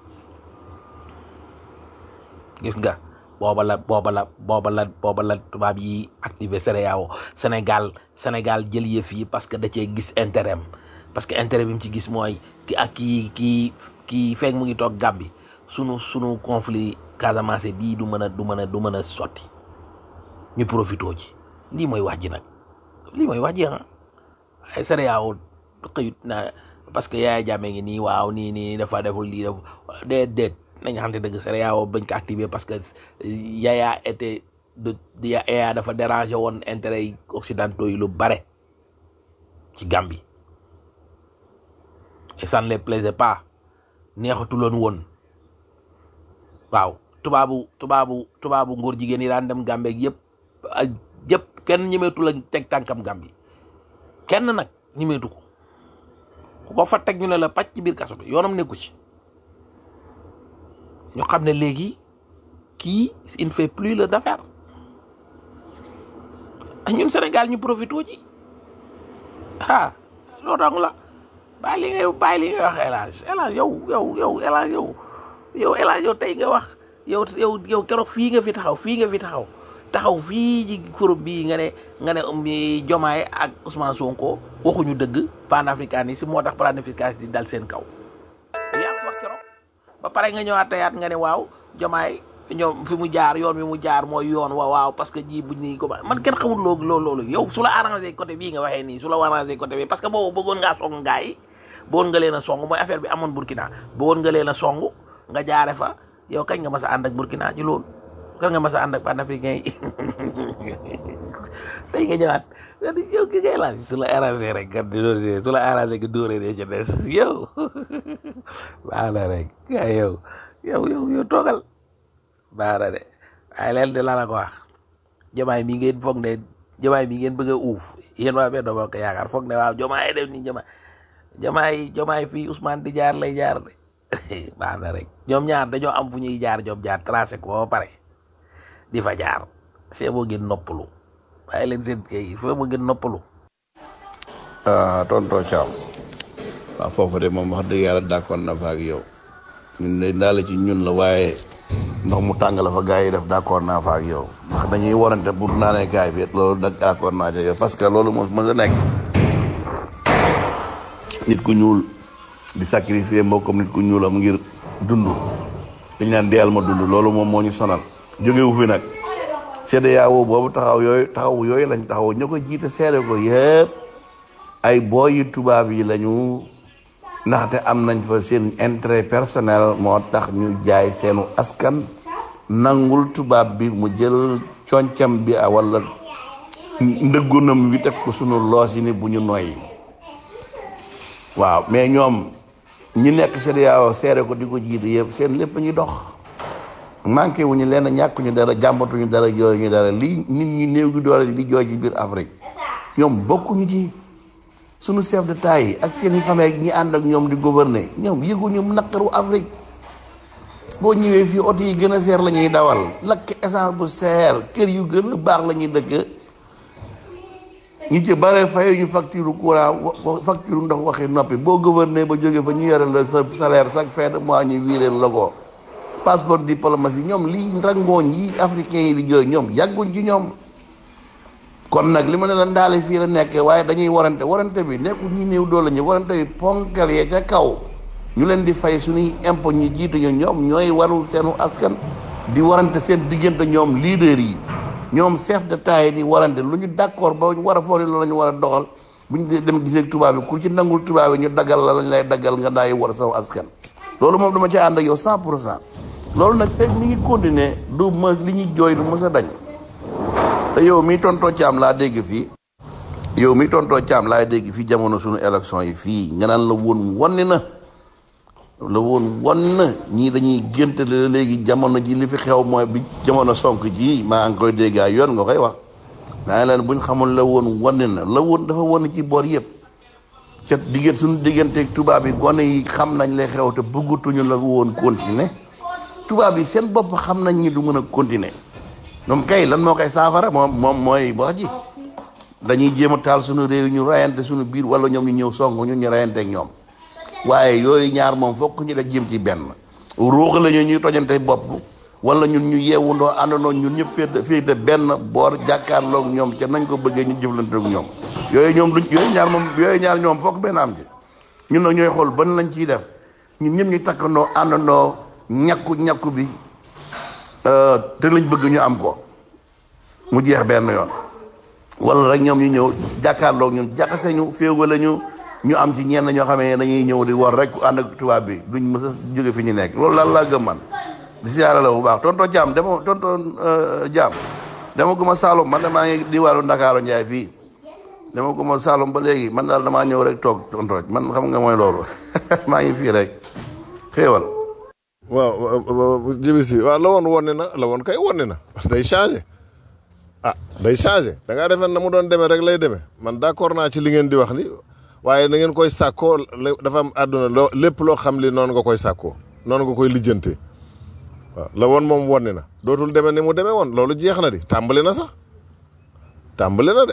gis nga booba la booba la booba la booba la tubaab yi activé CEDEAO Sénégal Sénégal jël yëf yi parce que da cee gis intérêt am parce que intérêt bi mu ci gis mooy ki ak kii kii kii fekk mu ngi toog Gàmbi sunu sunu conflit Casamance bii du mën a du mën a du mën a sotti ñu profitoo ci lii mooy wax ji nag lii mooy wax ji ah ay CEDEAO xëyut na parce que Yaya Jammeh ngi nii waaw nii nii dafa deful lii def déet déet nañ xamante dëgg CEDEAO bañ ko activé parce que Yaya était de Yaya dafa dérangé woon intérêt yi occidentaux yi lu bare ci Gambie et ça ne les plaisait pas neexatuloon woon waaw tubaabu tubaabu tubaabu ngóor jigéen yi daan dem Gambie ak yëpp ak yëpp kenn ñemeetu la teg tànkam Gambie kenn nag ñemeetu ko ku ko fa teg ñu ne la pàcc ci biir kaso bi yoonam nekku ci ñu xam ne léegi kii il ne fait plus le d'affaire ah ñun Sénégal ñu profité ci ah loolu dong la bàyyi li ngay bàyyi li ngay wax El Hadj El Hadj yow yow yow El Hadj yow yow El Hadj yow tey nga wax yow yow yow keroog fii nga fi taxaw fii nga fi taxaw taxaw fii ci forum bii nga ne nga ne Jomaay ak Ousmane Sonko waxuñu dëgg panafricanisme moo tax panafricanisme di dal seen kaw yaa ngi wax keroog ba pare nga ñëwaat teyaat nga ne waaw Jomaay ñoom fi mu jaar yoon wi mu jaar mooy yoon wa waaw parce que ji buñ ni ko man kenn xamul loolu loolu loolu yow su la arrangé côté bii nga waxee nii su la arrangé côté bii parce que boobu bëggoon ngaa song gaa yi bëggoon nga leen a song mooy affaire bi amoon Burkina bëggoon nga leen a song nga jaare fa yow kañ nga mas a ànd ak Burkina ci loolu kan nga mas a ànd ak panafricain yi tey nga ñëwaat yow ki ngay laaj su la arrangé rek kat di doon su la arrangé nga dóoree dee ca des yow baax na rek yaa yow yow yow yow toogal baax na de waaye leen de la la ko wax jamaay mi ngeen foog ne jamaay mi ngeen bëgg a uuf yéen waa benn bokk yaakaar foog ne waaw jamaay def ni jamaay jamaay jamaay fii Ousmane di jaar lay jaar de baax na rek ñoom ñaar dañoo am fu ñuy jaar ñoom jaar tracé ko ba pare di fa jaar c'est boo gën noppalu bàyyi leen seen kay foo ma gën noppalu ah tonton Thiam waaw foofu de moom wax dëgg yàlla d'accord na fa ak yow ñun de daal ci ñun la waaye ndox mu tàng la fa gars yi def d'accord naa fa ak yow ndax dañuy warante pour naanee gaay bi loolu nag d'accord naa ci yow parce que loolu moom mën a nekk nit ku ñuul di sacrifier mbokkam nit ku ñuulam ngir dund dañ naan deyal ma dund loolu moom moo ñu sonal jógewu fi nag CEDEAO boobu taxaw yooyu taxaw yooyu lañ taxaw ña ko jiite seede ko yëpp ay booyi tubaab yi lañu ndaxte am nañ fa seen intérêt personnel moo tax ñu jaay seenu askan nangul tubaab bi mu jël concam bi a wala ndëggunam wi teg ko sunu loos yi ni bu ñu noyyi waaw mais ñoom ñi nekk CEDEAO seere ko di ko jiitu yëpp seen lépp ñu dox manqué wu ñu leen ñàkkuñu dara jàmbatuñu dara jooy ñu dara lii nit ñi néew gi doole di jooy ci biir Afrique ñoom bokkuñu ci sunu chef d'État yi ak seeni famille ñi ànd ak ñoom di gouverner ñoom yëguñu naqaru Afrique boo ñëwee fii oto yi gën a seer la ñuy dawal lakk essence bu seer kër yu gën a baax la ñuy dëkk ñu ci bare faye ñu facture courant wa- facture ndox waxi noppi boo gouverner ba jógee fa ñu yore la sa salaire chaque fin de mois ñu wiireel la ko passeport diplomatie ñoom lii rangooñ yi africain yi di jooy ñoom yàgguñ ci ñoom kon nag li ma ne la ndaale fii la nekkee waaye dañuy warante warante bi nekkul ñu néew doole ñu warante bi ponkal yee ca kaw ñu leen di fay suñuy impôt ñu jiitu ñu ñoom ñooy warul seenu askan di warante seen diggante ñoom leader yi ñoom chef d'état yi di warante lu ñu d'accord ba war a foog ni la ñu war a doxal bu ñu dee dem gisee tubaab bi ku ci nangul tubaab yi ñu daggal la lañ lay daggal nga daay war saw askan loolu moom dama ci ànd ak yow 100 pour cent loolu nag fekk mi ngi continuer du ma li ñuy jooy du mës a dañ te yow mi tontoo caam laa dégg fii yow mi tontoo caam laa dégg fii jamono suñu élection yi fii nga naan la woon wonni na la woon won na ñii dañuy géntale la léegi jamono ji li fi xew mooy bi jamono sonk ji maa ngi koy dégg ay yoon nga koy wax naa leen buñ xamul la woon wonni na la woon dafa won ci boor yëpp ca diggante suñu digganteeg tubaab yi gone yi xam nañ lay xew te bëggatuñu la woon continuer tubaab yi seen bopp xam nañ ñi du mën a continuer ñoom kay lan moo koy saafara moom moom mooy wax ji dañuy jéem a taal suñu réew ñu rayante suñu biir wala ñoom ñu ñëw song ñun ñu rayante ak ñoom waaye yooyu ñaar moom fokk ñu def jéem ci benn ruux la ñu ñuy tojante bopp wala ñun ñu yeewundoo àndandoo ñun ñëpp féete féete benn boor jàkkaarloog ñoom ca nañ ko bëggee ñu jëflante ak ñoom yooyu ñoom duñ yooyu ñaar moom yooyu ñaar ñoom fokk benn am ci ñun nag ñooy xool ban lañ ciy def ñun ñëpp ñu takkandoo àndandoo ñakku ñakku bi euh, te lañ bëgg ñu am ko mu jeex benn yoon wala rek ñoom ñu ñëw jàkkaarloog ñun jaxase ñu féewale ñu ñu am ci ñenn ñoo xamee ne dañuy ñëw di war rek ànd ak tubaab bi duñ mës a jóge fi ñu nekk loolu daal laa gëm man di siyaare la bu baax tonto jaam dama tonto jaam dama guma Saalum man damaa ngi di wàllu Ndakaaru Njaay fii dama guma Saalum ba léegi man daal damaa ñëw rek toog tonto man xam nga mooy loolu maa ngi fii rek xéewal waaw jibi si waaw la woon wonne na la woon kay wonne na day changé ah day changé da ngaa defee na mu doon demee rek lay demee man d'accord naa ci li ngeen di wax ni waaye na ngeen koy sàkkoo le- dafa am àdduna loo lépp loo xam li noonu nga koy sàkkoo noonu nga koy lijjantee waaw la woon moom wonne na dootul demee ni mu demee woon loolu jeex na di tàmbali na sax tàmbali na de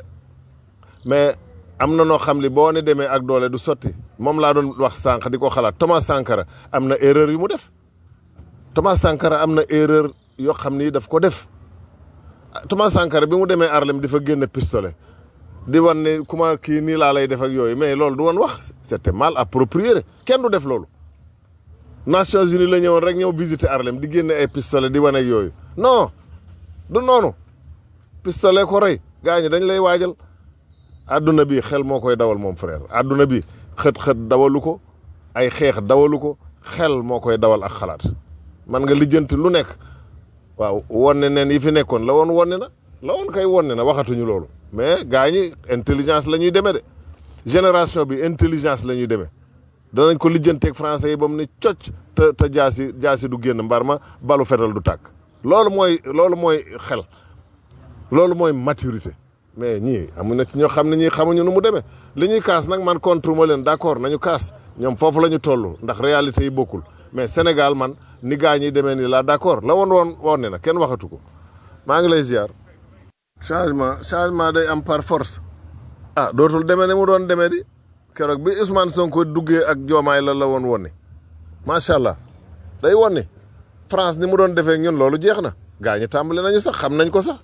mais am na noo xam li boo ne demee ak doole du sotti moom laa doon wax sànq di ko xalaat Thomas Sankara am na erreur yu mu def Thomas Sankara am na erreur yoo xam ni daf ko def Thomas Sankara bi mu demee Harlem di fa génne pistolet di wan ne kuma kii nii laa lay def ak yooyu mais loolu du woon wax c'était mal approprié kenn du def loolu Nations Unies la ñëwoon rek ñëw visiter Harlem di génne ay pistolet di wane ak yooyu non du noonu pistolet ko rey gaa ñi dañ lay waajal àdduna bi xel moo koy dawal moom frère àdduna bi xët-xët dawalu ko ay xeex dawalu ko xel moo koy dawal ak xalaat man nga lijjanti lu nekk waaw wonne neen yi fi nekkoon la woon wonne na la woon kay wonne na waxatuñu loolu mais gaa ñi intelligence la ñuy demee de génération bi intelligence la ñuy demee danañ ko lijjanteeg français yi ba mu ne cocc te te jaasi jaasi du génn mbar ma balu fetal du tàkk loolu mooy loolu mooy xel loolu mooy maturité mais ñii amu na ci ñoo xam ne ñii xamuñu nu mu demee li ñuy kaas nag man contre ma leen d'accord nañu kaas ñoom foofu la ñu toll ndax réalité yi bokkul mais Sénégal man ni gaa ñi demee nii laa d'accord la woon woon woon ne na kenn waxatu ko maa ngi lay ziar. changement changement day am par force. ah dootul demee ne mu doon demee di keroog bi Ousmane Sonko duggee ak joomaay la la woon wonni macha allah day wonni France ni mu doon defee ak ñun loolu jeex na gaa ñi tàmbali nañu sax xam nañ ko sax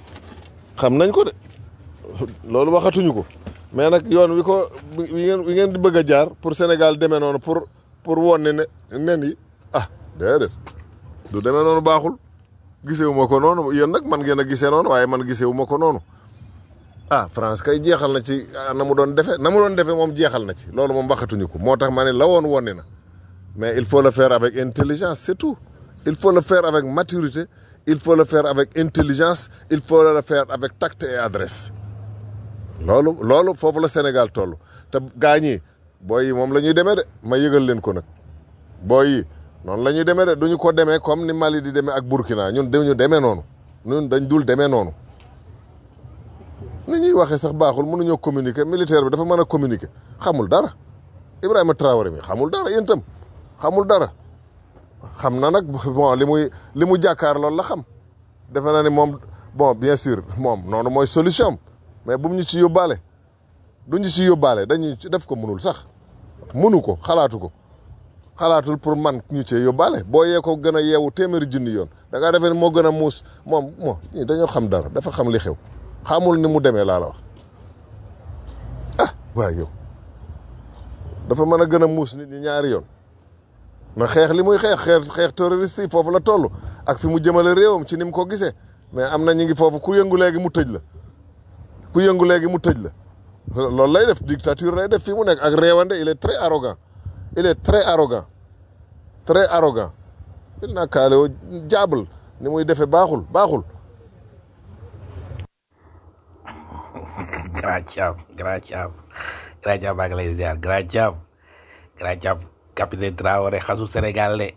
xam nañ ko de loolu waxatuñu ko mais nag yoon wi ko wi ngeen wi ngeen di bëgg a jaar pour Sénégal demee noonu pour pour wonni ne nen yi ah déedéet du demee noonu baaxul gisewu ma ko noonu yéen nag man ngeen a gisee noonu waaye man gisewu ma ko noonu ah France kay jeexal na ci ah, na mu doon defee na mu doon defee moom jeexal na ci loolu moom waxatuñu ko moo tax ma ne la woon wonni na mais il faut le faire avec intelligence c'est tout il faut le faire avec maturité il faut le faire avec intelligence il faut le faire avec tact et adresse loolu loolu foofu la Sénégal toll te gaa ñi booy yi moom la ñuy demee de ma yëgal leen ko nag booy yi noonu la ñuy demee de duñu ko demee comme ni Mali di demee ak Burkina ñun dañu demee noonu ñun dañ dul demee noonu ni ñuy waxee sax baaxul mënuñoo communiquer militaire bi dafa mën a communiquer xamul dara Ibrahima Traoré mi xamul dara yéen itam xamul dara xam na nag bon li muy li mu jàkkaar loolu la xam defe na ni moom bon bien sûr moom noonu mooy solution mais bu mu ñu ci yóbbaale du ñu ci yóbbaale dañu ci def ko mënul sax mënu ko xalaatu ko xalaatul pour man ñu cee yóbbaale boo yee ko gën a yeewu téeméeri junni yoon da ngaa defee ni moo gën a muus moom moo ñii dañoo xam dara dafa xam li xew xamul ni mu demee laa la wax ah waaye yow dafa mën a gën a muus nit ñi ñaari yoon na xeex li muy xeex xeex xeex terroriste yi foofu la toll ak fi mu jëmale réewam ci ni mu ko gisee mais am na ñu ngi foofu ku yëngu léegi mu tëj la ku yëngu léegi mu tëj la loolu lay def dictature lay def fii mu nekk ak réewande il est très arrogant il est très arrogant très arrogant il naa kaale woo jaabal ni muy defee baaxul baaxul grand Thiam grand Thiam grand Thiam maa ngi lay ziar grand Thiam grand Thiam capitaine Traoré xasu Sénégal de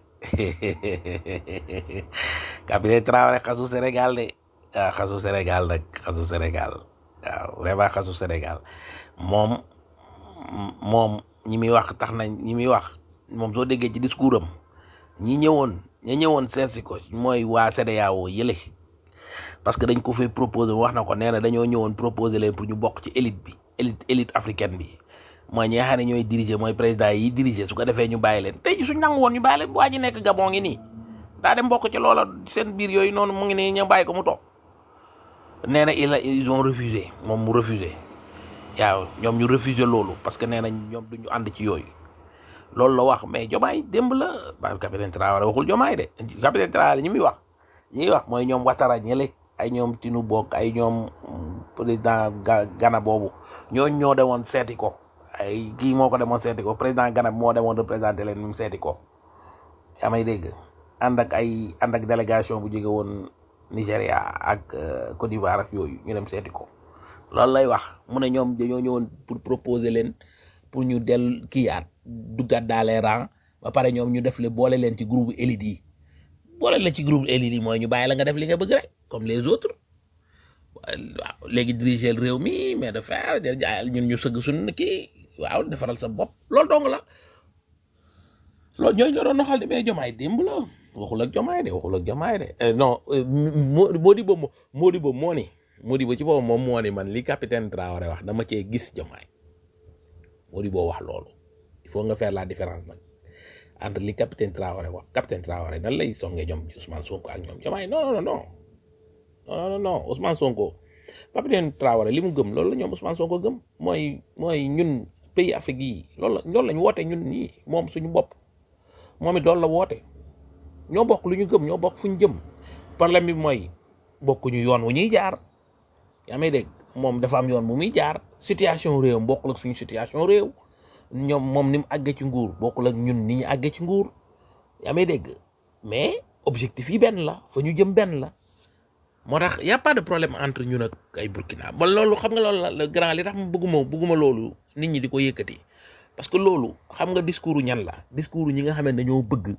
capitaine Traoré xasu Sénégal de ah xasu Sénégal nag xasu Sénégal waaw vraiment xasu Sénégal moom moom ñi muy wax tax nañ ñi muy wax moom soo déggee ci discours am ñi ñëwoon ñi ñëwoon seetsi ko mooy waa CEDEAO yële parce que dañ ko fay proposé wax na ko nee na dañoo ñëwoon proposé leen pour ñu bokk ci élite bi élite élite africaine bi mooy ñi nga xam ne ñooy diriger mooy président yi diriger su ko defee ñu bàyyi leen tey ji suñ nangu woon ñu bàyyi leen waa ji nekk Gabon ngi nii daa dem bokk ci loola seen biir yooyu noonu mu ngi nii ñu bàyyi ko mu toog nee na il a ils ont refusé moom mu refusé waaw ñoom ñu refusé loolu parce que nee nañ ñoom duñu ànd ci yooyu loolu la wax mais jomaay démb la ba capitaine Traoré waxul jomaay de capitaine Traoré ñi muy wax ñi wax mooy ñoom Ouattara ñële ay ñoom Tinu Bokk ay ñoom président Ghana boobu ñooñ ñoo demoon seeti ko ay kii moo ko demoon seeti ko président Ghana moo demoon représenté leen mu seeti ko yaa may dégg ànd ak ay ànd ak délégation bu jóge woon Nigéria ak Côte d'Ivoire ak yooyu ñu dem seeti ko loolu lay wax mu ne ñoom dañoo ñëwoon pour proposer leen pour ñu del kiiyaat duggaat dans les rangs ba pare ñoom ñu def le boole leen ci groupe élite yi boole la ci groupe élite yi mooy ñu bàyyi la nga def li nga bëgg rek comme les autres waaw léegi diriger réew mi mais de faire jaayal ñun ñu sëgg suñu kii waaw defaral sa bopp loolu dong la loolu ñooñu la doon noxal de mais jomaay démb la waxul ak jomaay de waxul ak jomaay de non Modibo Modibo moo ni Modibo ci boobu moom moo ni man li capitaine Traoré wax dama cee gis jomaay Modibo wax loolu il faut nga faire la différence nag entre li capitaine Traoré wax capitaine Traoré nan lay songee ñoom Ousmane Sonko ak ñoom jomaay non non non non non non Ousmane Sonko capitaine Traoré li mu gëm loolu la ñoom Ousmane Sonko gëm mooy mooy ñun pays Afrique yi loolu la loolu lañ woote ñun ñii moom suñu bopp moom it loolu la woote ñoo bokk lu ñu gëm ñoo bokk fu ñu jëm problème bi mooy bokkuñu yoon wu ñuy jaar yaa may dégg moom dafa am yoon bu muy jaar situation réew bokkul ak suñu situation réew ñoom moom ni mu àggee ci nguur bokkul ak ñun ni ñu àggee ci nguur yaa may dégg mais objectif yi benn la fa ñu jëm benn la moo tax y a pas de problème entre ñun ak ay Burkina ba loolu xam nga loolu la le grand li tax ma bëgguma bëgguma loolu nit ñi di ko yëkkati parce que loolu xam nga discours ñan la discours ñi nga xam ne dañoo bëgg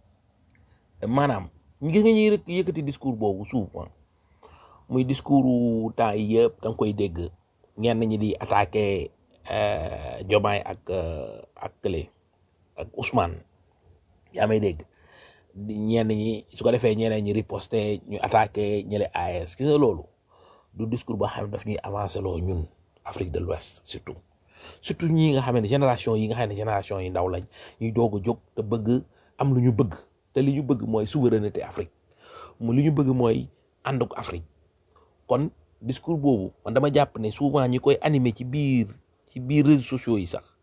maanaam ñu gis nga ñuy rek yëkkati discours boobu souvent muy discours temps yi yëpp da nga koy dégg ñenn ñi di attaqué Diomaye ak ak Kële ak Ousmane yaa may dégg ñenn ñi su ko defee ñeneen ñi riposté ñu attaqué ñële AES gis nga loolu du discours boo xam ne daf ñuy avancé loo ñun Afrique de l'Ouest surtout surtout ñi nga xam ne génération yi nga xam ne génération yi ndaw lañ ñuy doog a jóg te bëgg am lu ñu bëgg te li ñu bëgg mooy souveraineté Afrique mu li ñu bëgg mooy ànd ak Afrique kon discours boobu man dama jàpp ne souvent ñi koy animé ci biir ci biir réseaux sociaux yi sax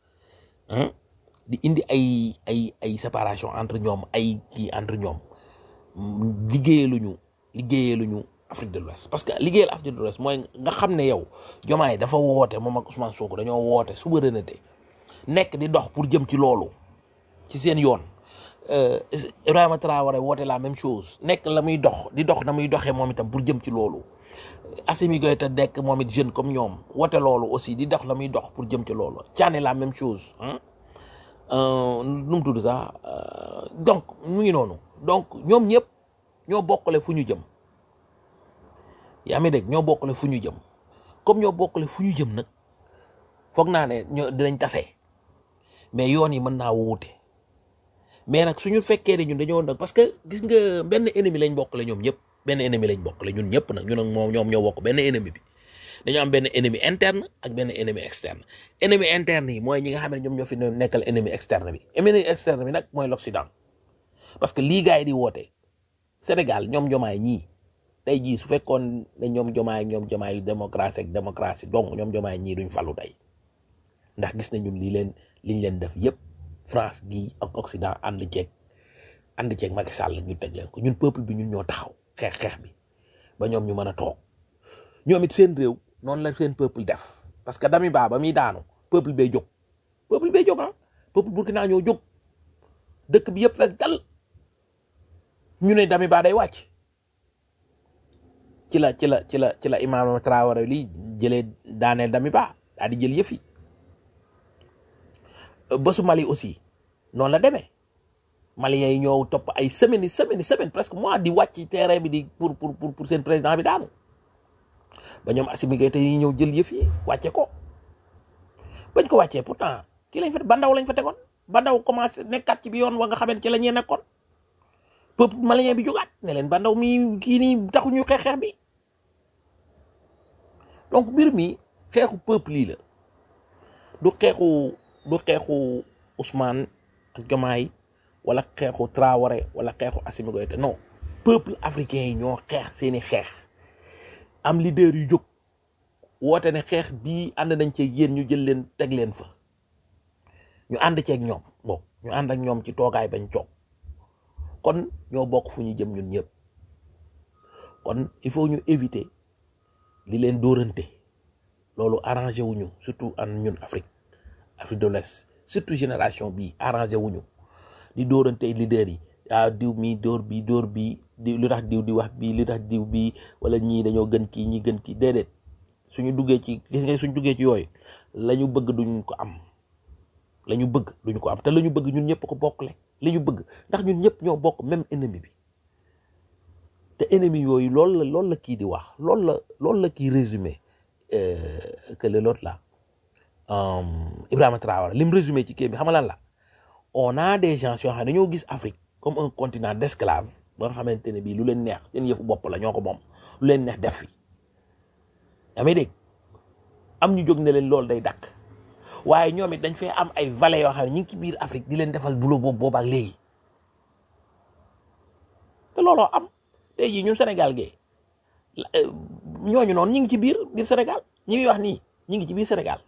di indi ay ay ay séparation entre ñoom ay kii entre ñoom liggéeyaluñu liggéeyaluñu Afrique de l'Ouest parce que liggéeyal Afrique de l'Ouest mooy nga xam ne yow Diomaye dafa woote moom ak Ousmane Sonko dañoo woote souveraineté nekk di dox pour jëm ci loolu ci seen yoon euh, Ibrahima Traoré woote la même chose nekk la muy dox di dox na muy doxee moom itam pour jëm ci loolu Assimi Goïta nekk moom it jeune comme ñoom woote loolu aussi di dox la muy dox pour jëm ci loolu Thiané la même chose hein euh, nu mu tudd sax euh, donc mu ngi noonu donc ñoom ñëpp ñoo bokkale fu ñu jëm yaa ngi dégg ñoo bokkale fu ñu jëm comme ñoo bokkale fu ñu jëm nag foog naa ne ñoo dinañ tase mais yoon yi mën naa wuute mais nag suñu fekkee ne ñun dañoo nag parce que gis nga benn ennemi lañ bokkale ñoom ñëpp benn ennemi lañ bokkale ñun ñëpp nag ñun ak moom ñoom ñoo bokk benn ennemi bi dañoo am benn ennemi interne ak benn ennemi externe ennemi interne yi mooy ñi nga xam ne ñoom ñoo fi nekkal ennemi externe bi ennemi externe bi nag mooy l'Occident parce que lii gars yi di woote Sénégal ñoom jomaay ñii tey jii su fekkoon ne ñoom jomaay ñoom jomaay démocratie ak démocratie donc ñoom jomaay ñii duñ falu tey ndax gis nañ ñun lii leen liñ leen def yépp France gii ak Occident ànd ceeg ànd ceeg Macky Sall ñu teg leen ko ñun peuple bi ñun ñoo taxaw xeex xeex bi ba ñoom ñu mën a toog ñoom it seen réew noonu la seen peuple def parce que dami baa ba muy daanu peuple bay jóg peuple bay jóg ah peuple Burkina ñoo jóg dëkk bi yëpp fekk dal ñu ne dami baa day wàcc ci la ci la ci la ci la Ibrahima Traoré lii jëlee daaneel dami baa daal di jël yëf yi bésu Mali aussi noonu la demee Maliens yi ñoo topp ay semaines yi semaines yi semaines presque mois di wàcc ci terrain bi di pour pour pour pour seen président bi daanu ba ñoom Assimi Goïta yi ñëw jël yëf yi wàcce ko bañ ko wàccee pourtant kii lañ fa bandaw lañ fa tegoon bandaw commencé nekkaat ci bi yoon wa nga xamante ci la ñuy nekkoon peuple malien bi jógaat ne leen bandaw mi kii nii taxu ñu xeex xeex bi donc mbir mi xeexu peuple yi la du xeexu du xeexu Ousmane ak Diomaye wala xeexu Traoré wala xeexu Assimi Goïta non peuple africain yi ñoo xeex seeni xeex am leader yu jóg woote ne xeex bii ànd nañ ci yéen ñu jël leen teg leen fa ñu ànd ceeg ñoom bon ñu ànd ak ñoom ci toogaay bañ toog kon ñoo bokk fu ñu jëm ñun ñëpp kon il faut ñu éviter li leen dóorante loolu arrangé wuñu surtout an ñun Afrique Afrique de l'Ouest surtout génération bii arrangé wuñu di dóorante leader yi ah diw mi dóor bi dóor bi di lu tax diw di wax bii lu tax diw bii wala ñii dañoo gën kii ñi gën kii déedéet suñu duggee ci gis nga suñu duggee ci yooyu la ñu bëgg duñ ko am la ñu bëgg duñ ko am te la ñu bëgg ñun ñëpp ko bokkle li ñu bëgg ndax ñun ñëpp ñoo bokk même ennemi bi te ennemi yooyu loolu la loolu la kii di wax loolu la loolu la kii résumé euh, que le l'autre là euh, Ibrahima Traoré lim résumé ci kii bi xam nga lan la on a des gens yoo xam ne dañoo gis Afrique comme un continent d'esclaves ba nga xamante ne bii lu leen neex seen yëfu bopp la ñoo ko moom lu leen neex def fi yaa may dégg am ñu jóg ne leen loolu day dakk waaye ñoom it dañ fee am ay valets yoo xam ne ñu ngi ci biir Afrique di leen defal boulot boobu boobaak léegi te looloo am tey jii ñun Sénégal gee ñooñu noonu ñu ngi ci biir biir Sénégal ñi ngi wax nii ñu ngi ci biir Sénégal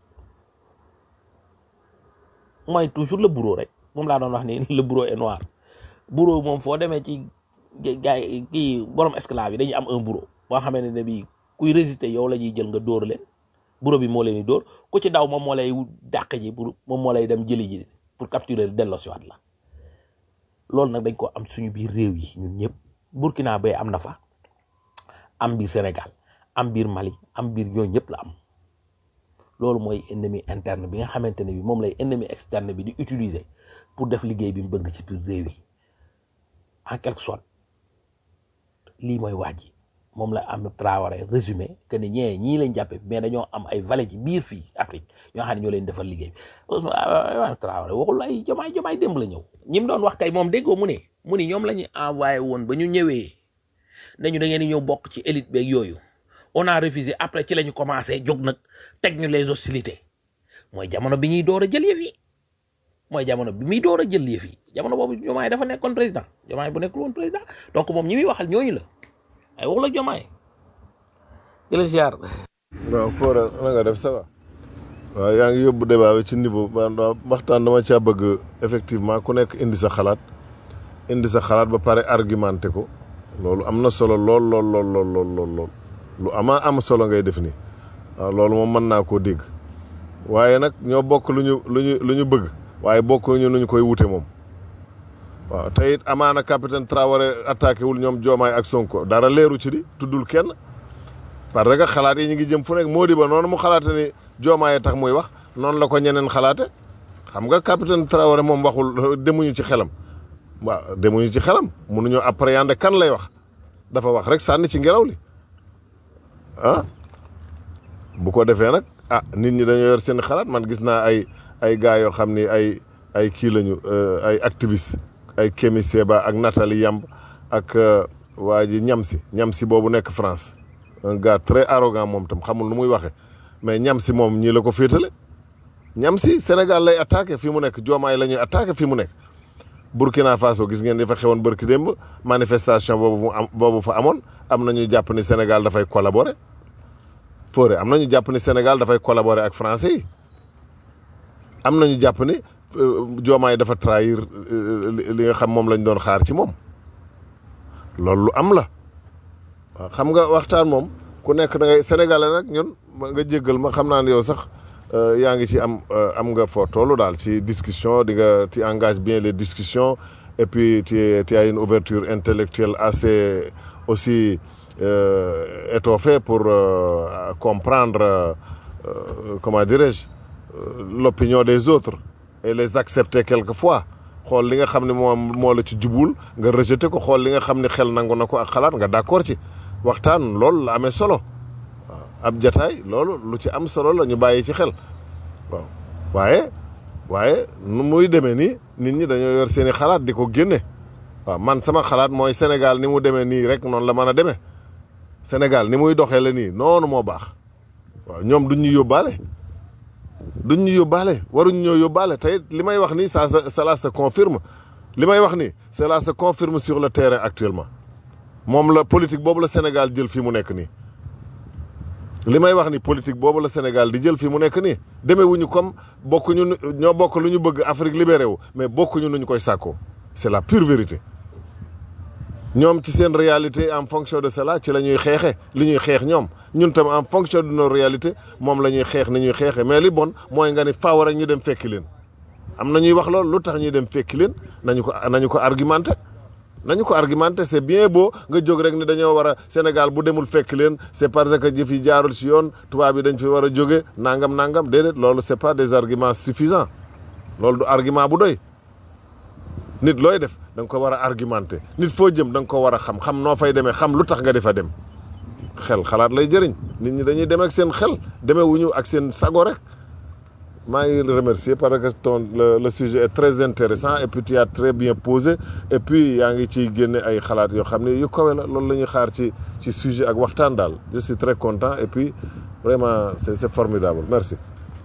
mooy toujours le bourreau rek moom laa doon wax ni le bourreau est noir bourreau moom foo demee ci gars yi kii borom esclave yi dañuy am un bourreau boo xamante ne bii kuy résister yow la ñuy jël nga dóor leen bourreau bi moo leen di dóor ku ci daw moom moo lay dàq ji pour moom moo lay dem jëli ji pour capturer delloo si waat la loolu nag dañ ko am suñu biir réew yi ñun ñëpp Burkina bay am na fa am biir Sénégal am biir Mali am biir ñooñu ñëpp la am loolu mooy ennemi interne bi nga xamante ne bi moom lay ennemi externe bi di utiliser pour def liggéey bi mu bëgg ci biir réew yi en quelque sorte lii mooy wax ji moom la am Traoré résumé que ni ñee ñii lañ jàppe mais dañoo am ay valets ci biir fii Afrique ñoo xam ne ñoo leen defal liggéey bi Ousmane Traoré waxul ay jomaay jomaay démb la ñëw ñi mu doon wax kay moom déggoo mu ne mu ni ñoom la ñu envoyé woon ba ñu ñëwee nañu da ngeen di ñëw bokk ci élite beeg yooyu on a refusé après ci la ñu commencé jóg nag teg ñu les hostilités mooy jamono bi ñuy door a jël yëf yi mooy jamono bi muy door a jël yëf yi jamono boobu jomaay dafa nekkoon président jomaay bu nekkul woon président donc moom ñi muy waxal ñooñu la ay wax la jomaay jëla ziar waaw Fora na nga def ça va waaw yaa ngi yóbbu débat bi ci niveau ba waxtaan dama caa bëgg effectivement ku nekk indi sa xalaat indi sa xalaat ba pare argumenté ko loolu am na solo lool lool lool lool lool lool lool lu ama am solo ngay def nii waaw loolu moom mën naa koo dégg waaye nag ñoo bokk lu ñu lu ñu lu ñu bëgg waaye bokk ñu nu ñu koy wute moom waaw te it amaana capitaine Traoré attaqué wul ñoom Diomaye ak Sonko dara leeru ci di tuddul kenn parce que xalaat yi ñu ngi jëm fu nekk moo di ba noonu mu xalaate ni Diomaye tax muy wax noonu la ko ñeneen xalaate xam nga capitaine Traoré moom waxul demuñu ci xelam waaw demuñu ci xelam mënuñoo appréhender kan lay wax dafa wax rek sànni ci ngelaw li ah bu ko defee nag ah nit ñi dañoo yor seen xalaat man gis naa ay ay gars yoo xam ni ay ay kii lañu ay activiste ay Kémi Séba ak Nathalie Yamb ak waa ji Ñamsi Ñamsi boobu nekk France un gars très arrogant moom tam xamul nu muy waxee mais Ñamsi moom ñii la ko féetale Ñamsi Sénégal lay attaqué fi mu nekk Diomaye la ñuy attaqué fi mu nekk Burkina Faso gis ngeen dafa xewoon bërki démb manifestation boobu mu am boobu fa amoon am na ñu jàpp ni Sénégal dafay collaborer Fodé am na ñu jàpp ni Sénégal dafay collaborer ak français yi am na ñu jàpp ni Diomaye dafa trahir li nga xam moom lañ doon xaar ci moom loolu lu am la waaw xam nga waxtaan moom ku nekk da ngay sénégalais nag ñun nga jéggal ma xam naa ne yow sax yaa ngi ci am am nga foo toll daal ci discussion di nga tu engages bien les discussions et puis tu tu as une ouverture intellectuelle assez aussi euh, étoffée pour euh, comprendre euh, comment dirais-je l'opinion des autres et les accepter quelquefois xool li nga xam ne moom moo la ci jubul nga rejeter ko xool li nga xam ne xel nangu na ko ak xalaat nga d'accord ci waxtaan loolu la amee solo waaw ab jataay loolu lu ci am solo la ñu bàyyi ci xel waaw waaye waaye nu muy demee nii nit ñi dañoo yor seen i xalaat di ko génne waaw man sama xalaat mooy Sénégal ni mu demee nii rek noonu la mën a demee Sénégal ni muy doxee la nii noonu moo baax waaw ñoom duñ ñu yóbbaale duñ ñu yóbbaale waruñ ñoo yóbbaale tey li may wax nii ça cela se confirme li may wax nii cela se confirme sur le terrain actuellement moom la politique boobu la Sénégal jël fii mu nekk nii li may wax ni politique boobu la Sénégal di jël fii mu nekk nii demeewuñu comme bokkuñu ñoo bokk lu ñu bëgg Afrique libéré wu mais bokkuñu nu ñu koy sàkkoo c'est la pure vérité ñoom ci seen réalité en fonction de cela ci la ñuy xeexe li ñuy xeex ñoom ñun tam en fonction de nos réalités moom la ñuy xeex ni ñuy xeexe mais li bon mooy nga ni faaw rek ñu dem fekki leen am na ñuy wax loolu lu tax ñuy dem fekki leen nañu ko nañu ko argumenté nañu ko argumenté c'est bien beau nga jóg rek ni dañoo war a Sénégal bu demul fekk leen c'est parce que jëf yi jaarul ci yoon tubaab yi dañ fi war a jóge nangam nangam déedéet loolu c'est pas des arguments suffisants loolu du argument bu doy nit looy def da nga ko war a argumenté nit foo jëm da nga ko war a xam xam noo fay demee xam lu tax nga di fa dem xel xalaat lay jëriñ nit ñi dañuy demee ak seen xel demee wuñu ak seen sago rek maa ngi remercier parce que ton le, le sujet est très intéressant et puis tu as très bien posé et puis yaa ngi ciy génne ay xalaat yoo xam ne yu kawe la loolu la ñuy xaar ci ci sujet ak waxtaan daal je suis très content et puis vraiment c'est c'est formidable merci.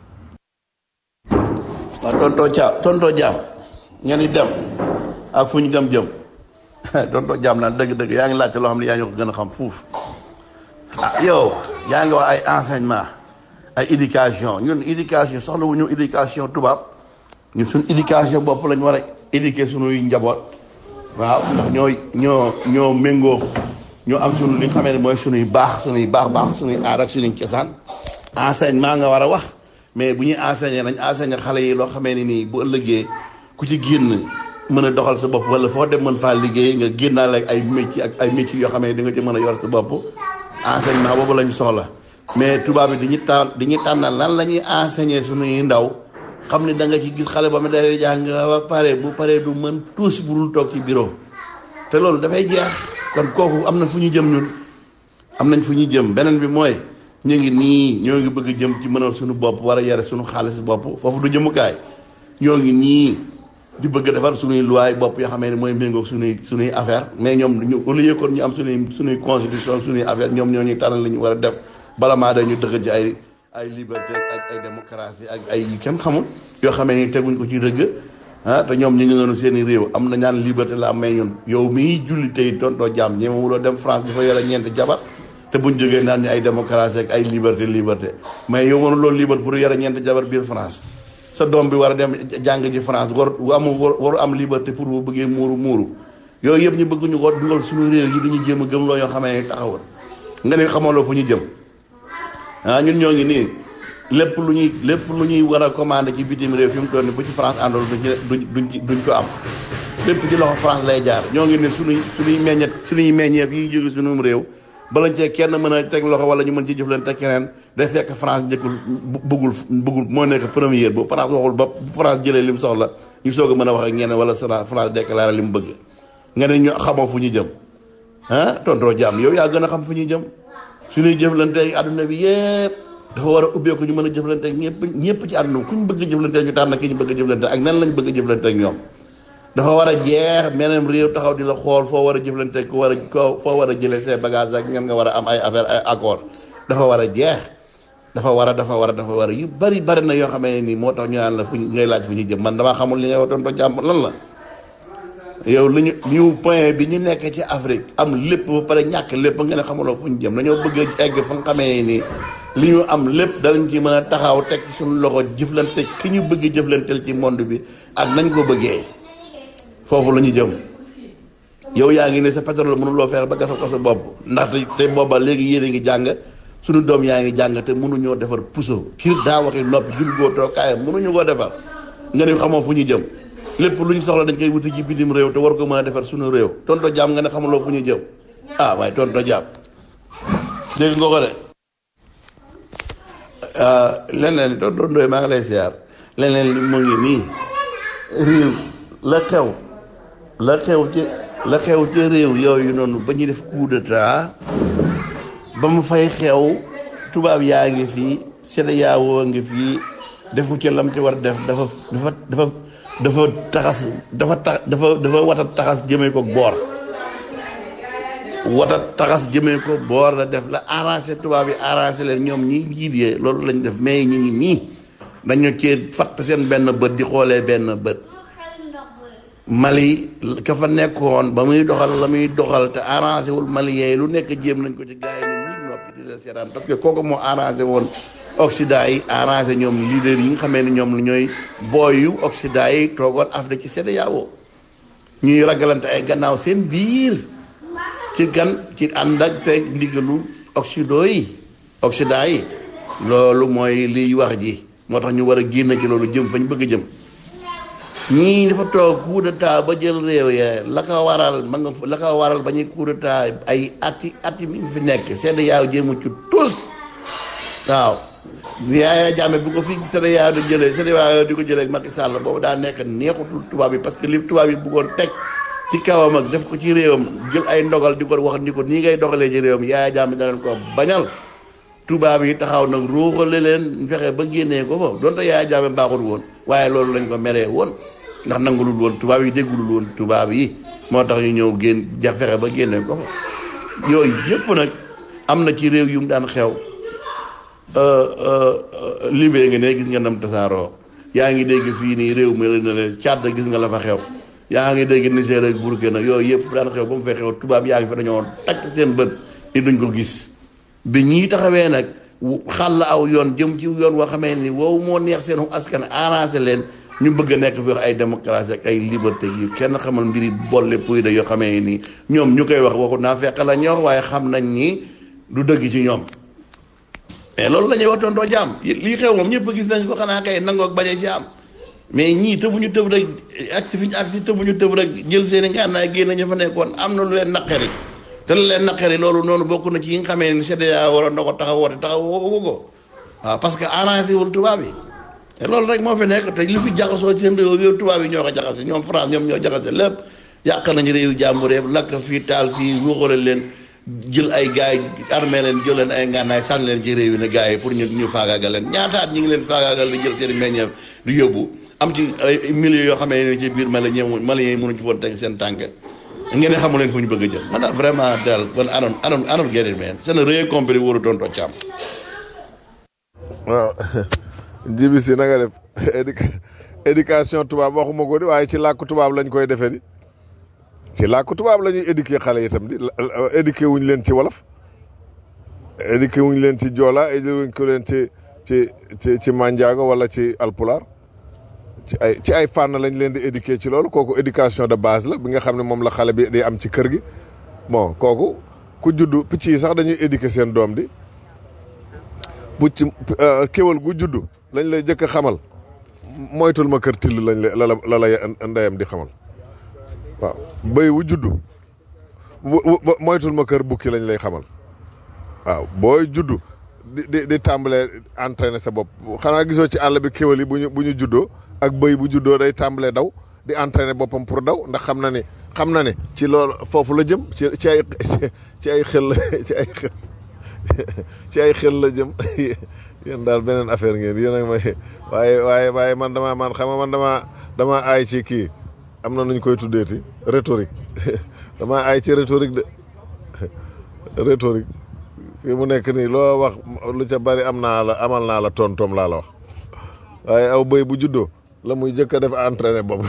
waaw tontoo Thiam tontoo Thiam ngeen di dem ak fu ñu dem jëm tontoo Thiam naan dëgg-dëgg yaa ngi laajte loo xam ne yaa ñu ko gën a xam fuuf ah yow yaa ngi wax ay enseignement ay éducation ñun éducation soxla wu ñu éducation tubaab ñun suñ éducation bopp lañ war a éduquer suñuy njaboot waaw ndax ñoo ñoo ñoo méngoo ñoo am suñu li nga xamee ne mooy suñuy baax suñuy baax baax suñuy aar ak suñuy cosaan enseignement nga war a wax mais bu ñuy enseigner nañ enseigner xale yi loo xamee ne nii bu ëllëgee ku ci génn mën a doxal sa bopp wala foo dem mën faa liggéey nga génnaale ak ay métier ak ay métiers yoo xamee ne di nga ci mën a yor sa bopp enseignement boobu lañ soxla mais tubaab bi dañuy tànn dañuy tànnal lan la ñuy enseigner suñuy ndaw xam ne da nga ci gis xale ba mu dafay jàng ba pare bu paree du mën tuus bu dul toog ci bureau te loolu dafay jeex kon kooku am na fu ñu jëm ñun am nañ fu ñu jëm beneen bi mooy ñu ngi nii ñoo ngi bëgg jëm ci mënal suñu bopp war a yare suñu xaalis bopp foofu du jëmukaay ñoo ngi nii di bëgg defar suñuy loi bopp yoo xamee ne mooy méngoog suñuy suñuy affaire mais ñoom ñu au lieu kon ñu am suñuy suñuy constitution suñuy affaire ñoom ñoo ñuy tànnal li ñu war a def bala maa dañu dëgg ci ay ay liberté ak ay démocratie ak ay yu kenn xamul yoo xamee ni teguñ ko ci dëgg ah te ñoom ñu ngi noonu seen i réew am na ñaan liberté la am may ñun yow mii julli tey tontoo jàmm ñeema wuloo dem France di fa yore ñeenti jabar te buñ jógee naan ñu ay démocratie ak ay liberté liberté mais yow mënu loolu liberté pour yore ñeenti jabar biir France sa doom bi war a dem jàng ji France war amu waru am liberté pour bu bëggee muuru muuru yooyu yëpp ñu bëgg ñu ko dugal suñu réew yi dañuy jéem a gëm loo yoo xamee ni taxawal nga ne xamaloo fu ñu jëm ah ñun ñoo ngi nii lépp lu ñuy lépp lu ñuy war a commandé ci bitim réew fi mu toll nii bu ci France àndoon duñ ci duñ duñ duñ ko am lépp ci loxo France lay jaar ñoo ngi ne suñuy suñuy meññet suñuy meññeef yi jóge suñu réew balañ cee kenn mën a teg loxo wala ñu mën ci jëflante keneen day fekk France njëkkul bu- bëggul bëggul moo nekk première bu France waxul ba bu France jëlee li mu soxla ñu soog a mën a wax ak ñeneen wala Fra- France déclaré li mu bëgg nga ne ñu xamoo fu ñu jëm ah tontoo jàmm yow yaa gën a xam fu ñu jëm suñuy jëflante ak àdduna bi yëpp dafa war a ubbeeku ñu mën a jëflante ak ñëpp ñëpp ci àdduna ku ñu bëgg a jëflante ñu tànn ki ñu bëgg a jëflante ak nan lañ bëgg a jëflante ak ñoom dafa war a jeex meneen réew taxaw di la xool foo war a jëflante ku war a ko foo war a jëlee ses bagages ak ñan nga war a am ay affaire ay accord dafa war a jeex dafa war a dafa war a dafa war a yu bari bari na yoo xamee ne nii moo tax ñu naan la fu ñu ngay laaj fu ñu jëm man damaa xamul li ngay wax tonto jàmm lan la yow li ñu ñu point bi ñu nekk ci Afrique am lépp ba pare ñàkk lépp nga ne xamuloo fu ñu jëm dañoo bëgg a egg fa nga xamee ni li ñu am lépp danañ ci mën a taxaw teg ci suñu loxo jëflante ki ñu bëgg jëflanteel ci monde bi ak nañ ko bëggee foofu la ñu jëm yow yaa ngi ne sa pétrole mënuloo fexe ba gasal ko sa bopp ndaxte te booba léegi yéen a ngi jàng suñu doom yaa ngi jàng te mënuñoo defar puso kii daa waxi noppi jul goo too kaayam mënuñu koo defar nga ne xamoo fu ñu jëm lépp lu ñu soxla dañ koy wuti ci bitim réew te war ko mën a defar suñu réew tonto jaam nga ne xamuloo fu ñu jëm ah waaye tonto jaam dégg nga ko de leneen li tonto ndoy maa ngi lay siyaar leneen li mu ngi nii réew la xew la xew ci la xew ci réew yooyu noonu ba ñu def coup d'état ba mu fay xew tubaab yaa ngi fii CEDEAO ngi fii defu ci lam ci war a def dafa dafa dafa dafa taxas dafa tax dafa dafa watat taxas jëmee ko boor watat taxas jëmee ko boor la def la arrangé tubaab yi arrangé leen ñoom ñi njiit yee loolu lañ def mais ñu ngi nii dañu cee fatt seen benn bët di xoolee benn bët Mali ka fa nekkoon ba muy doxal la muy doxal te arrangé wul Mali yee lu nekk jéem nañ ko ci gars yi ne ñii noppi di leen seetaan parce que kooku moo arrangé woon Occident yi arrangé ñoom leader yi nga xamee ne ñoom ñooy booyu Occident yi toogoon Afrique ci CEDEAO ñuy ragalante ay gannaaw seen biir ci gan ci ànd ak te ndigalu Occident yi Occident yi loolu mooy liy wax ji moo tax ñu war a génn ci loolu jëm fañ bëgg a jëm ñii dafa toog coup d'état ba jël réew ya la ko waral ma nga la ko waral ba ñuy coup d'état ay ati ati mi ngi fi nekk CEDEAO jéemu ci tous waaw Yaya Jammeh bu ko fi CEDEAO di jëlee CEDEAO di ko jëlee ak Macky Sall boobu daa nekk neexutul tubaab yi parce que li tubaab yi bëggoon teg ci kawam ak def ko ci réewam jël ay ndogal di ko wax ni ko nii ngay doxalee ci réewam Yaya Jammeh da leen ko bañal tubaab yi taxaw nag ruuxale leen fexe ba génnee ko fa donte Yaya Jammeh baaxul woon waaye loolu lañ ko meree woon ndax nangulul woon tubaab yi déggulul woon tubaab yi moo tax ñu ñëw génn ja fexe ba génnee ko fa yooyu yëpp nag am na ci réew yu mu daan xew libee nga ne gis nga nam tasaaroo yaa ngi dégg fii nii réew mi la ne Tchad gis nga la fa xew yaa ngi dégg Niger ak Burkina yooyu yëpp daan xew ba mu fay xew tubaab yaa ngi fa dañoo takk seen bët ni duñ ko gis bi ñii taxawee nag xàll aw yoon jëm ci yoon woo xamee ni wow moo neex seen askan arrangé leen ñu bëgg a nekk fi wax ay démocratie ak ay liberté yu kenn xamal mbiri bolle puy da yoo xamee ni ñoom ñu koy wax waxu naa fekk la ñor waaye xam nañ ni du dëgg ci ñoom mais loolu la ñuy wax tontoo jaam lii xew moom ñëpp gis nañ ko xanaa kay nangook bañ a jaam mais ñii tëbuñu tëb rek agsi fi ñu agsi tëbuñu tëb rek jël seen i ngànnaay génn ñu fa nekkoon am na lu leen naqari te lu leen naqari loolu noonu bokk na ci yi nga xamee ni CEDEAO waroon na ko taxaw woote taxaw woo ko waaw parce que arrangé wul tubaab yi te loolu rek moo fi nekk te li fi jaxasoo ci seen réew yow tubaab yi ñoo ko jaxase ñoom France ñoom ñoo jaxase lépp yàq nañu réewu jàmbur yëpp lakk fii taal fii ruuxale leen jël ay gars yi armé leen jël leen ay ngànnaay sànni leen ci réew yi ne gars yi pour ñu ñu faagaagal leen ñaataat ñi ngi leen faagaagal di jël seen i meññeef di yóbbu am ci ay milliers yoo xamee ne ci biir Mali ñoom Mali yi mënuñ ci woon teg seen tànk ngeen ne xamu leen fu ñu bëgg a jël man daal vraiment daal man I don't I don't I don't get it man c'est rien compris wóoru doon too càmm waaw jibi si na nga def éduc éducation tubaab waxuma ko di waaye ci làkku tubaab lañ koy defee di ci làkku tubaab la ñuy éduquer xale itam di éduquer wuñ leen ci wolof éduquer wuñ leen ci joola éduquer wuñ ko leen ci ci ci ci manjaago wala ci alpulaar ci ay ci ay fànn lañ leen di éduquer ci loolu kooku éducation de base la bi nga xam ne moom la xale bi di am ci kër gi bon kooku ku juddu picc yi sax dañuy éduquer seen doom di bu ci kéwal gu juddu lañ lay jëkk a xamal moytul ma kër till lañ la la la la ndeyam di xamal waaw bëy wu juddu bu bu moytul ma kër bukki lañ lay xamal waaw booy juddu di di di tàmbalee entraîner sa bopp xanaa gisoo ci àll bi kéwal yi bu ñu bu ñu juddoo ak bëy bu juddoo day tàmbalee daw di entraîner boppam pour daw ndax xam na ni xam na ne ci loolu foofu la jëm ci ci ay ci ay xel ci ay xel ci ay xel la jëm yéen daal beneen affaire ngeen yéen ak may waaye waaye waaye man damaa man xam nga man damaa damaa aay ci kii am na nuñ koy tuddeeti rhétorique damaa aay ci rhétorique de rhétorique fii mu nekk nii loo wax lu ca bari am naa la amal naa la tontoom laa la wax waaye aw bëy bu juddoo la muy jëkk a def entraîné bopp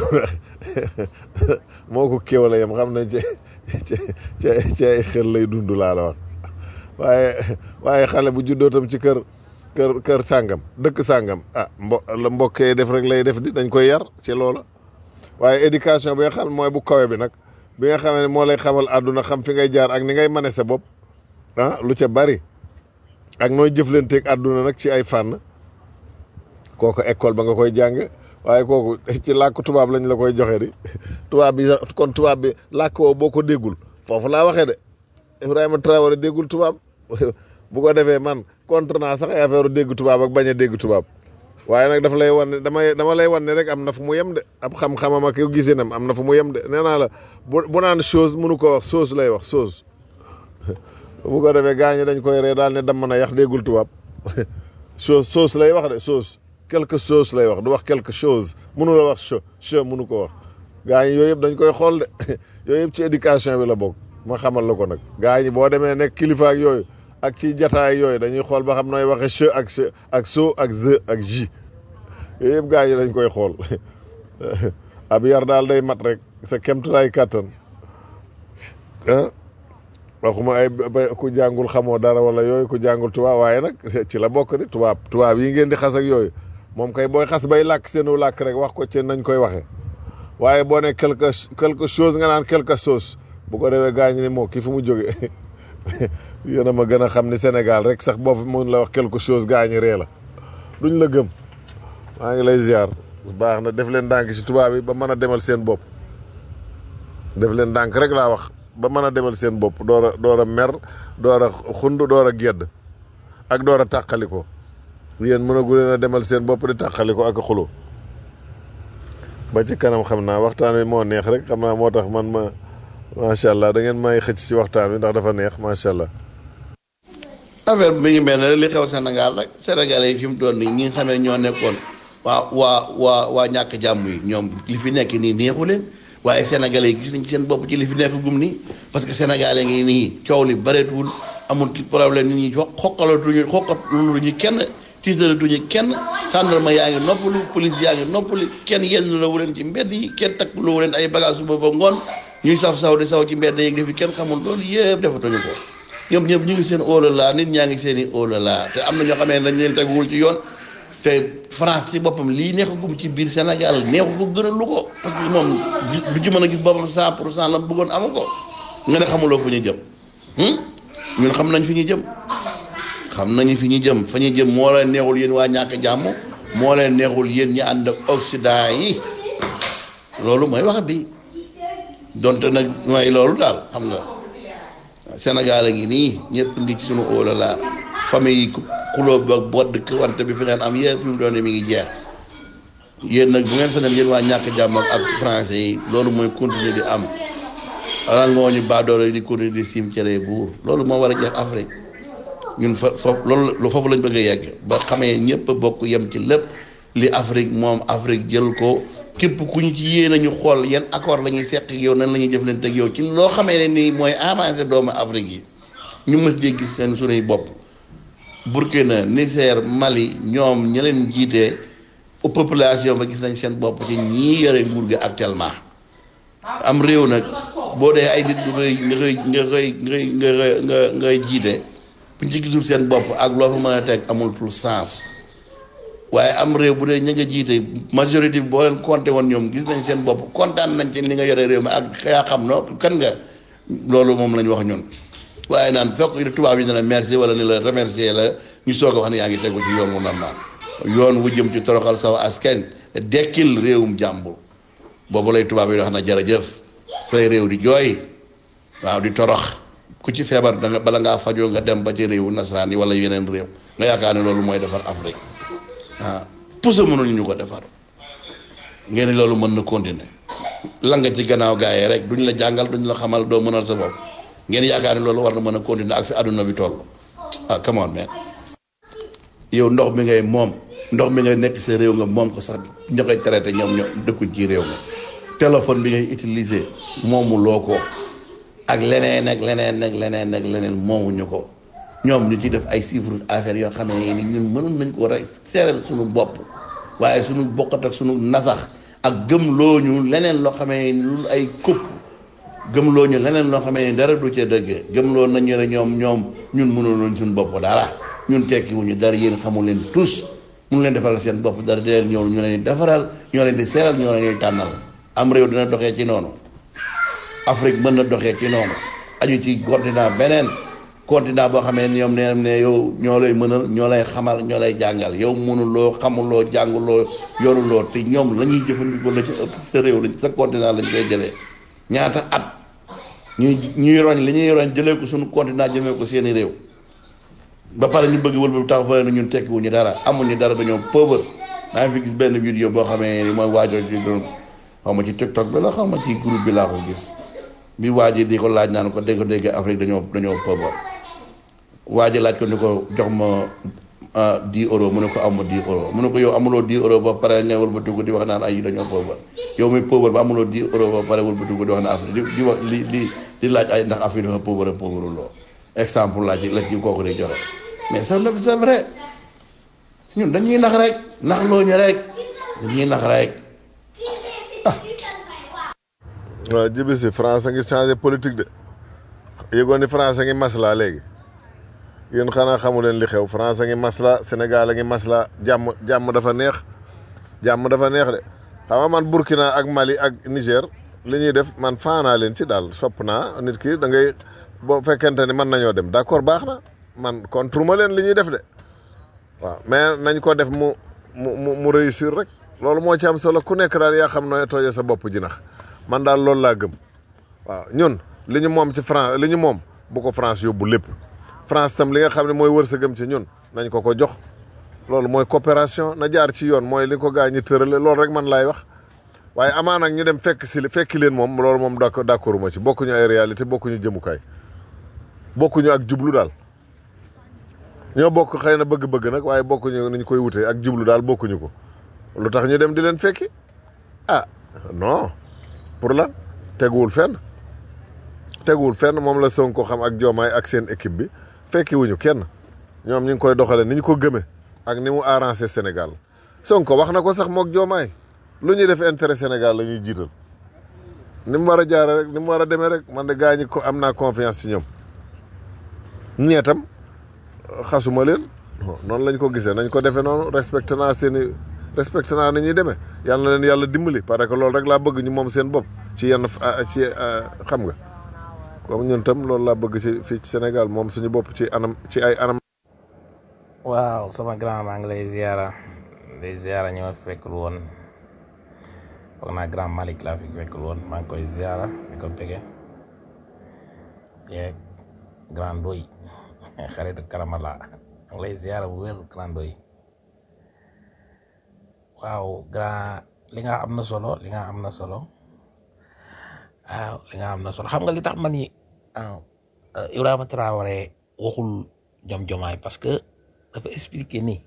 moo ko kéwale yam xam ne ci ci ci ay xel lay dund laa la wax waaye waaye xale bu juddoo tam ci kër kër kër sàngam dëkk sàngam ah mbo la mbokkee def rek lay def di dañ koy yar ci loola waaye éducation bi nga xam mooy bu kawe bi nag bi nga xamee ne moo lay xamal àdduna xam fi ngay jaar ak ni ngay mane sa bopp ah lu ca bari ak nooy jëflanteeg àdduna nag ci ay fànn kooku école ba nga koy jàng waaye kooku ci làkk tubaab lañ la koy joxe di tubaab bi sax kon tubaab bi làkk woo boo ko déggul foofu laa waxee de Ibrahima Traoré déggul tubaab bu ko defee man contre naa sax ay affaire dégg tubaab ak bañ a dégg tubaab waaye nag dafa lay wan ne damay dama lay wan ne rek am na fu mu yem de ab xam-xamam ak yow gisinam am na fu mu yem de nee naa la bu bu naan chose mënu ko wax chose lay wax chose bu ko defee gaañ dañ koy ree daal ne damm na yax déggul tubaab chose chose lay wax de chose quelque chose lay wax du wax quelque chose mënu la wax che che mënu ko wax gaañ yooyu yëpp dañ koy xool de yooyu yëpp ci éducation bi la bokk ma xamal la ko nag gaañ boo demee nekk kilifa ak yooyu ak ci jataay yooyu dañuy xool ba xam nooy waxe che ak che ak so ak ze ak ji yooyu yëpp gaañ dañ koy xool ab yar daal day mat rek sa kemtulaay kàttan ah waxuma ay ba ku jàngul xamoo dara wala yooyu ku jàngul tubaab waaye nag ci la bokk di tubaab tubaab yi ngeen di xas ak yooyu moom kay booy xas bay làkk seenu làkk rek wax ko ci nañ koy waxe waaye boo ne quelque quelque chose nga naan quelque chose bu ko defee gaañ ni moo kii fu mu jóge yéen a ma gën a xam ni Sénégal rek sax boo fi mun la wax quelque chose gaañi ree la duñ la gëm maa ngi lay ziar baax na def leen ndànk ci tubaab yi ba mën a demal seen bopp def leen ndànk rek laa wax ba mën a demal seen bopp door a door a mer door a xund door a gedd ak door a tàqali ko yéen mën a gu leen a demal seen bopp di tàqali ko ak a xulo ba ci kanam xam naa waxtaan wi moo neex rek xam naa moo tax man ma macha allah da ngeen may xëcc ci waxtaan wi ndax dafa neex macha allah. affaire bi mi ngi mel ne li xew Sénégal rek Sénégalais yi fi mu toll nii ñi nga xam ne ñoo nekkoon waa waa waa waa ñàkk jàmm yi ñoom li fi nekk nii neexu leen waaye Sénégalais yi gis nañ ci seen bopp ci li fi nekk gum nii parce que Sénégalais ngi nii coow li bëreetuwul amul ci problème nit ñi xo xokkalatuñu xokkataluñu kenn tiitalatuñu kenn gendarme yaa ngi noppalu police yaa ngi noppalu kenn yenn la wu leen ci mbedd yi kenn takkalu wu leen ay bagage suba ba ngoon ñuy saf saw di saw ci mbedd yi defi kenn xamul loolu yëpp defatuñu ko ñoom ñëpp ñu ngi seen óolala nit ñaa ngi seen i óolala te am na ñoo xamee ne dañ leen teguwul ci yoon te France ci boppam lii neexagum ci biir Sénégal neexu ko gën a lu ko parce que moom du ci mën a gis boppam cent pour cent la bëggoon amu ko nga ne xamuloo fu ñu jëm ñun xam nañ fi ñu jëm xam nañu fi ñu jëm fa ñu jëm moo leen neexul yéen waa ñàkk jàmm moo leen neexul yéen ñi ànd ak Occident yi loolu mooy wax bi donte nag mooy loolu daal xam nga Sénégal a ngi nii ñëpp ngi ci sunu óolala famille yi xuloo ba bodd wante bi fi ngeen am yëpp fi mu doon mi ngi jeex yéen nag bu ngeen sañoon yéen waa ñàkk jàmm ak français yi loolu mooy continuer di am rangoo ñu baadoolo yi di continuer di siim cere buur loolu moo war a jeex Afrique ñun fa foofu loolu lu foofu lañ bëgg a yegg ba xamee ñëpp a bokk yem ci lépp li Afrique moom Afrique jël ko képp ku ñu ci yéen a ñu xool yan accord la ñuy seq yow nan la ñuy jëflante ak yow ci loo xamee ne nii mooy arrangé doomu Afrique yi ñu mës jee gis seen sunuy bopp Burkina Niger Mali ñoom ña leen jiitee population ba gis nañ seen bopp ci ñii yore nguur gi actuellement am réew nag boo dee ay nit nga koy nga koy nga koy nga koy nga ngay jiite buñ ci gisul seen bopp ak loo fa mën a teg amul tout sens waaye am réew bu dee ña nga jiite majorité bi boo leen compté woon ñoom gis nañ seen bopp kontaan nañ ci li nga yore réew mi ak yaa xam no kan nga loolu moom lañ wax ñun waaye naan fekk tubaab yi ne la merci wala ni la remercier la ñu soog a wax ne yaa ngi tegu ci yoon wu normal yoon wu jëm ci toroxal saw askan dekkil réewum jàmbur boobu lay tubaab yi wax na jërëjëf say réew di jooy waaw di torox ku ci feebar da nga bala ngaa fajoo nga dem ba ci réewu nasaraan yi wala yeneen réew nga yaakaar ne loolu mooy defar Afrique waaw puso mënuñu ñu ko defar ngeen ni loolu mën na continuer la nga ci gannaaw gaa yi rek duñ la jàngal duñ la xamal doo mënal sa bopp ngeen yaakaar ne loolu war na mën a continuer ak fi àdduna bi toll ah come on man yow ndox mi ngay moom ndox mi ngay nekk sa réew nga moom ko sax ña koy traité ñoom ñoom dëkkuñ ci réew nga téléphone bi ngay utiliser moomu loo ko ak leneen ak leneen ak leneen ak leneen moomuñu ko ñoom ñu ci def ay chiffres affaires yoo xam ne ni ñun mënoon nañ ko rek seeral suñu bopp waaye suñu bokkat ak suñu nasax ak gëmloo ñu leneen loo xamee ni lu ay kupp gëmloo ñu leneen loo xamee ni dara du ca dëgg gëmloo nañu ne ñoom ñoom ñun mënoon nañ suñu bopp dara ñun tekkiwuñu dara yéen xamul leen tous mun leen defaral seen bopp dara di leen ñëw ñu leen di defaral ñoo leen di seeral ñoo leen di tànnal am réew dina doxee ci noonu Afrique mën na doxee ci noonu aju ci continent beneen continent boo xamee ni ñoom nee ne yow ñoo lay mënal ñoo lay xamal ñoo lay jàngal yow mënuloo xamuloo jànguloo yoruloo te ñoom la ñuy jëfandikoo la ci ëpp sa réew lañ sa continent lañ koy jëlee ñaata at ñuy ñuy roñ li ñuy roñ jëlee ko suñu continent jëmee ko seeni réew ba pare ñu bëgg wëlbatu tax fa ne ñun tekkiwuñu dara amuñu dara dañoo pauvre daa fi gis benn vidéo boo xamee ni mooy waajoo ci doon xaw ma ci tiktok bi la xaw ma ci groupe bi laa ko gis bi waa ji di ko laaj naan ko dégg dégg Afrique dañoo dañoo pauvre waa ji laaj ko ni ko jox ma 10 euros mu ne ko am ma 10 euros mu ne ko yow amuloo 10 euros ba pare nga wëlbatu ko di wax naan ay dañoo pauvre yow muy pauvre ba amuloo 10 euros ba pare wëlbatu ko di wax naan Afrique di di wax li li di laaj ay ndax Afrique dafa pauvre pauvre loo exemple laa ci la ci kooku di joxe mais c'est c'est vrai ñun dañuy nax rek nax loo ñu rek dañuy nax rek waaw jibi si France a ngi changé politique de yëgoon ni France a ngi masla léegi yéen xanaa xamu leen li xew France a ngi masla Sénégal a ngi masla jàmm jàmm dafa neex jàmm dafa neex de xam nga man Burkina ak Mali ak Niger li ñuy def man faanaa leen ci daal sopp naa nit ki da ngay boo fekkente ni mën nañoo dem d'accord baax na man contre ma leen li ñuy def de waaw mais nañ ko def mu mu mu mu réussir rek loolu moo ci am solo ku nekk daal yaa xam nooy tooje sa bopp jinax man daal loolu laa gëm waaw ñun li ñu moom ci France li ñu moom bu ko France yóbbu lépp France tam li nga xam ne mooy wërsëgam ci ñun nañ ko ko jox loolu mooy coopération na jaar ci yoon mooy li ko gaa ñi tërale loolu rek man laay wax waaye amaa nag ñu dem fekk si fekki leen moom loolu moom d'accord d'accord ma ci bokkuñu ay réalité bokkuñu jëmukaay bokkuñu ak jublu daal ñoo bokk xëy na bëgg-bëgg nag waaye bokkuñu ni ñu koy wutee ak jublu daal bokkuñu ko lu tax ñu dem di leen fekki ah non pour lan teguwul fenn teguwul fenn moom la Sonko xam ak Diomaye ak seen équipe bi fekki wuñu kenn ñoom ñu ngi koy doxale ni ñu ko gëme ak ni mu arrangé Sénégal Sonko wax na ko sax mook Diomaye lu ñuy def intérêt Sénégal la ñuy jiital ni mu war a jaare rek ni mu war a demee rek man de gaa ñi ko am naa confiance ci ñoom ñeetam xasuma leen noonu lañ ko gisee nañ ko defee noonu respecté naa seen i respecté naa ni ñuy demee yàlla na leen yàlla dimbali parce que loolu rek laa bëgg ñu moom seen bopp ci yenn ci xam nga comme ñun tam loolu laa bëgg ci fii ci Sénégal moom suñu bopp ci anam ci ay anam. waaw sama grand maa ngi lay ziara lay ziara ñoo fekkul woon foog naa grand Malick laa fi fekkul woon maa ngi koy ziara di ko bëggee yeeg grand doy xaritu karamala maa ngi lay ziara bu wér grand doy waaw grand li nga am na solo li nga am na solo waaw li nga am na solo xam nga li tax man ni waaw Ibrahima Traoré waxul jom jomaay parce que dafa expliquer ni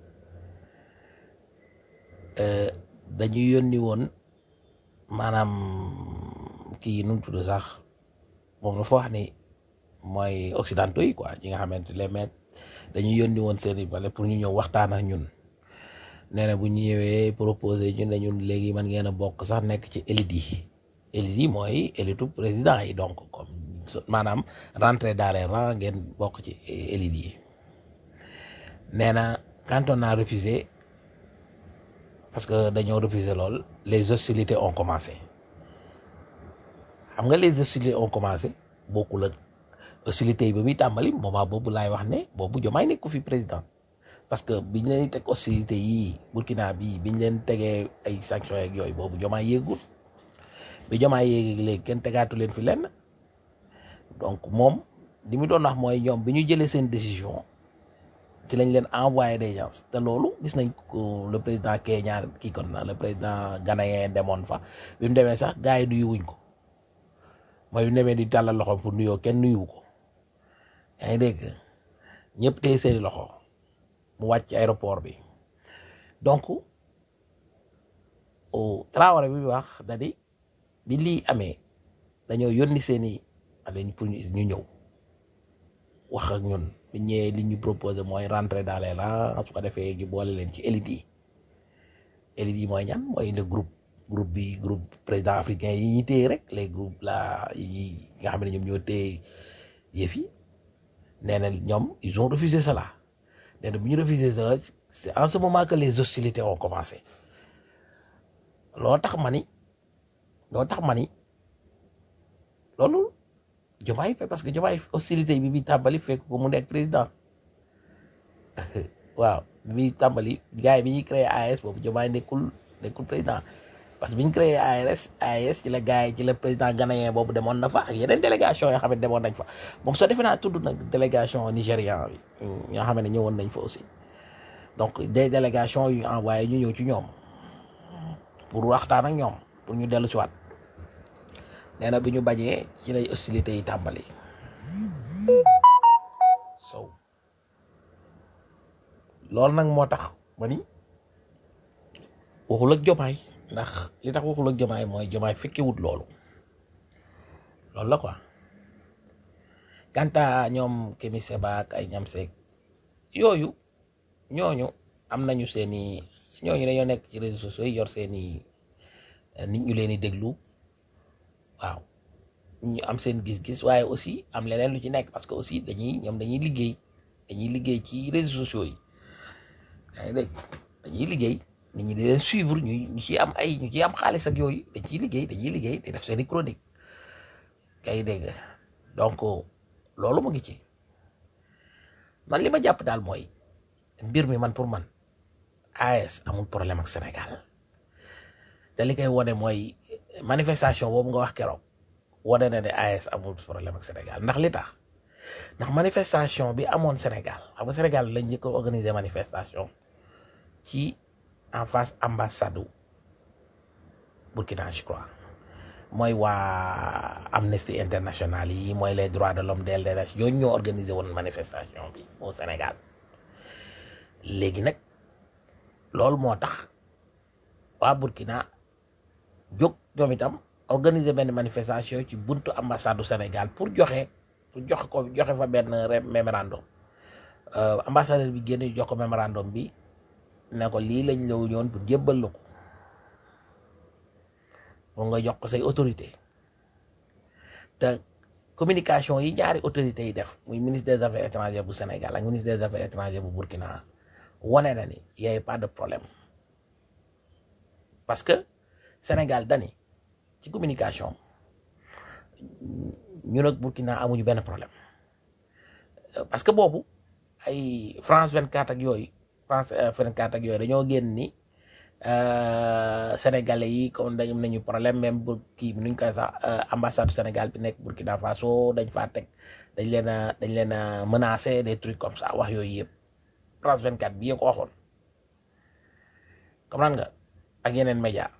dañu yónni woon maanaam kii nu mu tudd sax moom dafa wax ni mooy occidentaux yi quoi ñi nga xamante les maîtres dañu yónni woon seeni bale pour ñu ñëw waxtaan ak ñun nee na bu ñu ñëwee proposé ñun ne ñun léegi man ngeen a bokk sax nekk ci élite yi élite yi mooy élite président yi donc comme maanaam rentrer dans les rangs ngeen bokk ci élite yi nee na quand on a refusé parce que dañoo refusé lool les hostilités ont commencé xam nga les hostilités ont commencé bokkul ak hostilités yi ba muy tàmbali moment boobu laay wax ne boobu Diomaye nekku fi président parce que biñ leen teg hostilité yii Burkina bii biñ leen tegee ay sanctions yeeg yooyu boobu Diomaye yéegul bi jomaay yéegi léegi kenn tegaatu leen fi lenn donc moom li mu doon wax mooy ñoom bi ñu jëlee seen décision ci lañ leen envoyé des gens te loolu gis nañ ko le président Kenya kii kon na le président ghanéen demoon fa bi mu demee sax gars yi nuyuwuñ ko mooy bi mu demee di tàllal loxo pour nuyoo kenn nuyuwu ko yaa ngi dégg ñëpp tey seeni loxo mu wàcc ci aéroport bi donc au Traoré bi wax da di bi lii amee dañoo yónni seeni aleñ pour ñu ñu ñëw wax ak ñun bi ñëwee li ñu proposé mooy rentrer dans les rangs su ko defee ñu boole leen ci élite yi élite yi mooy ñan mooy le groupe groupe bi groupe président africain yi ñuy téye rek les groupes là yi nga xam ne ñoom ñoo téye yëf yi nee na ñoom ils ont refusé cela nee na bu ñu refusé cela c'est en ce moment que les hostilités ont commencé loo tax ma ni loo tax ma ni loolu Diomaye fait parce que Diomaye hostilité bi bi tàmbali fekk ko mu nekk président waaw bi muy tàmbali gars yi bi ñuy créé AES boobu Diomaye nekkul nekkul président parce que bi ñu créé ARS AES ci la gars yi ci la président ghanéen boobu demoon na fa ak yeneen délégation yoo xam ne demoon nañ fa moom soo defee naa tudd nag délégation nigérian bi ñoo xam ne ñëwoon nañ fa aussi donc des délégations yu envoyé ñu ñëw ci ñoom pour waxtaan ak ñoom pour ñu dellu si waat nee na bi ñu bañee ci lay hostilité yi tàmbali so loolu nag moo tax ma ni waxul ak jomaay ndax li tax waxul ak jomaay mooy jomaay fekkewut loolu loolu la quoi kanta ñoom Kémi Séba ak ay ñam seeg yooyu ñooñu am nañu seeni ñooñu dañoo nekk ci réseaux sociaux yi yor seeni nit ñu leen di déglu waaw ñu am seen gis-gis waaye aussi am leneen lu ci nekk parce que aussi dañuy ñoom dañuy liggéey dañuy liggéey ci réseaux sociaux yi yaa ngi dégg dañuy liggéey nit ñi di leen suivre ñu ñu ciy am ay ñu ciy am xaalis ak yooyu dañ ciy liggéey dañuy liggéey di def seeni chronique kay dégg donc loolu mu ngi ci man li ma jàpp daal mooy mbir mi man pour man AES amul problème ak Sénégal te li koy wone mooy manifestation boobu nga wax keroog wane na ne AES amul problème ak Sénégal ndax li tax ndax manifestation bi amoon Sénégal xam nga Sénégal lañ njëkk a organiser manifestation ci en face ambassade Burkina je crois mooy waa Amnesty International yi mooy les droits de l'homme DLDH ñooñu ñoo organiser woon manifestation bi au Sénégal léegi nag loolu moo tax waa Burkina jóg ñoom itam organiser benn manifestation ci buntu ambassade du Sénégal pour joxe pour joxe ko joxe fa benn mémorandum ambassadeur bi génn jox ko mémorandum bi ne ko lii lañ la ñoon pour jébbal la ko pour nga jox ko say autorité te communication yi ñaari autorités yi def muy ministre des affaires étrangères bu Sénégal ak ministre des affaires étrangères bu Burkina wane na ni y a pas de problème parce que Sénégal dani ci communication ñun ak Burkina amuñu benn problème parce que boobu ay France 24 ak yooyu France 24 ak yooyu dañoo génn ni sénégalais yi comme dañu nañu problème même bu kii bi nuñ koy sax ambassade Sénégal bi nekk Burkina Faso dañ faa teg dañ leen a dañ leen a menacé des trucs comme ça wax yooyu yëpp France 24 bi yee ko waxoon comprendre nga ak yeneen média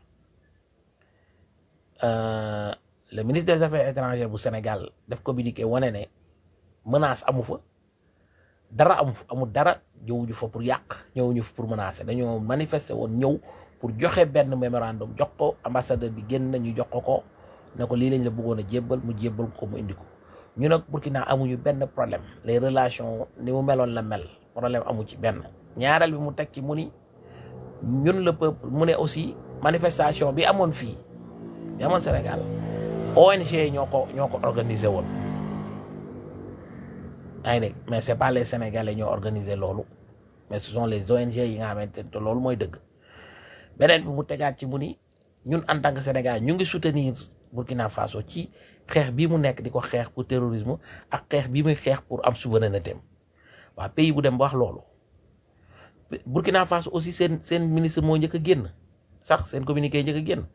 le ministre des affaires étrangères bu Sénégal def communiqué wane ne menace amu fa dara amu fa amul dara ñëwuñu fa pour yàq ñëwuñu fa pour menacer dañoo manifester woon ñëw pour joxe benn mémorandum jox ko ambassadeur bi génn nañu jox ko ko ne ko lii lañ la bëggoon a jébbal mu jébbal ko mu indi ko ñu nag Burkina amuñu benn problème les relations ni mu meloon la mel problème amu ci benn ñaareel bi mu teg ci mu ni ñun le peuple mu ne aussi manifestation bi amoon fii bi amoon Sénégal ONG ñoo ko ñoo ko organisé woon yaa ngi dégg mais c'est pas les Sénégalais ñoo organisé loolu mais ce sont les ONG yi nga xamante ne te loolu mooy dëgg beneen bi mu tegaat ci mu ni ñun en tant que Sénégal ñu ngi soutenir Burkina Faso ci xeex bii mu nekk di ko xeex pour terrorisme ak xeex bii muy xeex pour am souveraineté waa pays bu dem ba wax loolu Burkina Faso aussi seen seen ministre moo njëkk a génn sax seen communiqué njëkk a génn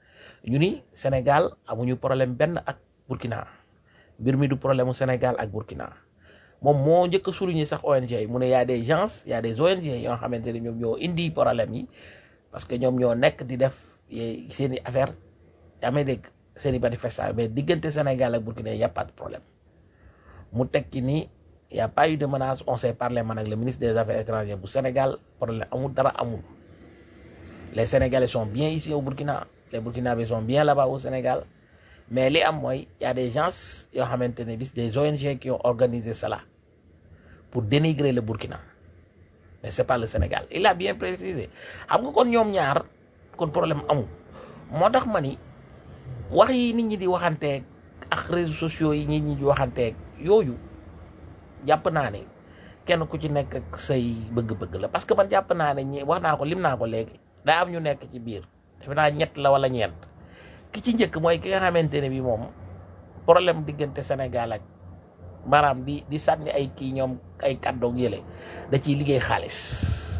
ñu ni Sénégal amuñu problème benn ak Burkina mbir mi du problème mu Sénégal ak Burkina moom moo njëkk a souligner sax ONG yi mu ne y a des gens y a des ONG yoo xamante ne ñoom ñoo indi problème yi parce que ñoom ñoo nekk di def seen i affaire yaa may dégg seen i manifestation mais diggante Sénégal ak Burkina y a pas de problème mu teg ci ni y a pas eu de menace on s'est parlé man ak le ministre des affaires étrangères bu Sénégal problème amul dara amul les Sénégalais sont bien ici au Burkina les Burkinabés sont bien là-bas au Sénégal mais li am mooy y a des gens yoo xamante ne bis des ONG qui ont organisé cela pour dénigrer le Burkina mais c'est pas le Sénégal il a bien précisé xam nga kon ñoom ñaar kon problème amul moo tax ma ni wax yi nit ñi di waxanteeg ak réseaux sociaux yi nit ñi di waxanteeg yooyu jàpp naa ne kenn ku ci nekk ak say bëgg-bëgg la parce que man jàpp naa ne ñi wax naa ko lim naa ko léegi daa am ñu nekk ci biir defe naa ñett la wala ñeent ki ci njëkk mooy ki nga xamante ne bi moom problème diggante Sénégal ak maanaam di di sànni ay kii ñoom ay kàddoog yële da ciy liggéey xaalis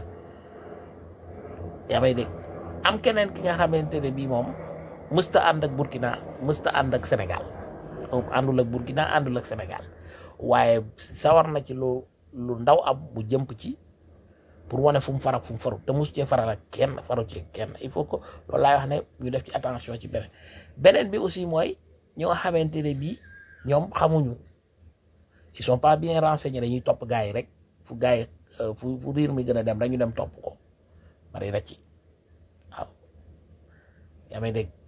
yaa may dégg am keneen ki nga xamante ne bii moom mësta ànd ak Burkina mësta ànd ak Sénégal moom àndul ak Burkina àndul ak Sénégal waaye sawar na ci lu lu ndaw am bu jëmp ci pour wane fu mu farak fu mu faru te mus cee faral ak kenn faru ci kenn il faut que loolu laay wax ne ñu def ci attention ci beneen beneen bi aussi mooy ñoo xamante ne bii ñoom xamuñu ils sont pas bien renseignés dañuy topp gars yi rek fu gars yi fu fu riir mi gën a dem rek ñu dem topp ko bari na ci waaw yaa may dégg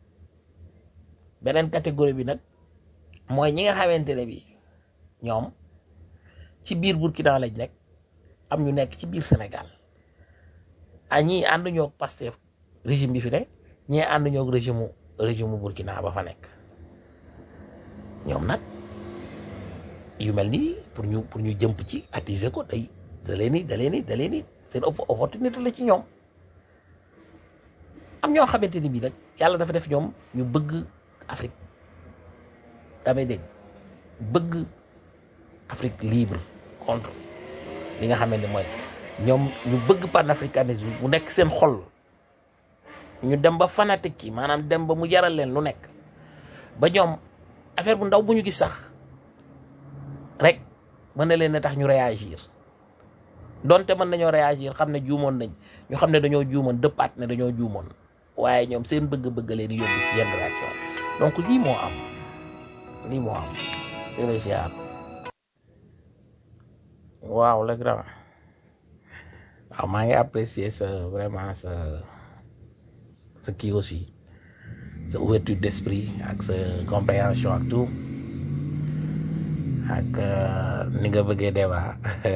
beneen catégorie bi nag mooy ñi nga xamante ne bii ñoom ci biir Burkina lañ nekk am ñu nekk ci biir Sénégal a ñii ànduñoo ak Pastef régime bi fi ne ñii ànduñoo ak régime régime Burkina ba fa nekk ñoom nag yu mel nii pour ñu pour ñu jëmp ci attiser ko day da leen ni da leen ni da leen ni seen opportunité la ci ñoom am ñoo xamante ni bii nag yàlla dafa def ñoom ñu bëgg Afrique damay dégg bëgg Afrique libre contre li nga xamante mooy ñoom ñu bëgg panafricanisme bu nekk seen xol ñu dem ba fanatique ci maanaam dem ba mu jaral leen lu nekk ba ñoom affaire bu ndaw bu ñu gis sax rek mën na leen ne tax ñu réagir donte mën nañoo réagir xam ne juumoon nañ ñu xam ne dañoo juumoon dëppaat ne dañoo juumoon waaye ñoom seen bëgg-bëgg leen yóbbu ci yenn réaction donc lii moo am lii moo am jërë ziar waaw le grand waaw maa ngi apprécier sa vraiment sa sa kii aussi sa ouverture d'esprit ak sa compréhension ak tout ak ni nga bëggee débat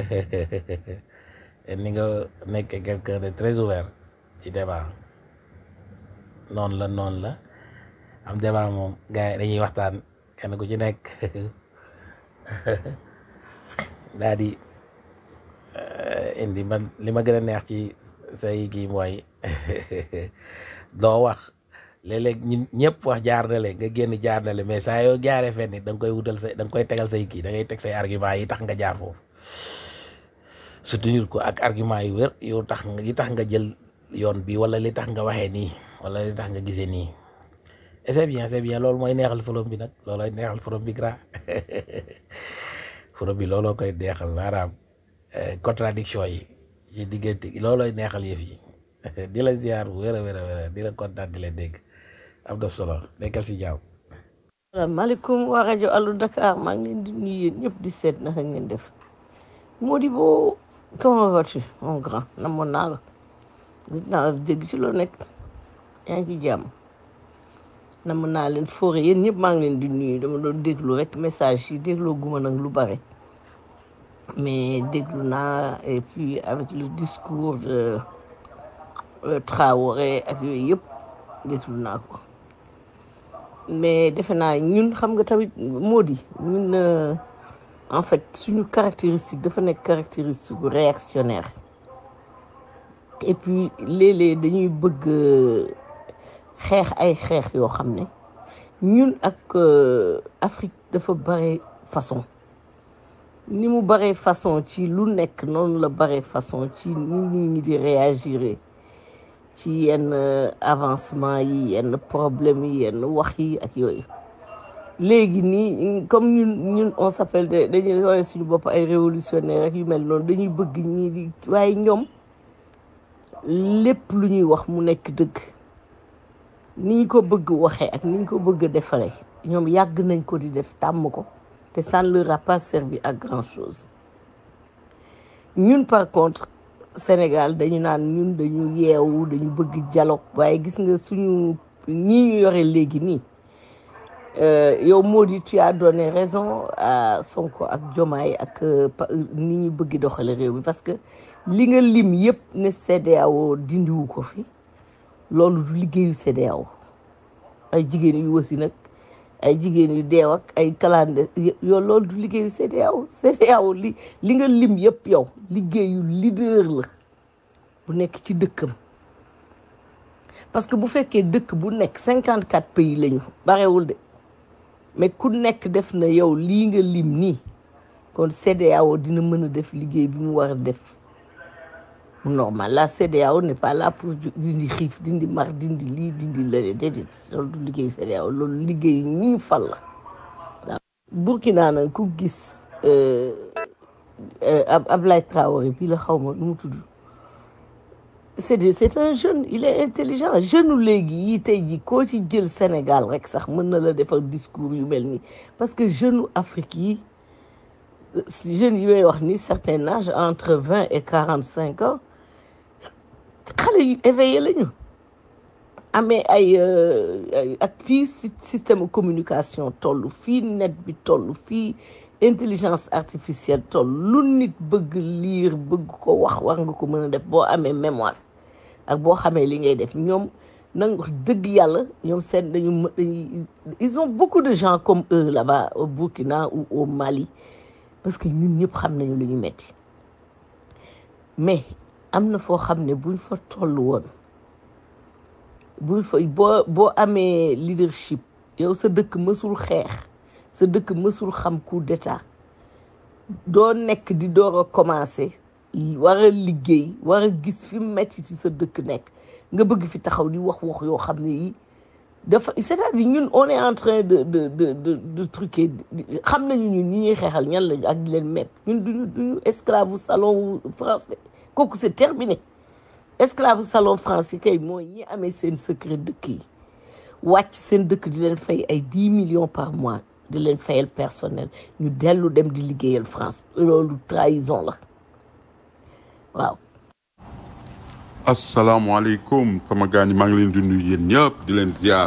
ni nga nekkee quelqu'un de très ouvert ci débat noonu la noonu la am débat moom gars yi dañuy waxtaan kenn ku ci nekk daa di indi man li ma gën a neex ci say kii mooy doo wax léeg-léeg ñun ñëpp wax jaar na le nga génn jaar na le mais saa yoo jaaree fenn da nga koy wutal say da nga koy tegal say kii da ngay teg say argument yi tax nga jaar foofu soutenir ko ak argument yu wér yow tax nga yi tax nga jël yoon bi wala li tax nga waxee nii wala li tax nga gisee nii et c'est bien c'est bien loolu mooy neexal forom bi nag loolooy neexal forom bi grand forom bi looloo koy neexal maanaam contradiction yi ci diggante loolooy neexal yëf yi di la ziar bu wér a wér a wér di la kontaan di la dégg am na solo nekkal si jàmm. salaamaaleykum waa rajo Allo Dakar maa ngi leen di nuyu yéen ñëpp di seet naka ngeen def Modibo comment vas-tu mon grand namoon naa la gis naa la dégg ci loo nekk yaa ngi ci jàmm namoon naa leen foore yéen ñëpp maa ngi leen di nuyu dama doon déglu rek message yi dégloo guma nag lu bare mais déglu naa et puis avec le discours de Traoré ak yooyu yëpp déglu naa ko mais defe naa ñun xam nga tamit moo di ñun en fait suñu caractéristique dafa nekk caractéristique réactionnaire et puis léeg-léeg dañuy bëgg xeex ay xeex yoo xam ne ñun ak Afrique dafa bare façon ni mu bare façon ci lu nekk noonu la bare façon ci nit ñi ñi di réagir ci yenn avancement yi yenn problème yi yenn wax yi ak yooyu léegi nii comme ñun ñun on s'appelle de dañuy wone suñu bopp ay révolutionnaire ak yu mel noonu dañuy bëgg ñii di waaye ñoom lépp lu ñuy wax mu nekk dëgg ni ñu ko bëgg waxee ak ni ñu ko bëgg defaree ñoom yàgg nañ ko di def tàmm ko te ça ne leur a pas servi à grand chose ñun par contre Sénégal dañu naan ñun dañu yeewu dañu bëgg dialogue waaye gis nga suñu ñii ñu yore léegi nii yow Mody tu as donné raison à Sonko ak Diomaye ak ni ñu bëgg doxale réew mi parce que li nga lim yëpp ne CEDEAO dindiwu ko fi loolu du liggéeyu CEDEAO ay jigéen yu wasi nag ay jigéen yu deew ak ay calende yow loolu du liggéeyu CEDEAO CEDEAO li li nga lim yëpp yow liggéeyu leader la bu nekk ci dëkkam parce que bu fekkee dëkk bu nekk cinquante quatre pays lañu barewul de mais ku nekk def na yow lii nga lim nii kon CEDEAO dina mën a def liggéey bi mu war a def mu normal la CEDEAO n'est pas là pour dindi xiif dindi mar dindi lii dindi la déedéet loolu du liggéey CEDEAO loolu liggéey ñi ñu fal la waaw Burkina nag ku gis ab Ablaye Traoré bii la xaw ma nu mu tudd c'est de c'est un jeune il est intelligent jeune léegi yi tey ji koo ci jël Sénégal rek sax mën na la defal discours yu mel nii parce que jeune Afrique yi jeunes yi may wax ni certain âge entre vingt et quarante cinq ans xale yu éveillé lañu amee ay ak fii système communication toll fii net bi toll fii intelligence artificielle toll lu nit bëgg lire bëgg ko wax war nga ko mën a def boo amee mémoire ak boo xamee li ngay def ñoom nang wax dëgg yàlla ñoom seen dañu ils ont beaucoup de gens comme eux là-bas au Burkina ou au Mali parce que ñun ñëpp xam nañu lu ñu metti mais am na foo xam ne buñ fa toll woon buñ fa boo boo amee leadership yow sa dëkk mësul xeex sa dëkk mësul xam coup d'état doo nekk di door a commencer war a liggéey war a gis fi metti ci sa dëkk nekk nga bëgg fi taxaw di wax wax yoo xam ne yi dafa c'est-à-dire ñun on est en train de de de de de truquer xam nañu ñun ñi ñuy xeexal ñan lañu ak di leen mepp ñun duñu duñu esclave salon français kooku c'est terminé esclave salon français kay mooy ñi amee seen secret dëkk yi wàcc seen dëkk di leen fay ay dix millions par mois di leen fayal personnel ñu dellu dem di liggéeyal France loolu trahison la waaw asalaamaaleykum sama gars ñi maa ngi leen di nuyu yéen ñëpp di leen ziar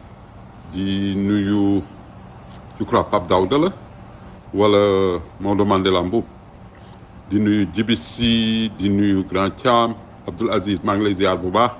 di nuyu je crois Pape Daouda la wala Maodo Mandela Mboub di nuyu Djibi Sy di nuyu Grand Thiam Abdoul Aziz maa ngi lay ziar bu baax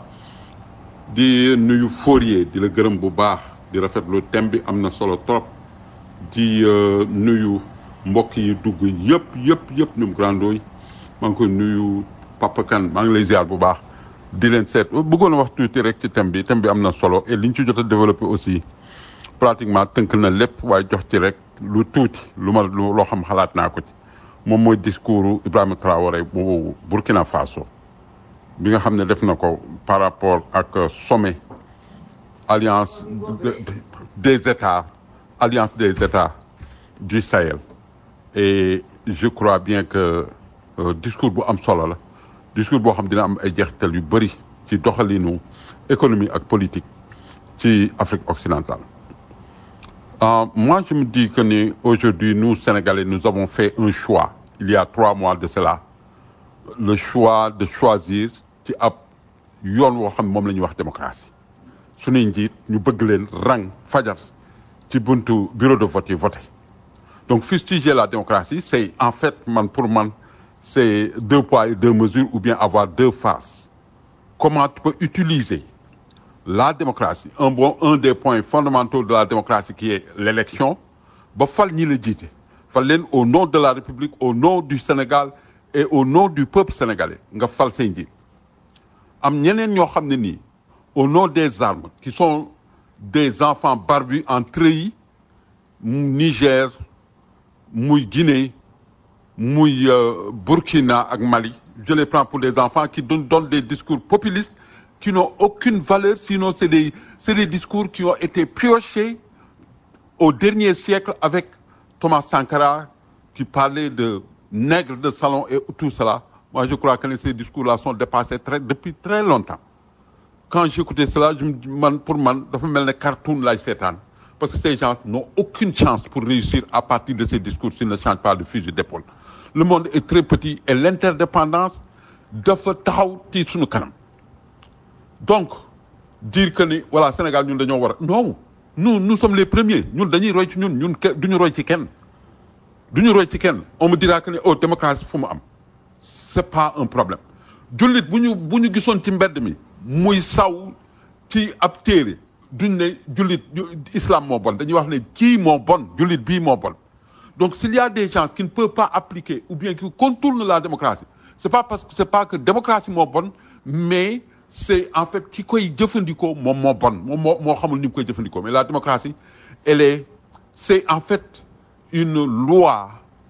di nuyu Fourier di la gërëm bu baax di rafetlu thème bi am na solo trop di nuyu mbokk yi dugg yëpp yëpp yëpp ñoom grandooy maa ngi koy nuyu Papa Kane maa ngi lay ziar bu baax di leen seet bëggoon a wax tuuti rek ci thème bi thème bi am na solo et li ñu ci jot a développé aussi pratiquement tënk na lépp waaye jox ci rek lu tuuti lu ma loo xam xalaat naa ko ci moom mooy discours Ibrahima Traoré bu Burkina Faso bi nga xam ne def na ko par rapport ak sommet alliance des états alliance des états du Sahel et je crois bien que discours bu am solo la discours boo xam dina am ay jeexital yu bëri ci doxalinu économie ak politique ci Afrique occidentale Euh, moi, je me dis que ni, aujourd'hui, nous, Sénégalais, nous avons fait un choix, il y a trois mois de cela, le choix de choisir ci ab yoon woo xam ne moom la ñuy wax démocratie suñuy njiit ñu bëgg leen rang fajar ci buntu bureau de vote yi voté donc fustiger la démocratie c'est en fait man pour man c'est deux poids et deux mesures ou bien avoir deux faces comment tu peux utiliser la démocratie un bon un des points fondamentaux de la démocratie qui est l'élection ba fal ñi la jiite fal leen au nom de la République au nom du Sénégal et au nom du peuple sénégalais nga fal say njiit am ñeneen ñoo xam ne nii au nom des armes qui sont des enfants barbus en treillis Niger muy Guinée muy Burkina ak Mali je les prends pour des enfants qui donnent, donnent des discours populistes qui n'ont aucune valeur, sinon c'est des, c'est des discours qui ont été piochés au dernier siècle avec Thomas Sankara qui parlait de nègres de salon et tout cela. Moi, je crois que ces discours-là sont dépassés très, depuis très longtemps. Quand j'écoutais cela, je me dis, man, pour moi, dafa mel ne cartoon là, seetaan. Parce que ces gens n'ont aucune chance pour réussir à partir de ces discours s'ils ne changent pas de fusil d'épaule. Le monde est très petit et l'interdépendance dafa taxaw ci sunu kanam. Donc, dire que ni, voilà, Sénégal, ñun dañoo war a, non. Nous, nous sommes les premiers. Ñun dañuy roy ci ñun, ñun ke- duñu roy ci kenn. duñu roy ci kenn. On me dira que ni, oh, démocratie fu mu am. C'est pas un problème. jullit bu ñu bu ñu gisoon ci mbedd mi muy saw ci ab téere duñ ne jullit ju- islam moo bon dañuy wax ne kii moo bon jullit bii moo bon donc s'il y a des gens qui ne peuvent pas appliquer ou bien qui contournent la démocratie c'est pas parce que c'est pas que démocratie moo bon mais c'est en fait ki koy jëfandikoo moom moo bon moom moo moo xamul ni mu koy jëfandikoo mais la démocratie elle est c'est en fait une loi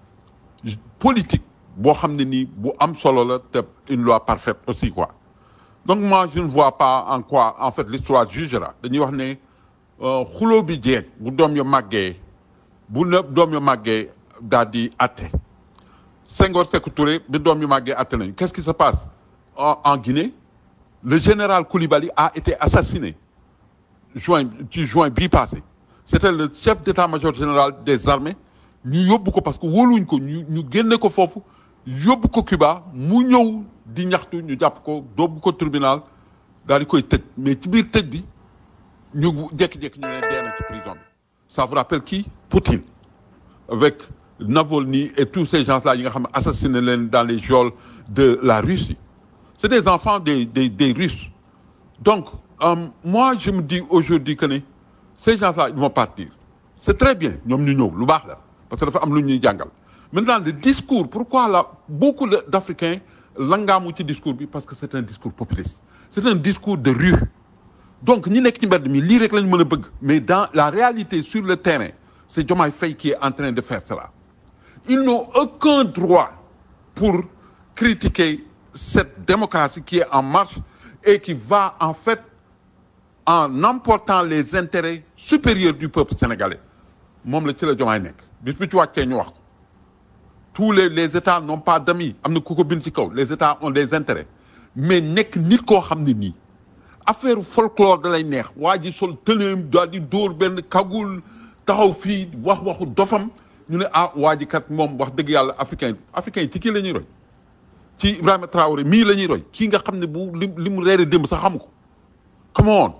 politique boo xam ne nii bu am solo la te une loi parfaite aussi quoi donc moi je ne vois pas en quoi en fait l'histoire jugera dañuy wax ne euh, xuloo bi jeeg bu doom yo màggee bu ne doom yo màggee daal di atte Senghor Sékou Touré bi doom yu màggee atte nañu qu'est-ce qui se passe en, en Guinée le général Koulibaly a été assassiné juin ci juin bii passé c'était le chef d'état-major général des armées ñu yóbbu ko parce que wóoluñ ko ñu ñu génne ko foofu yóbbu ko Cuba mu ñëw di ñaxtu ñu jàpp ko dóobu ko tribunal daal di koy tëj mais ci biir tëj bi ñu jékki-jékki ñu ne dee na ci prison bi ça vous rappelle qui Poutine avec Navalny et tous ces gens-là yi nga xam ne assassiné leen dans les geôles de la Russie c'est des enfants des des des Russes donc euh, moi je me dis aujourd'hui que ne ces gens-là ils vont partir c'est très bien ñoom ñu ñëw lu baax la parce que dafa am lu ñuy jàngal maintenant le discours pourquoi là beaucoup de- d'Africains langaamu ci discours bi parce que c'est un discours populiste c'est un discours de rue donc ñi nekk ci mbedd mi lii rek lañ mën a bëgg mais dans la réalité sur le terrain c'est Diomaye Faye qui est en train de faire cela ils n'ont aucun droit pour critiquer cette démocratie qui est en marche et qui va en fait en emportant les intérêts supérieurs du peuple sénégalais moom la ci la Diomaye nekk bis bu ci wàccee ñu wax ko tous les les états n'ont pas d'amis am na ku ko bind ci kaw les états ont des intérêts mais nekk nit koo xam ne nii affaire folklore da lay neex waa ji sol tëneem daal di dóor benn kagul taxaw fii wax waxu dofam ñu ne ah waa ji kat moom wax dëgg yàlla africain africain yi ci kii la ñuy roy ci Ibrahima Traoré mii la ñuy roy kii nga xam ne bu li li mu reere démb sax xamu ko come on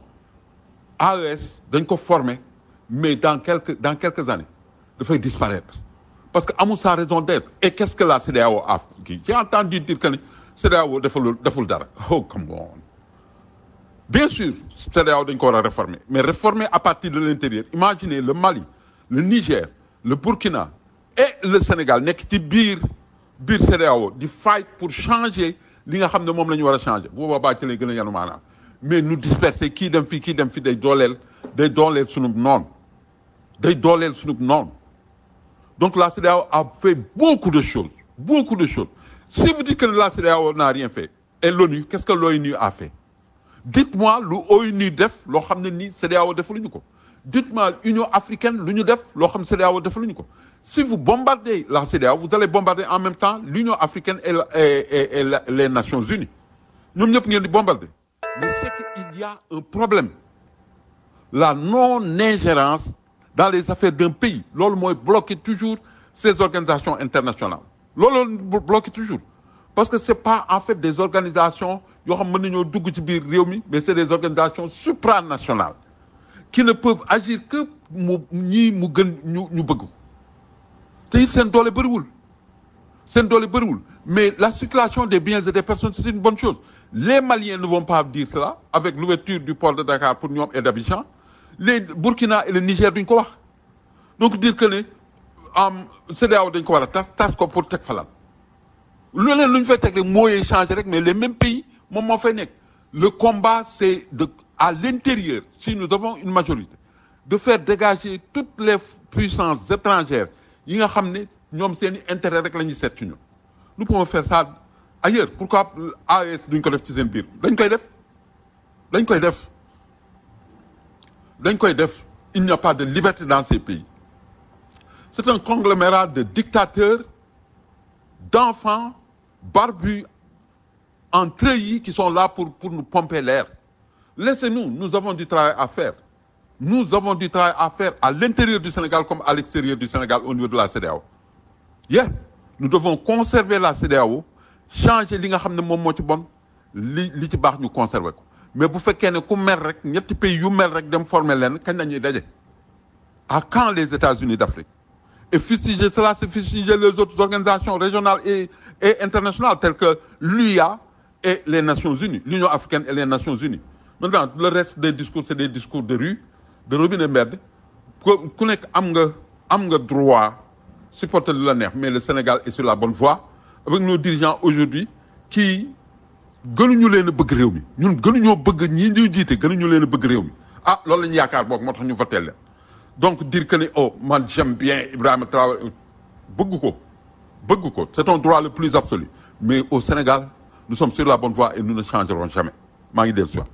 AES dañ ko former mais dans quelques dans quelques années dafay disparaître parce que amul sa raison d'être et qu'est-ce que la CEDEAO a kii j'ai entendu dire que ne CEDEAO deful deful dara oh come on bien sûr CEDEAO dañ ko war a réformer mais réformer à partir de l'intérieur imaginez le Mali le Niger le Burkina et le Sénégal nekk ci biir biir CEDEAO di fight pour changer li nga xam ne moom la ñu war a changer bu boobaa ci lay gën a yanu maanaam mais nous disperser kii dem fii kii dem fii day dooleel day dooleel sunub noonu day dooleel sunub noonu donc la CEDEAO a fait beaucoup de choses beaucoup de choses si vous dites que la CEDEAO n'a rien fait et l'ONU qu'est-ce que l'ONU a fait dites-moi lu ONU def loo xam ne nii CEDEAO defaluñu ko dites-moi Union africaine lu ñu def loo xam ne CEDEAO defaluñu ko si vous bombardez la CEDEAO vous allez bombarder en même temps l'Union africaine et, la- et, et- et la- les Nations unies ñoom ñëpp ngeen di bombarder mais c'est qu'il y a un problème la non-ingérence dans les affaires d'un pays loolu mooy bloquer toujours ces organisations internationales loolu la bloquer toujours parce que c'est pas en fait des organisations yoo xam mën nañoo dugg ci biir réew mi mais c'est des organisations supranationales qui ne peuvent agir que mu ñii mu gën ñu ñu bëgg ko te it seen doole bëriwul seen doole bëriwul mais la circulation des biens et des personnes c'est une bonne chose les Maliens ne vont pas dire cela avec l'ouverture du port de Dakar pour ñoom et d'Abidjan les Burkina et le Niger duñ ko wax donc dire que ne am CEDEAO dañ ko war a tas tas ko pour teg falan leneen lu ñu fay teg rek mooy changer rek mais les mêmes pays moom moo fay nekk le combat c'est de à l'intérieur si nous avons une majorité de faire dégager toutes les puissances étrangères yi nga xam ne ñoom seen i intérêt rek la ñuy seet ci ñun nous pouvons faire ça ailleurs pourquoi AES duñ ko def ci seen biir dañ koy def dañ koy def dañ koy def il n'y a pas de liberté dans ces pays c'est un conglomérat de dictateurs d'enfants barbus en treillis qui sont là pour pour nous pomper l'air laissez-nous nous avons du travail à faire nous avons du travail à faire à l'intérieur du Sénégal comme à l'extérieur du Sénégal au niveau de la CEDEAO yeah nous devons conserver la CEDEAO changer li nga xam ne moom moo ci bon li li ci baax ñu conserver ko mais bu fekkee ne ku mel rek ñetti pays yu mel rek dem former leen kañ la ñuy daje à quand les États-Unis d'Afrique et fustiger cela c'est fustiger les autres organisations régionales et et internationales telles que l'UIA et les Nations Unies l'Union africaine et les Nations Unies maintenant le reste des discours c'est des discours de rue de robinet mbedd ku ku nekk am nga am nga droit supporter lu la neex mais le Sénégal est sur la bonne voie avec nos dirigeants aujourd'hui qui gënuñu leen a bëgg réew mi ñun gënuñoo bëgg ñii ñu jiite gënuñu leen a bëgg réew mi ah loolu la ñu yaakaar boog moo tax ñu voté leen donc dire que ni oh man j'aime bien Ibrahima Traoré bëgg ko bëgg ko c'est un droit le plus absolu mais au Sénégal nous sommes sur la bonne voie et nous ne changerons jamais maa ngi dellu si waat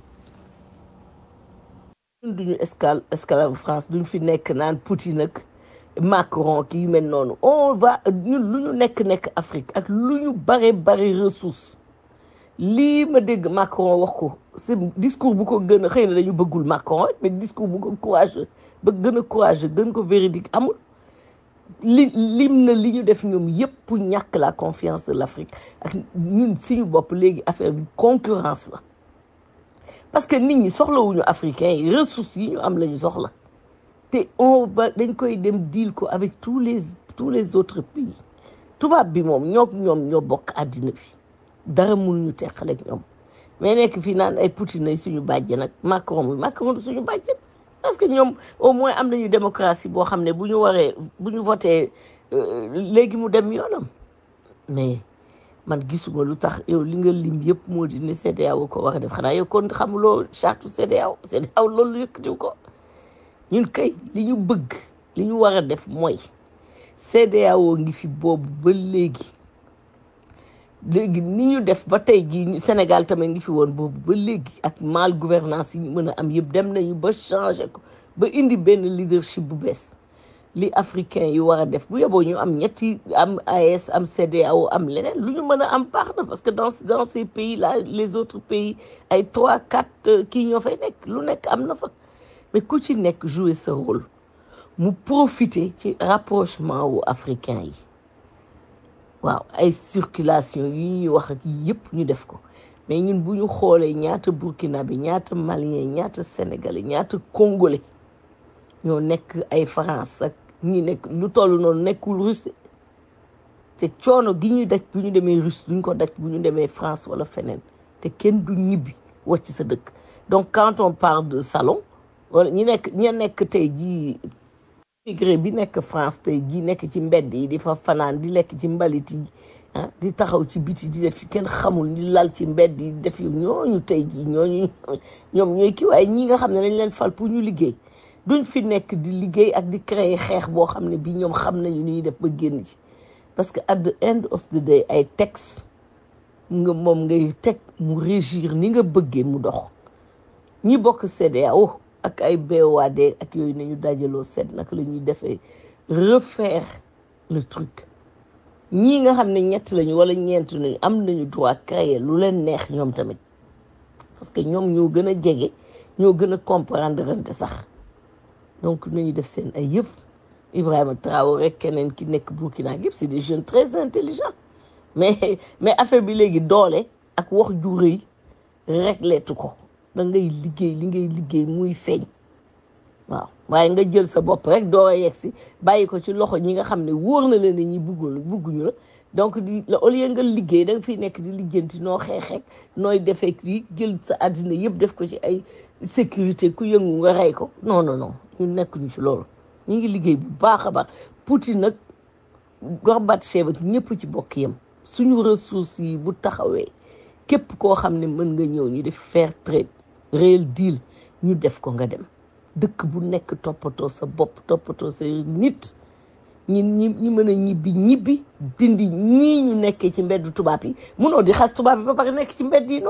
ñun duñu escale escalade France duñ fi nekk naan Poutine ak Macron kii yu mel noonu on va ñun lu ñu nekk nekk Afrique ak lu ñu bare bare ressource lii ma dégg Macron wax ko c'est discours bu ko gën a xëy na dañu bëggul Macron rek mais discours bu ko courageux ba gën a courageux gën ko véridique amul li lim na li ñu def ñoom yépp pour ñàkk la confiance de l'Afrique ak ñun suñu bopp léegi affaire bi concurrence la parce que nit ñi soxlawuñu africains yi ressources yi ñu am la ñu soxla te on va dañ koy dem deal ko avec tous les tous les autres pays tubaab bi moom ñoo ñoom ñoo bokk àddina bi dara mënuñu teqale ak ñoom mais nekk fii naan ay Poutine ay suñu bàjjen ak Macron bi Macron du suñu bàjjen parce que ñoom au moins am nañu démocratie boo xam ne bu ñu waree bu ñu voté léegi mu dem yoonam mais man gisuma lu tax yow li nga lim yëpp moo di ne CEDEAO ko war a def xanaa yow kon xamuloo charte CEDEAO CEDEAO loolu yëkkatiw ko ñun kay li ñu bëgg li ñu war a def mooy CEDEAO ngi fi boobu ba léegi léegi ni ñu def ba tey jii Sénégal tamit ngi fi woon boobu ba léegi ak mal gouvernance yi ñu mën a am yëpp dem nañu ba changer ko ba indi benn leadership bu bees li africain yi war a def bu yeboo ñu am ñetti am AES am CEDEAO am leneen lu ñu mën a am baax na parce que dans dans ces pays là les autres pays ay trois quatre kii ñoo fay nekk lu nekk am na fa mais ku ci nekk jouer ce rôle mu profiter ci rapprochement wu africain yi waaw ay circulation yi ñuy wax ak yëpp ñu def ko mais ñun bu ñu xoolee ñaata burkinabé ñaata malien ñaata sénégalais ñaata congolais ñoo nekk ay France ak ñi nekk lu toll noonu nekkul russe te coono gi ñuy daj bu ñu demee russe duñ ko daj bu ñu demee France wala feneen te kenn du ñibbi wàcc sa dëkk donc quand on parle de salon wala ñi nekk ña nekk tey jii immigré bi nekk France tey jii nekk ci mbedd yi di fa fanaan di lekk ci mbalit yi ah di taxaw ci biti di def kenn xamul ñu lal ci mbedd yi def yu ñooñu tey jii ñooñu ñoom ñooy kii waaye ñi nga xam ne dañ leen fal pour ñu liggéey duñ fi nekk di liggéey ak di créer xeex boo xam ne bii ñoom xam nañu ni ñuy def ba génn ci parce que at the end of the day ay texte nga moom ngay teg mu régir ni nga bëggee mu dox ñi bokk CEDEAO ak ay BOAD ak yooyu nañu dajaloo seet naka la ñuy defee refaire le truc ñii nga xam ne ñett lañu wala ñeent nañu am nañu droit créer lu leen neex ñoom tamit parce que ñoom ñoo gën a jege ñoo gën a comprendre rente sax donc nañu def seen ay yëpp Ibrahima Traoré rek keneen ki nekk Burkina yëpp c'est des jeunes très intelligents mais mais affaire bi léegi doole ak wax ju rëy rek leetu ko da ngay liggéey li ngay liggéey muy feeñ waaw waaye nga jël sa bopp rek doo yegg si bàyyi ko ci loxo ñi nga xam ne wóor na leen ne ñi buggul bugguñu la donc di au lieu nga liggéey da nga fiy nekk di lijjanti noo xeexeek nooy defee di jël sa àddina yëpp def ko ci ay sécurité ku yëngu nga rey ko non non non ñu nekkuñu ci loolu ñu ngi liggéey bu baax a baax Poutine nag Gorbatchev ak ñëpp ci bokk yam suñu ressources yi bu taxawee képp koo xam ne mën nga ñëw ñu def fair trade réel deal ñu def ko nga dem dëkk bu nekk toppatoo sa bopp toppatoo sa nit ñi ñi ñi mën a ñibbi ñibbi dindi ñii ñu nekkee ci mbeddu tubaab yi munoo di xas tubaab yi ba pare nekk ci mbedd yi noonu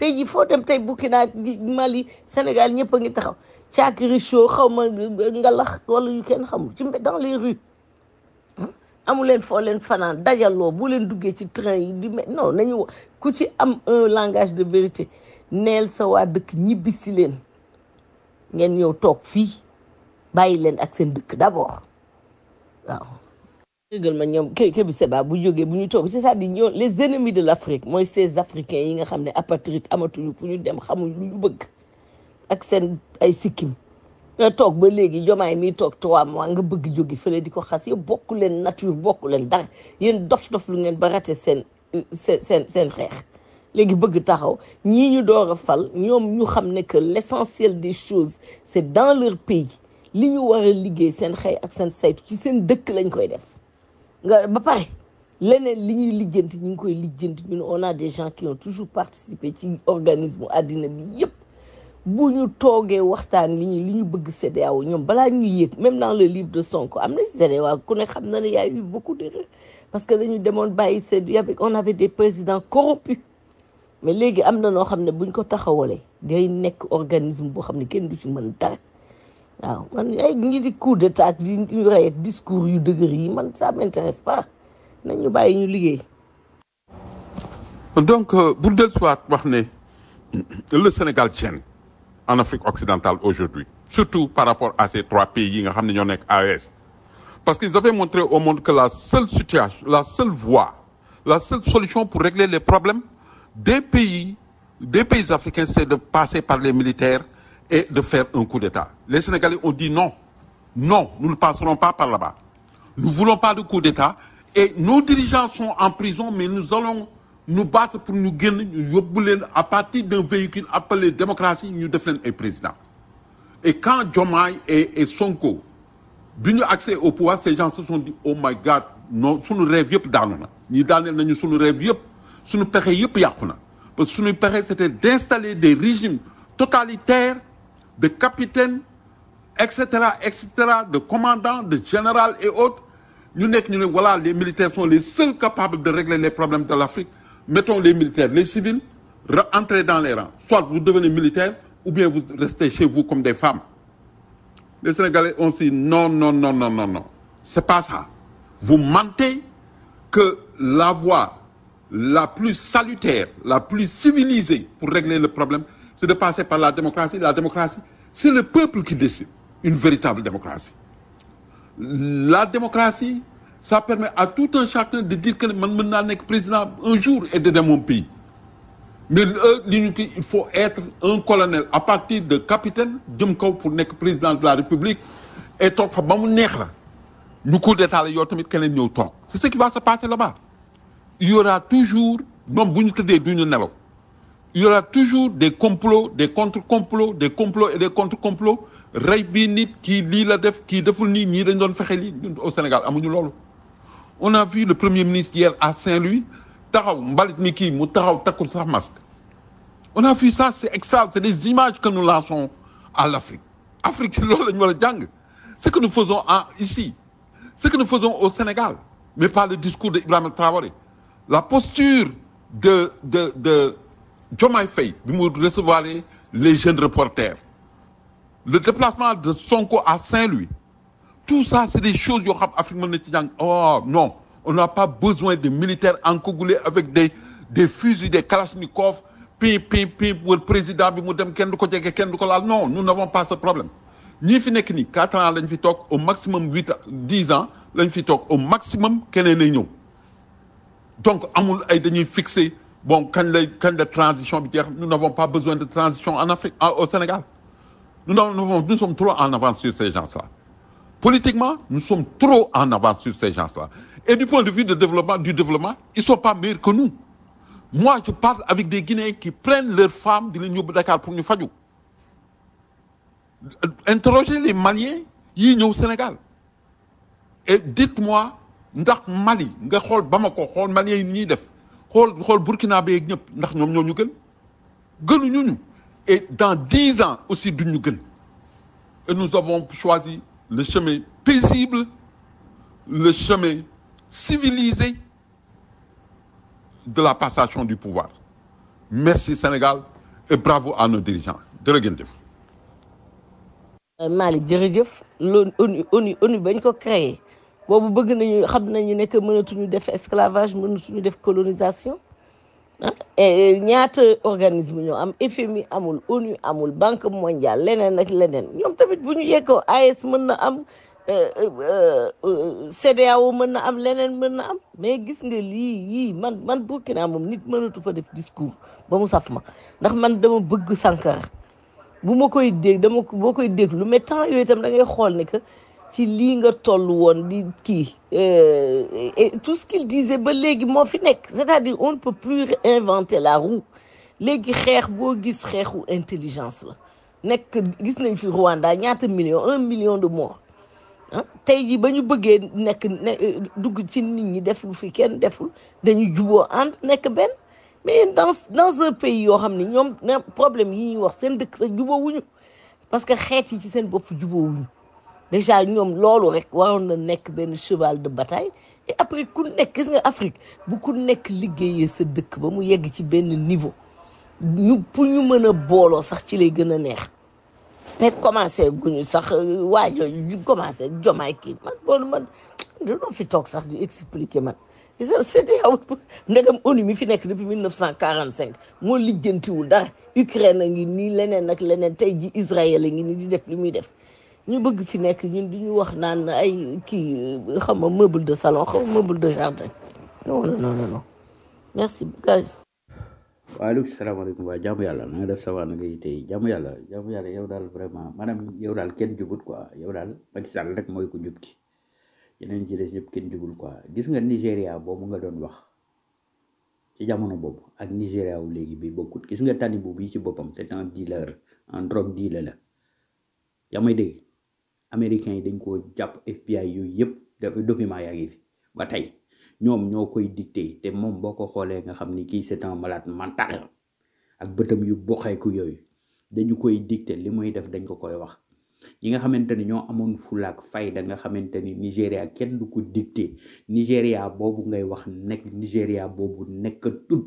tey jii foo dem tey Burkina Mali Sénégal ñëpp a ngi taxaw caakiri show xaw ma ngalax wala yu kenn xamul ci dans les rues amu leen foo leen fanaan dajaloo bu leen duggee ci train yi di me non nañu ku ci am un langage de vérité neel sa waa dëkk ñibbi si leen ngeen ñëw toog fii bàyyi leen ak seen dëkk d'abord waaw dëggal ma ñoom ke ke bi seba bu jógee bu ñu toog c'est-à-dire ñoo les ennemis de l'Afrique mooy ces africains yi nga xam ne apatride amatuñu fu ñu dem xamuñ lu ñu bëgg ak seen ay sikkim nga toog ba léegi jomaay mi toog trois mois nga bëgg jógi fële di ko xas yow bokku leen nature bokku leen dara yéen dof-dof lu ngeen ba raté seen seen seen seen xeex léegi bëgg taxaw ñii ñu door a fal ñoom ñu xam ne que l'essentiel des choses c'est dans leur pays li ñu war a liggéey seen xëy ak seen saytu ci seen dëkk lañ koy def nga ba pare leneen li ñuy lijjanti ñu ngi koy lijjanti ñun on a des gens qui ont toujours participé ci organisme àddina bi yépp bu ñu toogee waxtaan li ñu li ñu bëgg CEDEAO ñoom balaa ñuy yéeg même dans le livre de Sonko am na CEDEAO ku ne xam na ne y a eu beaucoup d'erreurs parce que dañu demoon bàyyi seen y avait on avait des présidents corrompus mais léegi am na noo xam ne buñ ko taxawalee day nekk organisme boo xam ne kenn du ci mën dara waaw man ay ngi di coup d'état ak di ñu rey ak discours yu dëgër yi man ça m'intéresse pas nañu bàyyi ñu liggéey donc euh, pour del soit wax ne le Sénégal gêne en Afrique occidentale aujourd'hui surtout par rapport à ces trois pays yi nga xam ne ñoo nekk AES parce qu'ils avaient montré au monde que la seule situation la seule voie la seule solution pour régler les problèmes des pays des pays africains c'est de passer par les militaires et de faire un coup d'État les Sénégalais ont dit non non nous ne passerons pas par là-bas nous voulons pas de coup d'État et nos dirigeants sont en prison mais nous allons nous battre pour ñu génn ñu yóbbu leen à partir d'un véhicule appelé démocratie ñu def leen ay président et quand Diomaye et et Sonko bi ñu accès au pouvoir ces gens se sont dit oh my God non suñu rêve yëpp daanu na ñi daaneel nañu suñu rêve yëpp suñu pexe yëpp yàqu na parce que suñu pexe c'était d'installer des régimes totalitaires de capitaines et cetera et cetera de commandants de généraux et autres ñu nekk ñu ne voilà les militaires sont les seuls capables de régler les problèmes de l'Afrique mettons les militaires les civils entrez dans les rangs soit vous devenez militaire ou bien vous restez chez vous comme des femmes les Sénégalais ont dit non non non non non non c'est pas ça vous mentez que la voie la plus salutaire la plus civilisée pour régler le problème c'est de passer par la démocratie la démocratie c'est le peuple qui décide une véritable démocratie la démocratie ça permet à tout un chacun de dire que man mën naa nekk président un jour et d'aider mon pays mais li ñu ki il faut être un colonel à partir de capitaine jëm kaw pour nekk président de la république et toog fa ba mu neex la ñu coup d'état la yow tamit keneen ñëw toog c'est ce qui va se passer là-bas il y aura toujours ñoom bu ñu tëddee du ñu nelaw il y aura toujours des complots des contre-complots des complots et des contre-complots rey bii nit kii lii la def kii deful nii ñii dañ doon fexe lii ñun au Sénégal amuñu loolu on a vu le premier ministre hier à Saint-Louis taxaw mbalit mi kii mu taxaw takkul sax masque on a vu ça c'est extra c'est des images que nous lançons à l'Afrique Afrique loolu la ñu war a jàng ce que nous faisons en ici ce que nous faisons au Sénégal mais pas le discours de Ibrahima Traoré la posture de de de Diomaye Faye bi mu recevoir les jeunes reporters le déplacement de Sonko à Saint-Louis tout ça c'est des choses yoo xam Afrique mën na ci jàng oh non on n'a pas besoin de militaires encagoulés avec des des fusils des kalachnikovs pim pim pim wër président bi mu dem kenn du ko jege kenn du ko laal non nous n'avons pas ce problème ñii fi nekk nii quatre ans lañ fi toog au maximum huit dix ans lañ fi toog au maximum keneen ay ñëw donc amul ay dañuy fixer bon kañ lay kañ la transition bi jeex nous n'avons pas besoin de transition en Afrique au Sénégal nous n'avons nous sommes trop en avance sur ces gens-là politiquement nous sommes trop en avance sur ces gens-là et du point de vue de développement du développement ils sont pas meilleurs que nous moi je parle avec des Guinéens qui prennent leurs femmes di leen yóbbu Dakar pour ñu faju interrogez les Maliens yii ñëw Sénégal et dites-moi ndax Mali nga xool Bamako xool Maliens yi ñuy def xool xool Burkina Faso ñëpp ndax ñoom ñoo ñu gën gënuñu ñu et dans dix ans aussi duñ ñu gën et nous avons choisi le chemin paisible le chemin civilisé de la passation du pouvoir merci Sénégal et bravo à nos dirigeants jërë ngeen jëf Malick jërëjëf loolu ONU ONU ONU bañ ko créé boobu bëgg nañu xam nañu ne que mënatuñu def esclavage mënatuñu def colonisation ah et ñaata organisme ñoo am FMI amul ONU amul banque mondiale leneen ak leneen ñoom tamit bu ñu yeggoo AES mën na am CEDEAO mën na am leneen mën na am mais gis nga lii yii man man Burkina moom nit mënatu fa def discours ba mu saf ma ndax man dama bëgg Sankara bu ma koy dégg dama ko boo koy déglu mais temps yooyu itam da ngay xool ne que ci lii nga toll woon di kii et tout ce qu'il disait ba léegi moo fi nekk c'est-à-dire on ne peut plus inventer la roue léegi xeex boo gis xeexu intelligence la nekk gis nañ fi Rwanda ñaata million un million de morts ah tey jii ba ñu bëggee nekk ne dugg ci nit ñi def lu fi kenn deful dañu juboo ànd nekk benn mais dans dans un pays yoo xam ne ñoom ne problème yi ñuy wax seen dëkk sa jubóowuñu parce que xeet yi ci seen bopp jubóowuñu déjà ñoom loolu rek waroon na nekk benn cheval de bataille et après ku nekk gis nga Afrique bu ku nekk liggéeyee sa dëkk ba mu yegg ci benn niveau ñu pour ñu mën a booloo sax ci lay gën a neex mais commencé guñu sax waa jooju ñu commencé jomaay kii man boolu man dañoo fi toog sax di expliquer man CEDEAO ndegam ONU mi fi nekk depuis 1945 moo lijjantiwul dara Ukraine a ngi nii leneen ak leneen tey ji Israël a ngi nii di def li muy def ñu bëgg fi nekk ñun di ñu wax naan ay kii xam nga meuble de salon xam nga meuble de jardin non non non non merci guys waaleykum salaamaaleykum waa jàmm yàlla na nga def sa waa na ngay tey jàmm yàlla jàmm yàlla yow daal vraiment maanaam yow daal kenn jubut quoi yow daal Macky Sall rek mooy ko jub ki yeneen ci des ñëpp kenn jubul quoi gis nga Nigéria boobu nga doon wax ci jamono boobu ak Nigéria wu léegi bi bokkut gis nga tani boobu yi ci boppam c'est un dealer un drogue dealer la yaa may dégg américains yi dañ koo jàpp FBI yooyu yëpp dafa document yaa ngi fi ba tey ñoom ñoo koy dicté te moom boo ko xoolee nga xam ni kii c'est un malade mental ak bëtam yu boxeeku yooyu dañu koy dicté li muy def dañ ko koy wax ñi nga xamante ni ñoo amoon fulaak fayda nga xamante ni Nigéria kenn du ko dicté Nigéria boobu ngay wax nekk Nigéria boobu nekk tut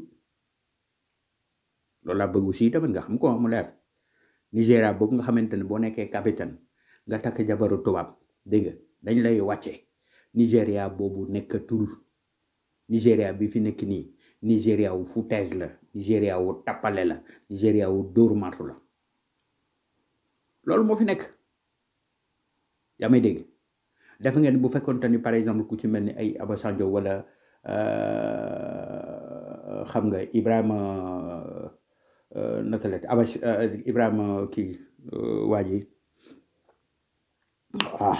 loolu laa bëgg aussi tamit nga xam ko mu leer Nigéria boobu nga xamante ni boo nekkee capitaine nga takk jabaru tubaab dégg nga dañ lay wàcce Nigéria boobu nekkatul Nigéria bi fi nekk nii Nigéria wu foutaise la Nigéria wu tappale la Nigéria wu dóor martu la loolu moo fi nekk yaa may dégg def ngeen bu fekkonte ni par exemple ku ci mel ni ay Obasanjo wala xam nga Ibrahima naka la Abash Ibrahima kii waa ji ah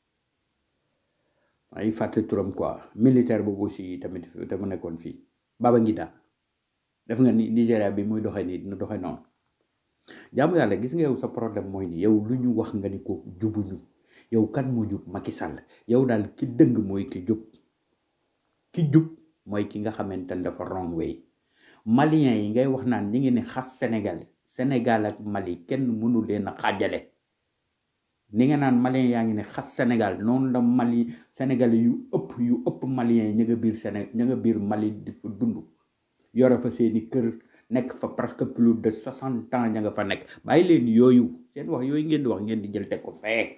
ay fàtte turam quoi militaire boobu aussi tamit te mu nekkoon fii Babangida def nga ni Nigéria bi muy doxee nii dina doxee noonu jaamu yàlla gis nga yow sa problème mooy ni yow lu ñu wax nga ni ko jubuñu yow kan moo jub Macky Sall yow daal ki dëng mooy ki jub ki jub mooy ki nga xamante ne dafa wrong way malien yi ngay wax naan ñi ngi ne xas Sénégal Sénégal ak Mali kenn mënu leen a xaajale ni nga naan malien yaa ngi ne xas Sénégal noonu la Mali Sénégal yu ëpp yu ëpp malien yi ña nga biir Séné ña nga biir Mali di fa dund yore fa seeni kër nekk fa presque plus de soixante ans ña nga fa nekk bàyyi leen yooyu seen wax yooyu ngeen di wax ngeen di jël teg ko fee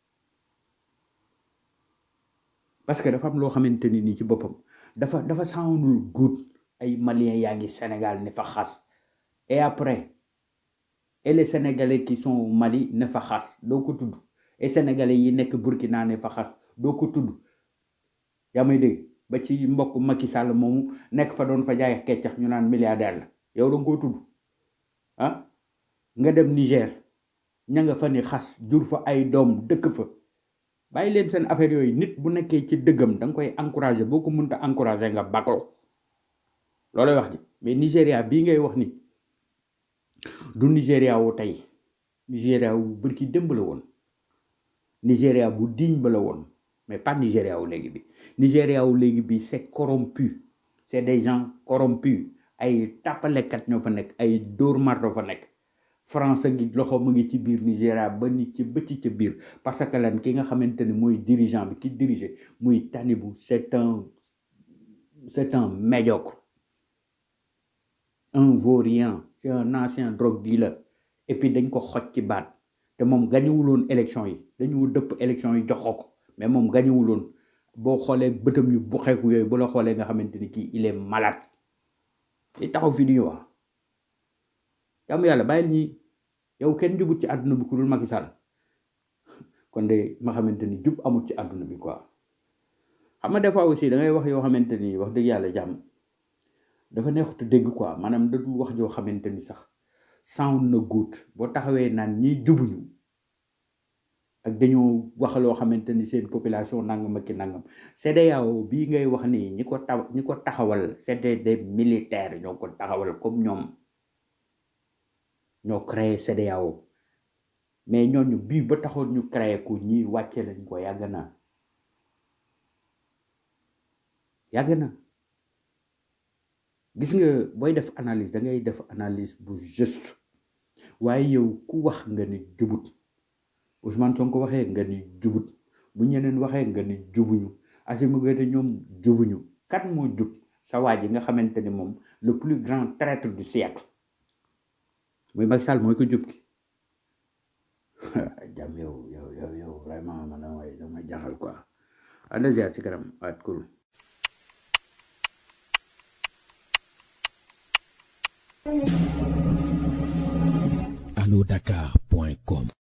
parce que dafa am loo xamante ni nii ci boppam dafa dafa soundul good ay maliens yaa ngi Sénégal ne fa xas et après et les sénégalais qui sont au Mali ne fa xas doo ko tudd et sénégalais yi nekk Burkina ne fa xas doo ko tudd yaa may dégg ba ci mbokk Macky Sall moomu nekk fa doon fa jaay keccax ñu naan milliardaire la yow da nga koo tudd ah nga dem Niger ña nga fa ni xas jur fa ay doom dëkk fa bàyyi leen seen affaire yooyu nit bu nekkee ci dëggam da nga koy encouragé boo ko mënta encouragé nga bakko loolay wax ji mais Nigéria bii ngay wax ni du Nigéria wu tey Nigéria wu bërki démb la woon Nigéria bu diñ ba la woon mais pas Nigéria wu léegi bi Nigéria wu léegi bi c'est corrompu c'est des gens corrompus ay tàppalekat ñoo fa nekk ay dóor marto fa nekk France gi loxo mu ngi ci biir Nigéria ba nit ci bëcc ca biir parce que lan ki nga xamante ne mooy dirigeant bi ki dirige muy Tanibu c'est un c'est un médiocre un vaurien c'est un ancien drogue dealer et puis dañ ko xoj ci baat te moom gañewuloon élection yi dañu dëpp élection yi joxoo ko mais moom gañewuloon boo xoolee bëtam yu bu xeeku yooyu bu la xoolee nga xamante ni kii il est malade li taxaw fi di ñu wax jàmm yàlla bàyyil ñi yow kenn jubut ci àdduna bi ku dul Macky Sall kon de ma xamante ni jub amul ci àdduna bi quoi xam nga des fois aussi da ngay wax yoo xamante ni wax dëgg yàlla jàmm dafa neexut a dégg quoi maanaam da dul wax joo xamante ni sax sound na good boo taxawee naan ñi jubuñu ak dañoo wax loo xamante ni seen population nangam ak ki nangam CEDEAO bii ngay wax nii ñi ko taw ñi ko taxawal c'était des militaires ñoo ko taxawal comme ñoom ñoo créé CEDEAO mais ñooñu bii ba taxoon ñu créé ko ñi wàcce lañ ko yàgg na yàgg na gis nga booy def analyse da ngay def analyse bu juste waaye yow ku wax nga ni jubut Ousmane Sonko waxee nga ni jubut bu ñeneen waxee nga ni jubuñu Assimi Goïta ñoom jubuñu kan moo jub sa waa ji nga xamante ni moom le plus grand traître du siècle muy Macky Sall mooy ko jub ki jàmm yow yow yow yow vraiment man damay damay jaxal quoi ànd ziar ci kanam waat cool allo dakar point com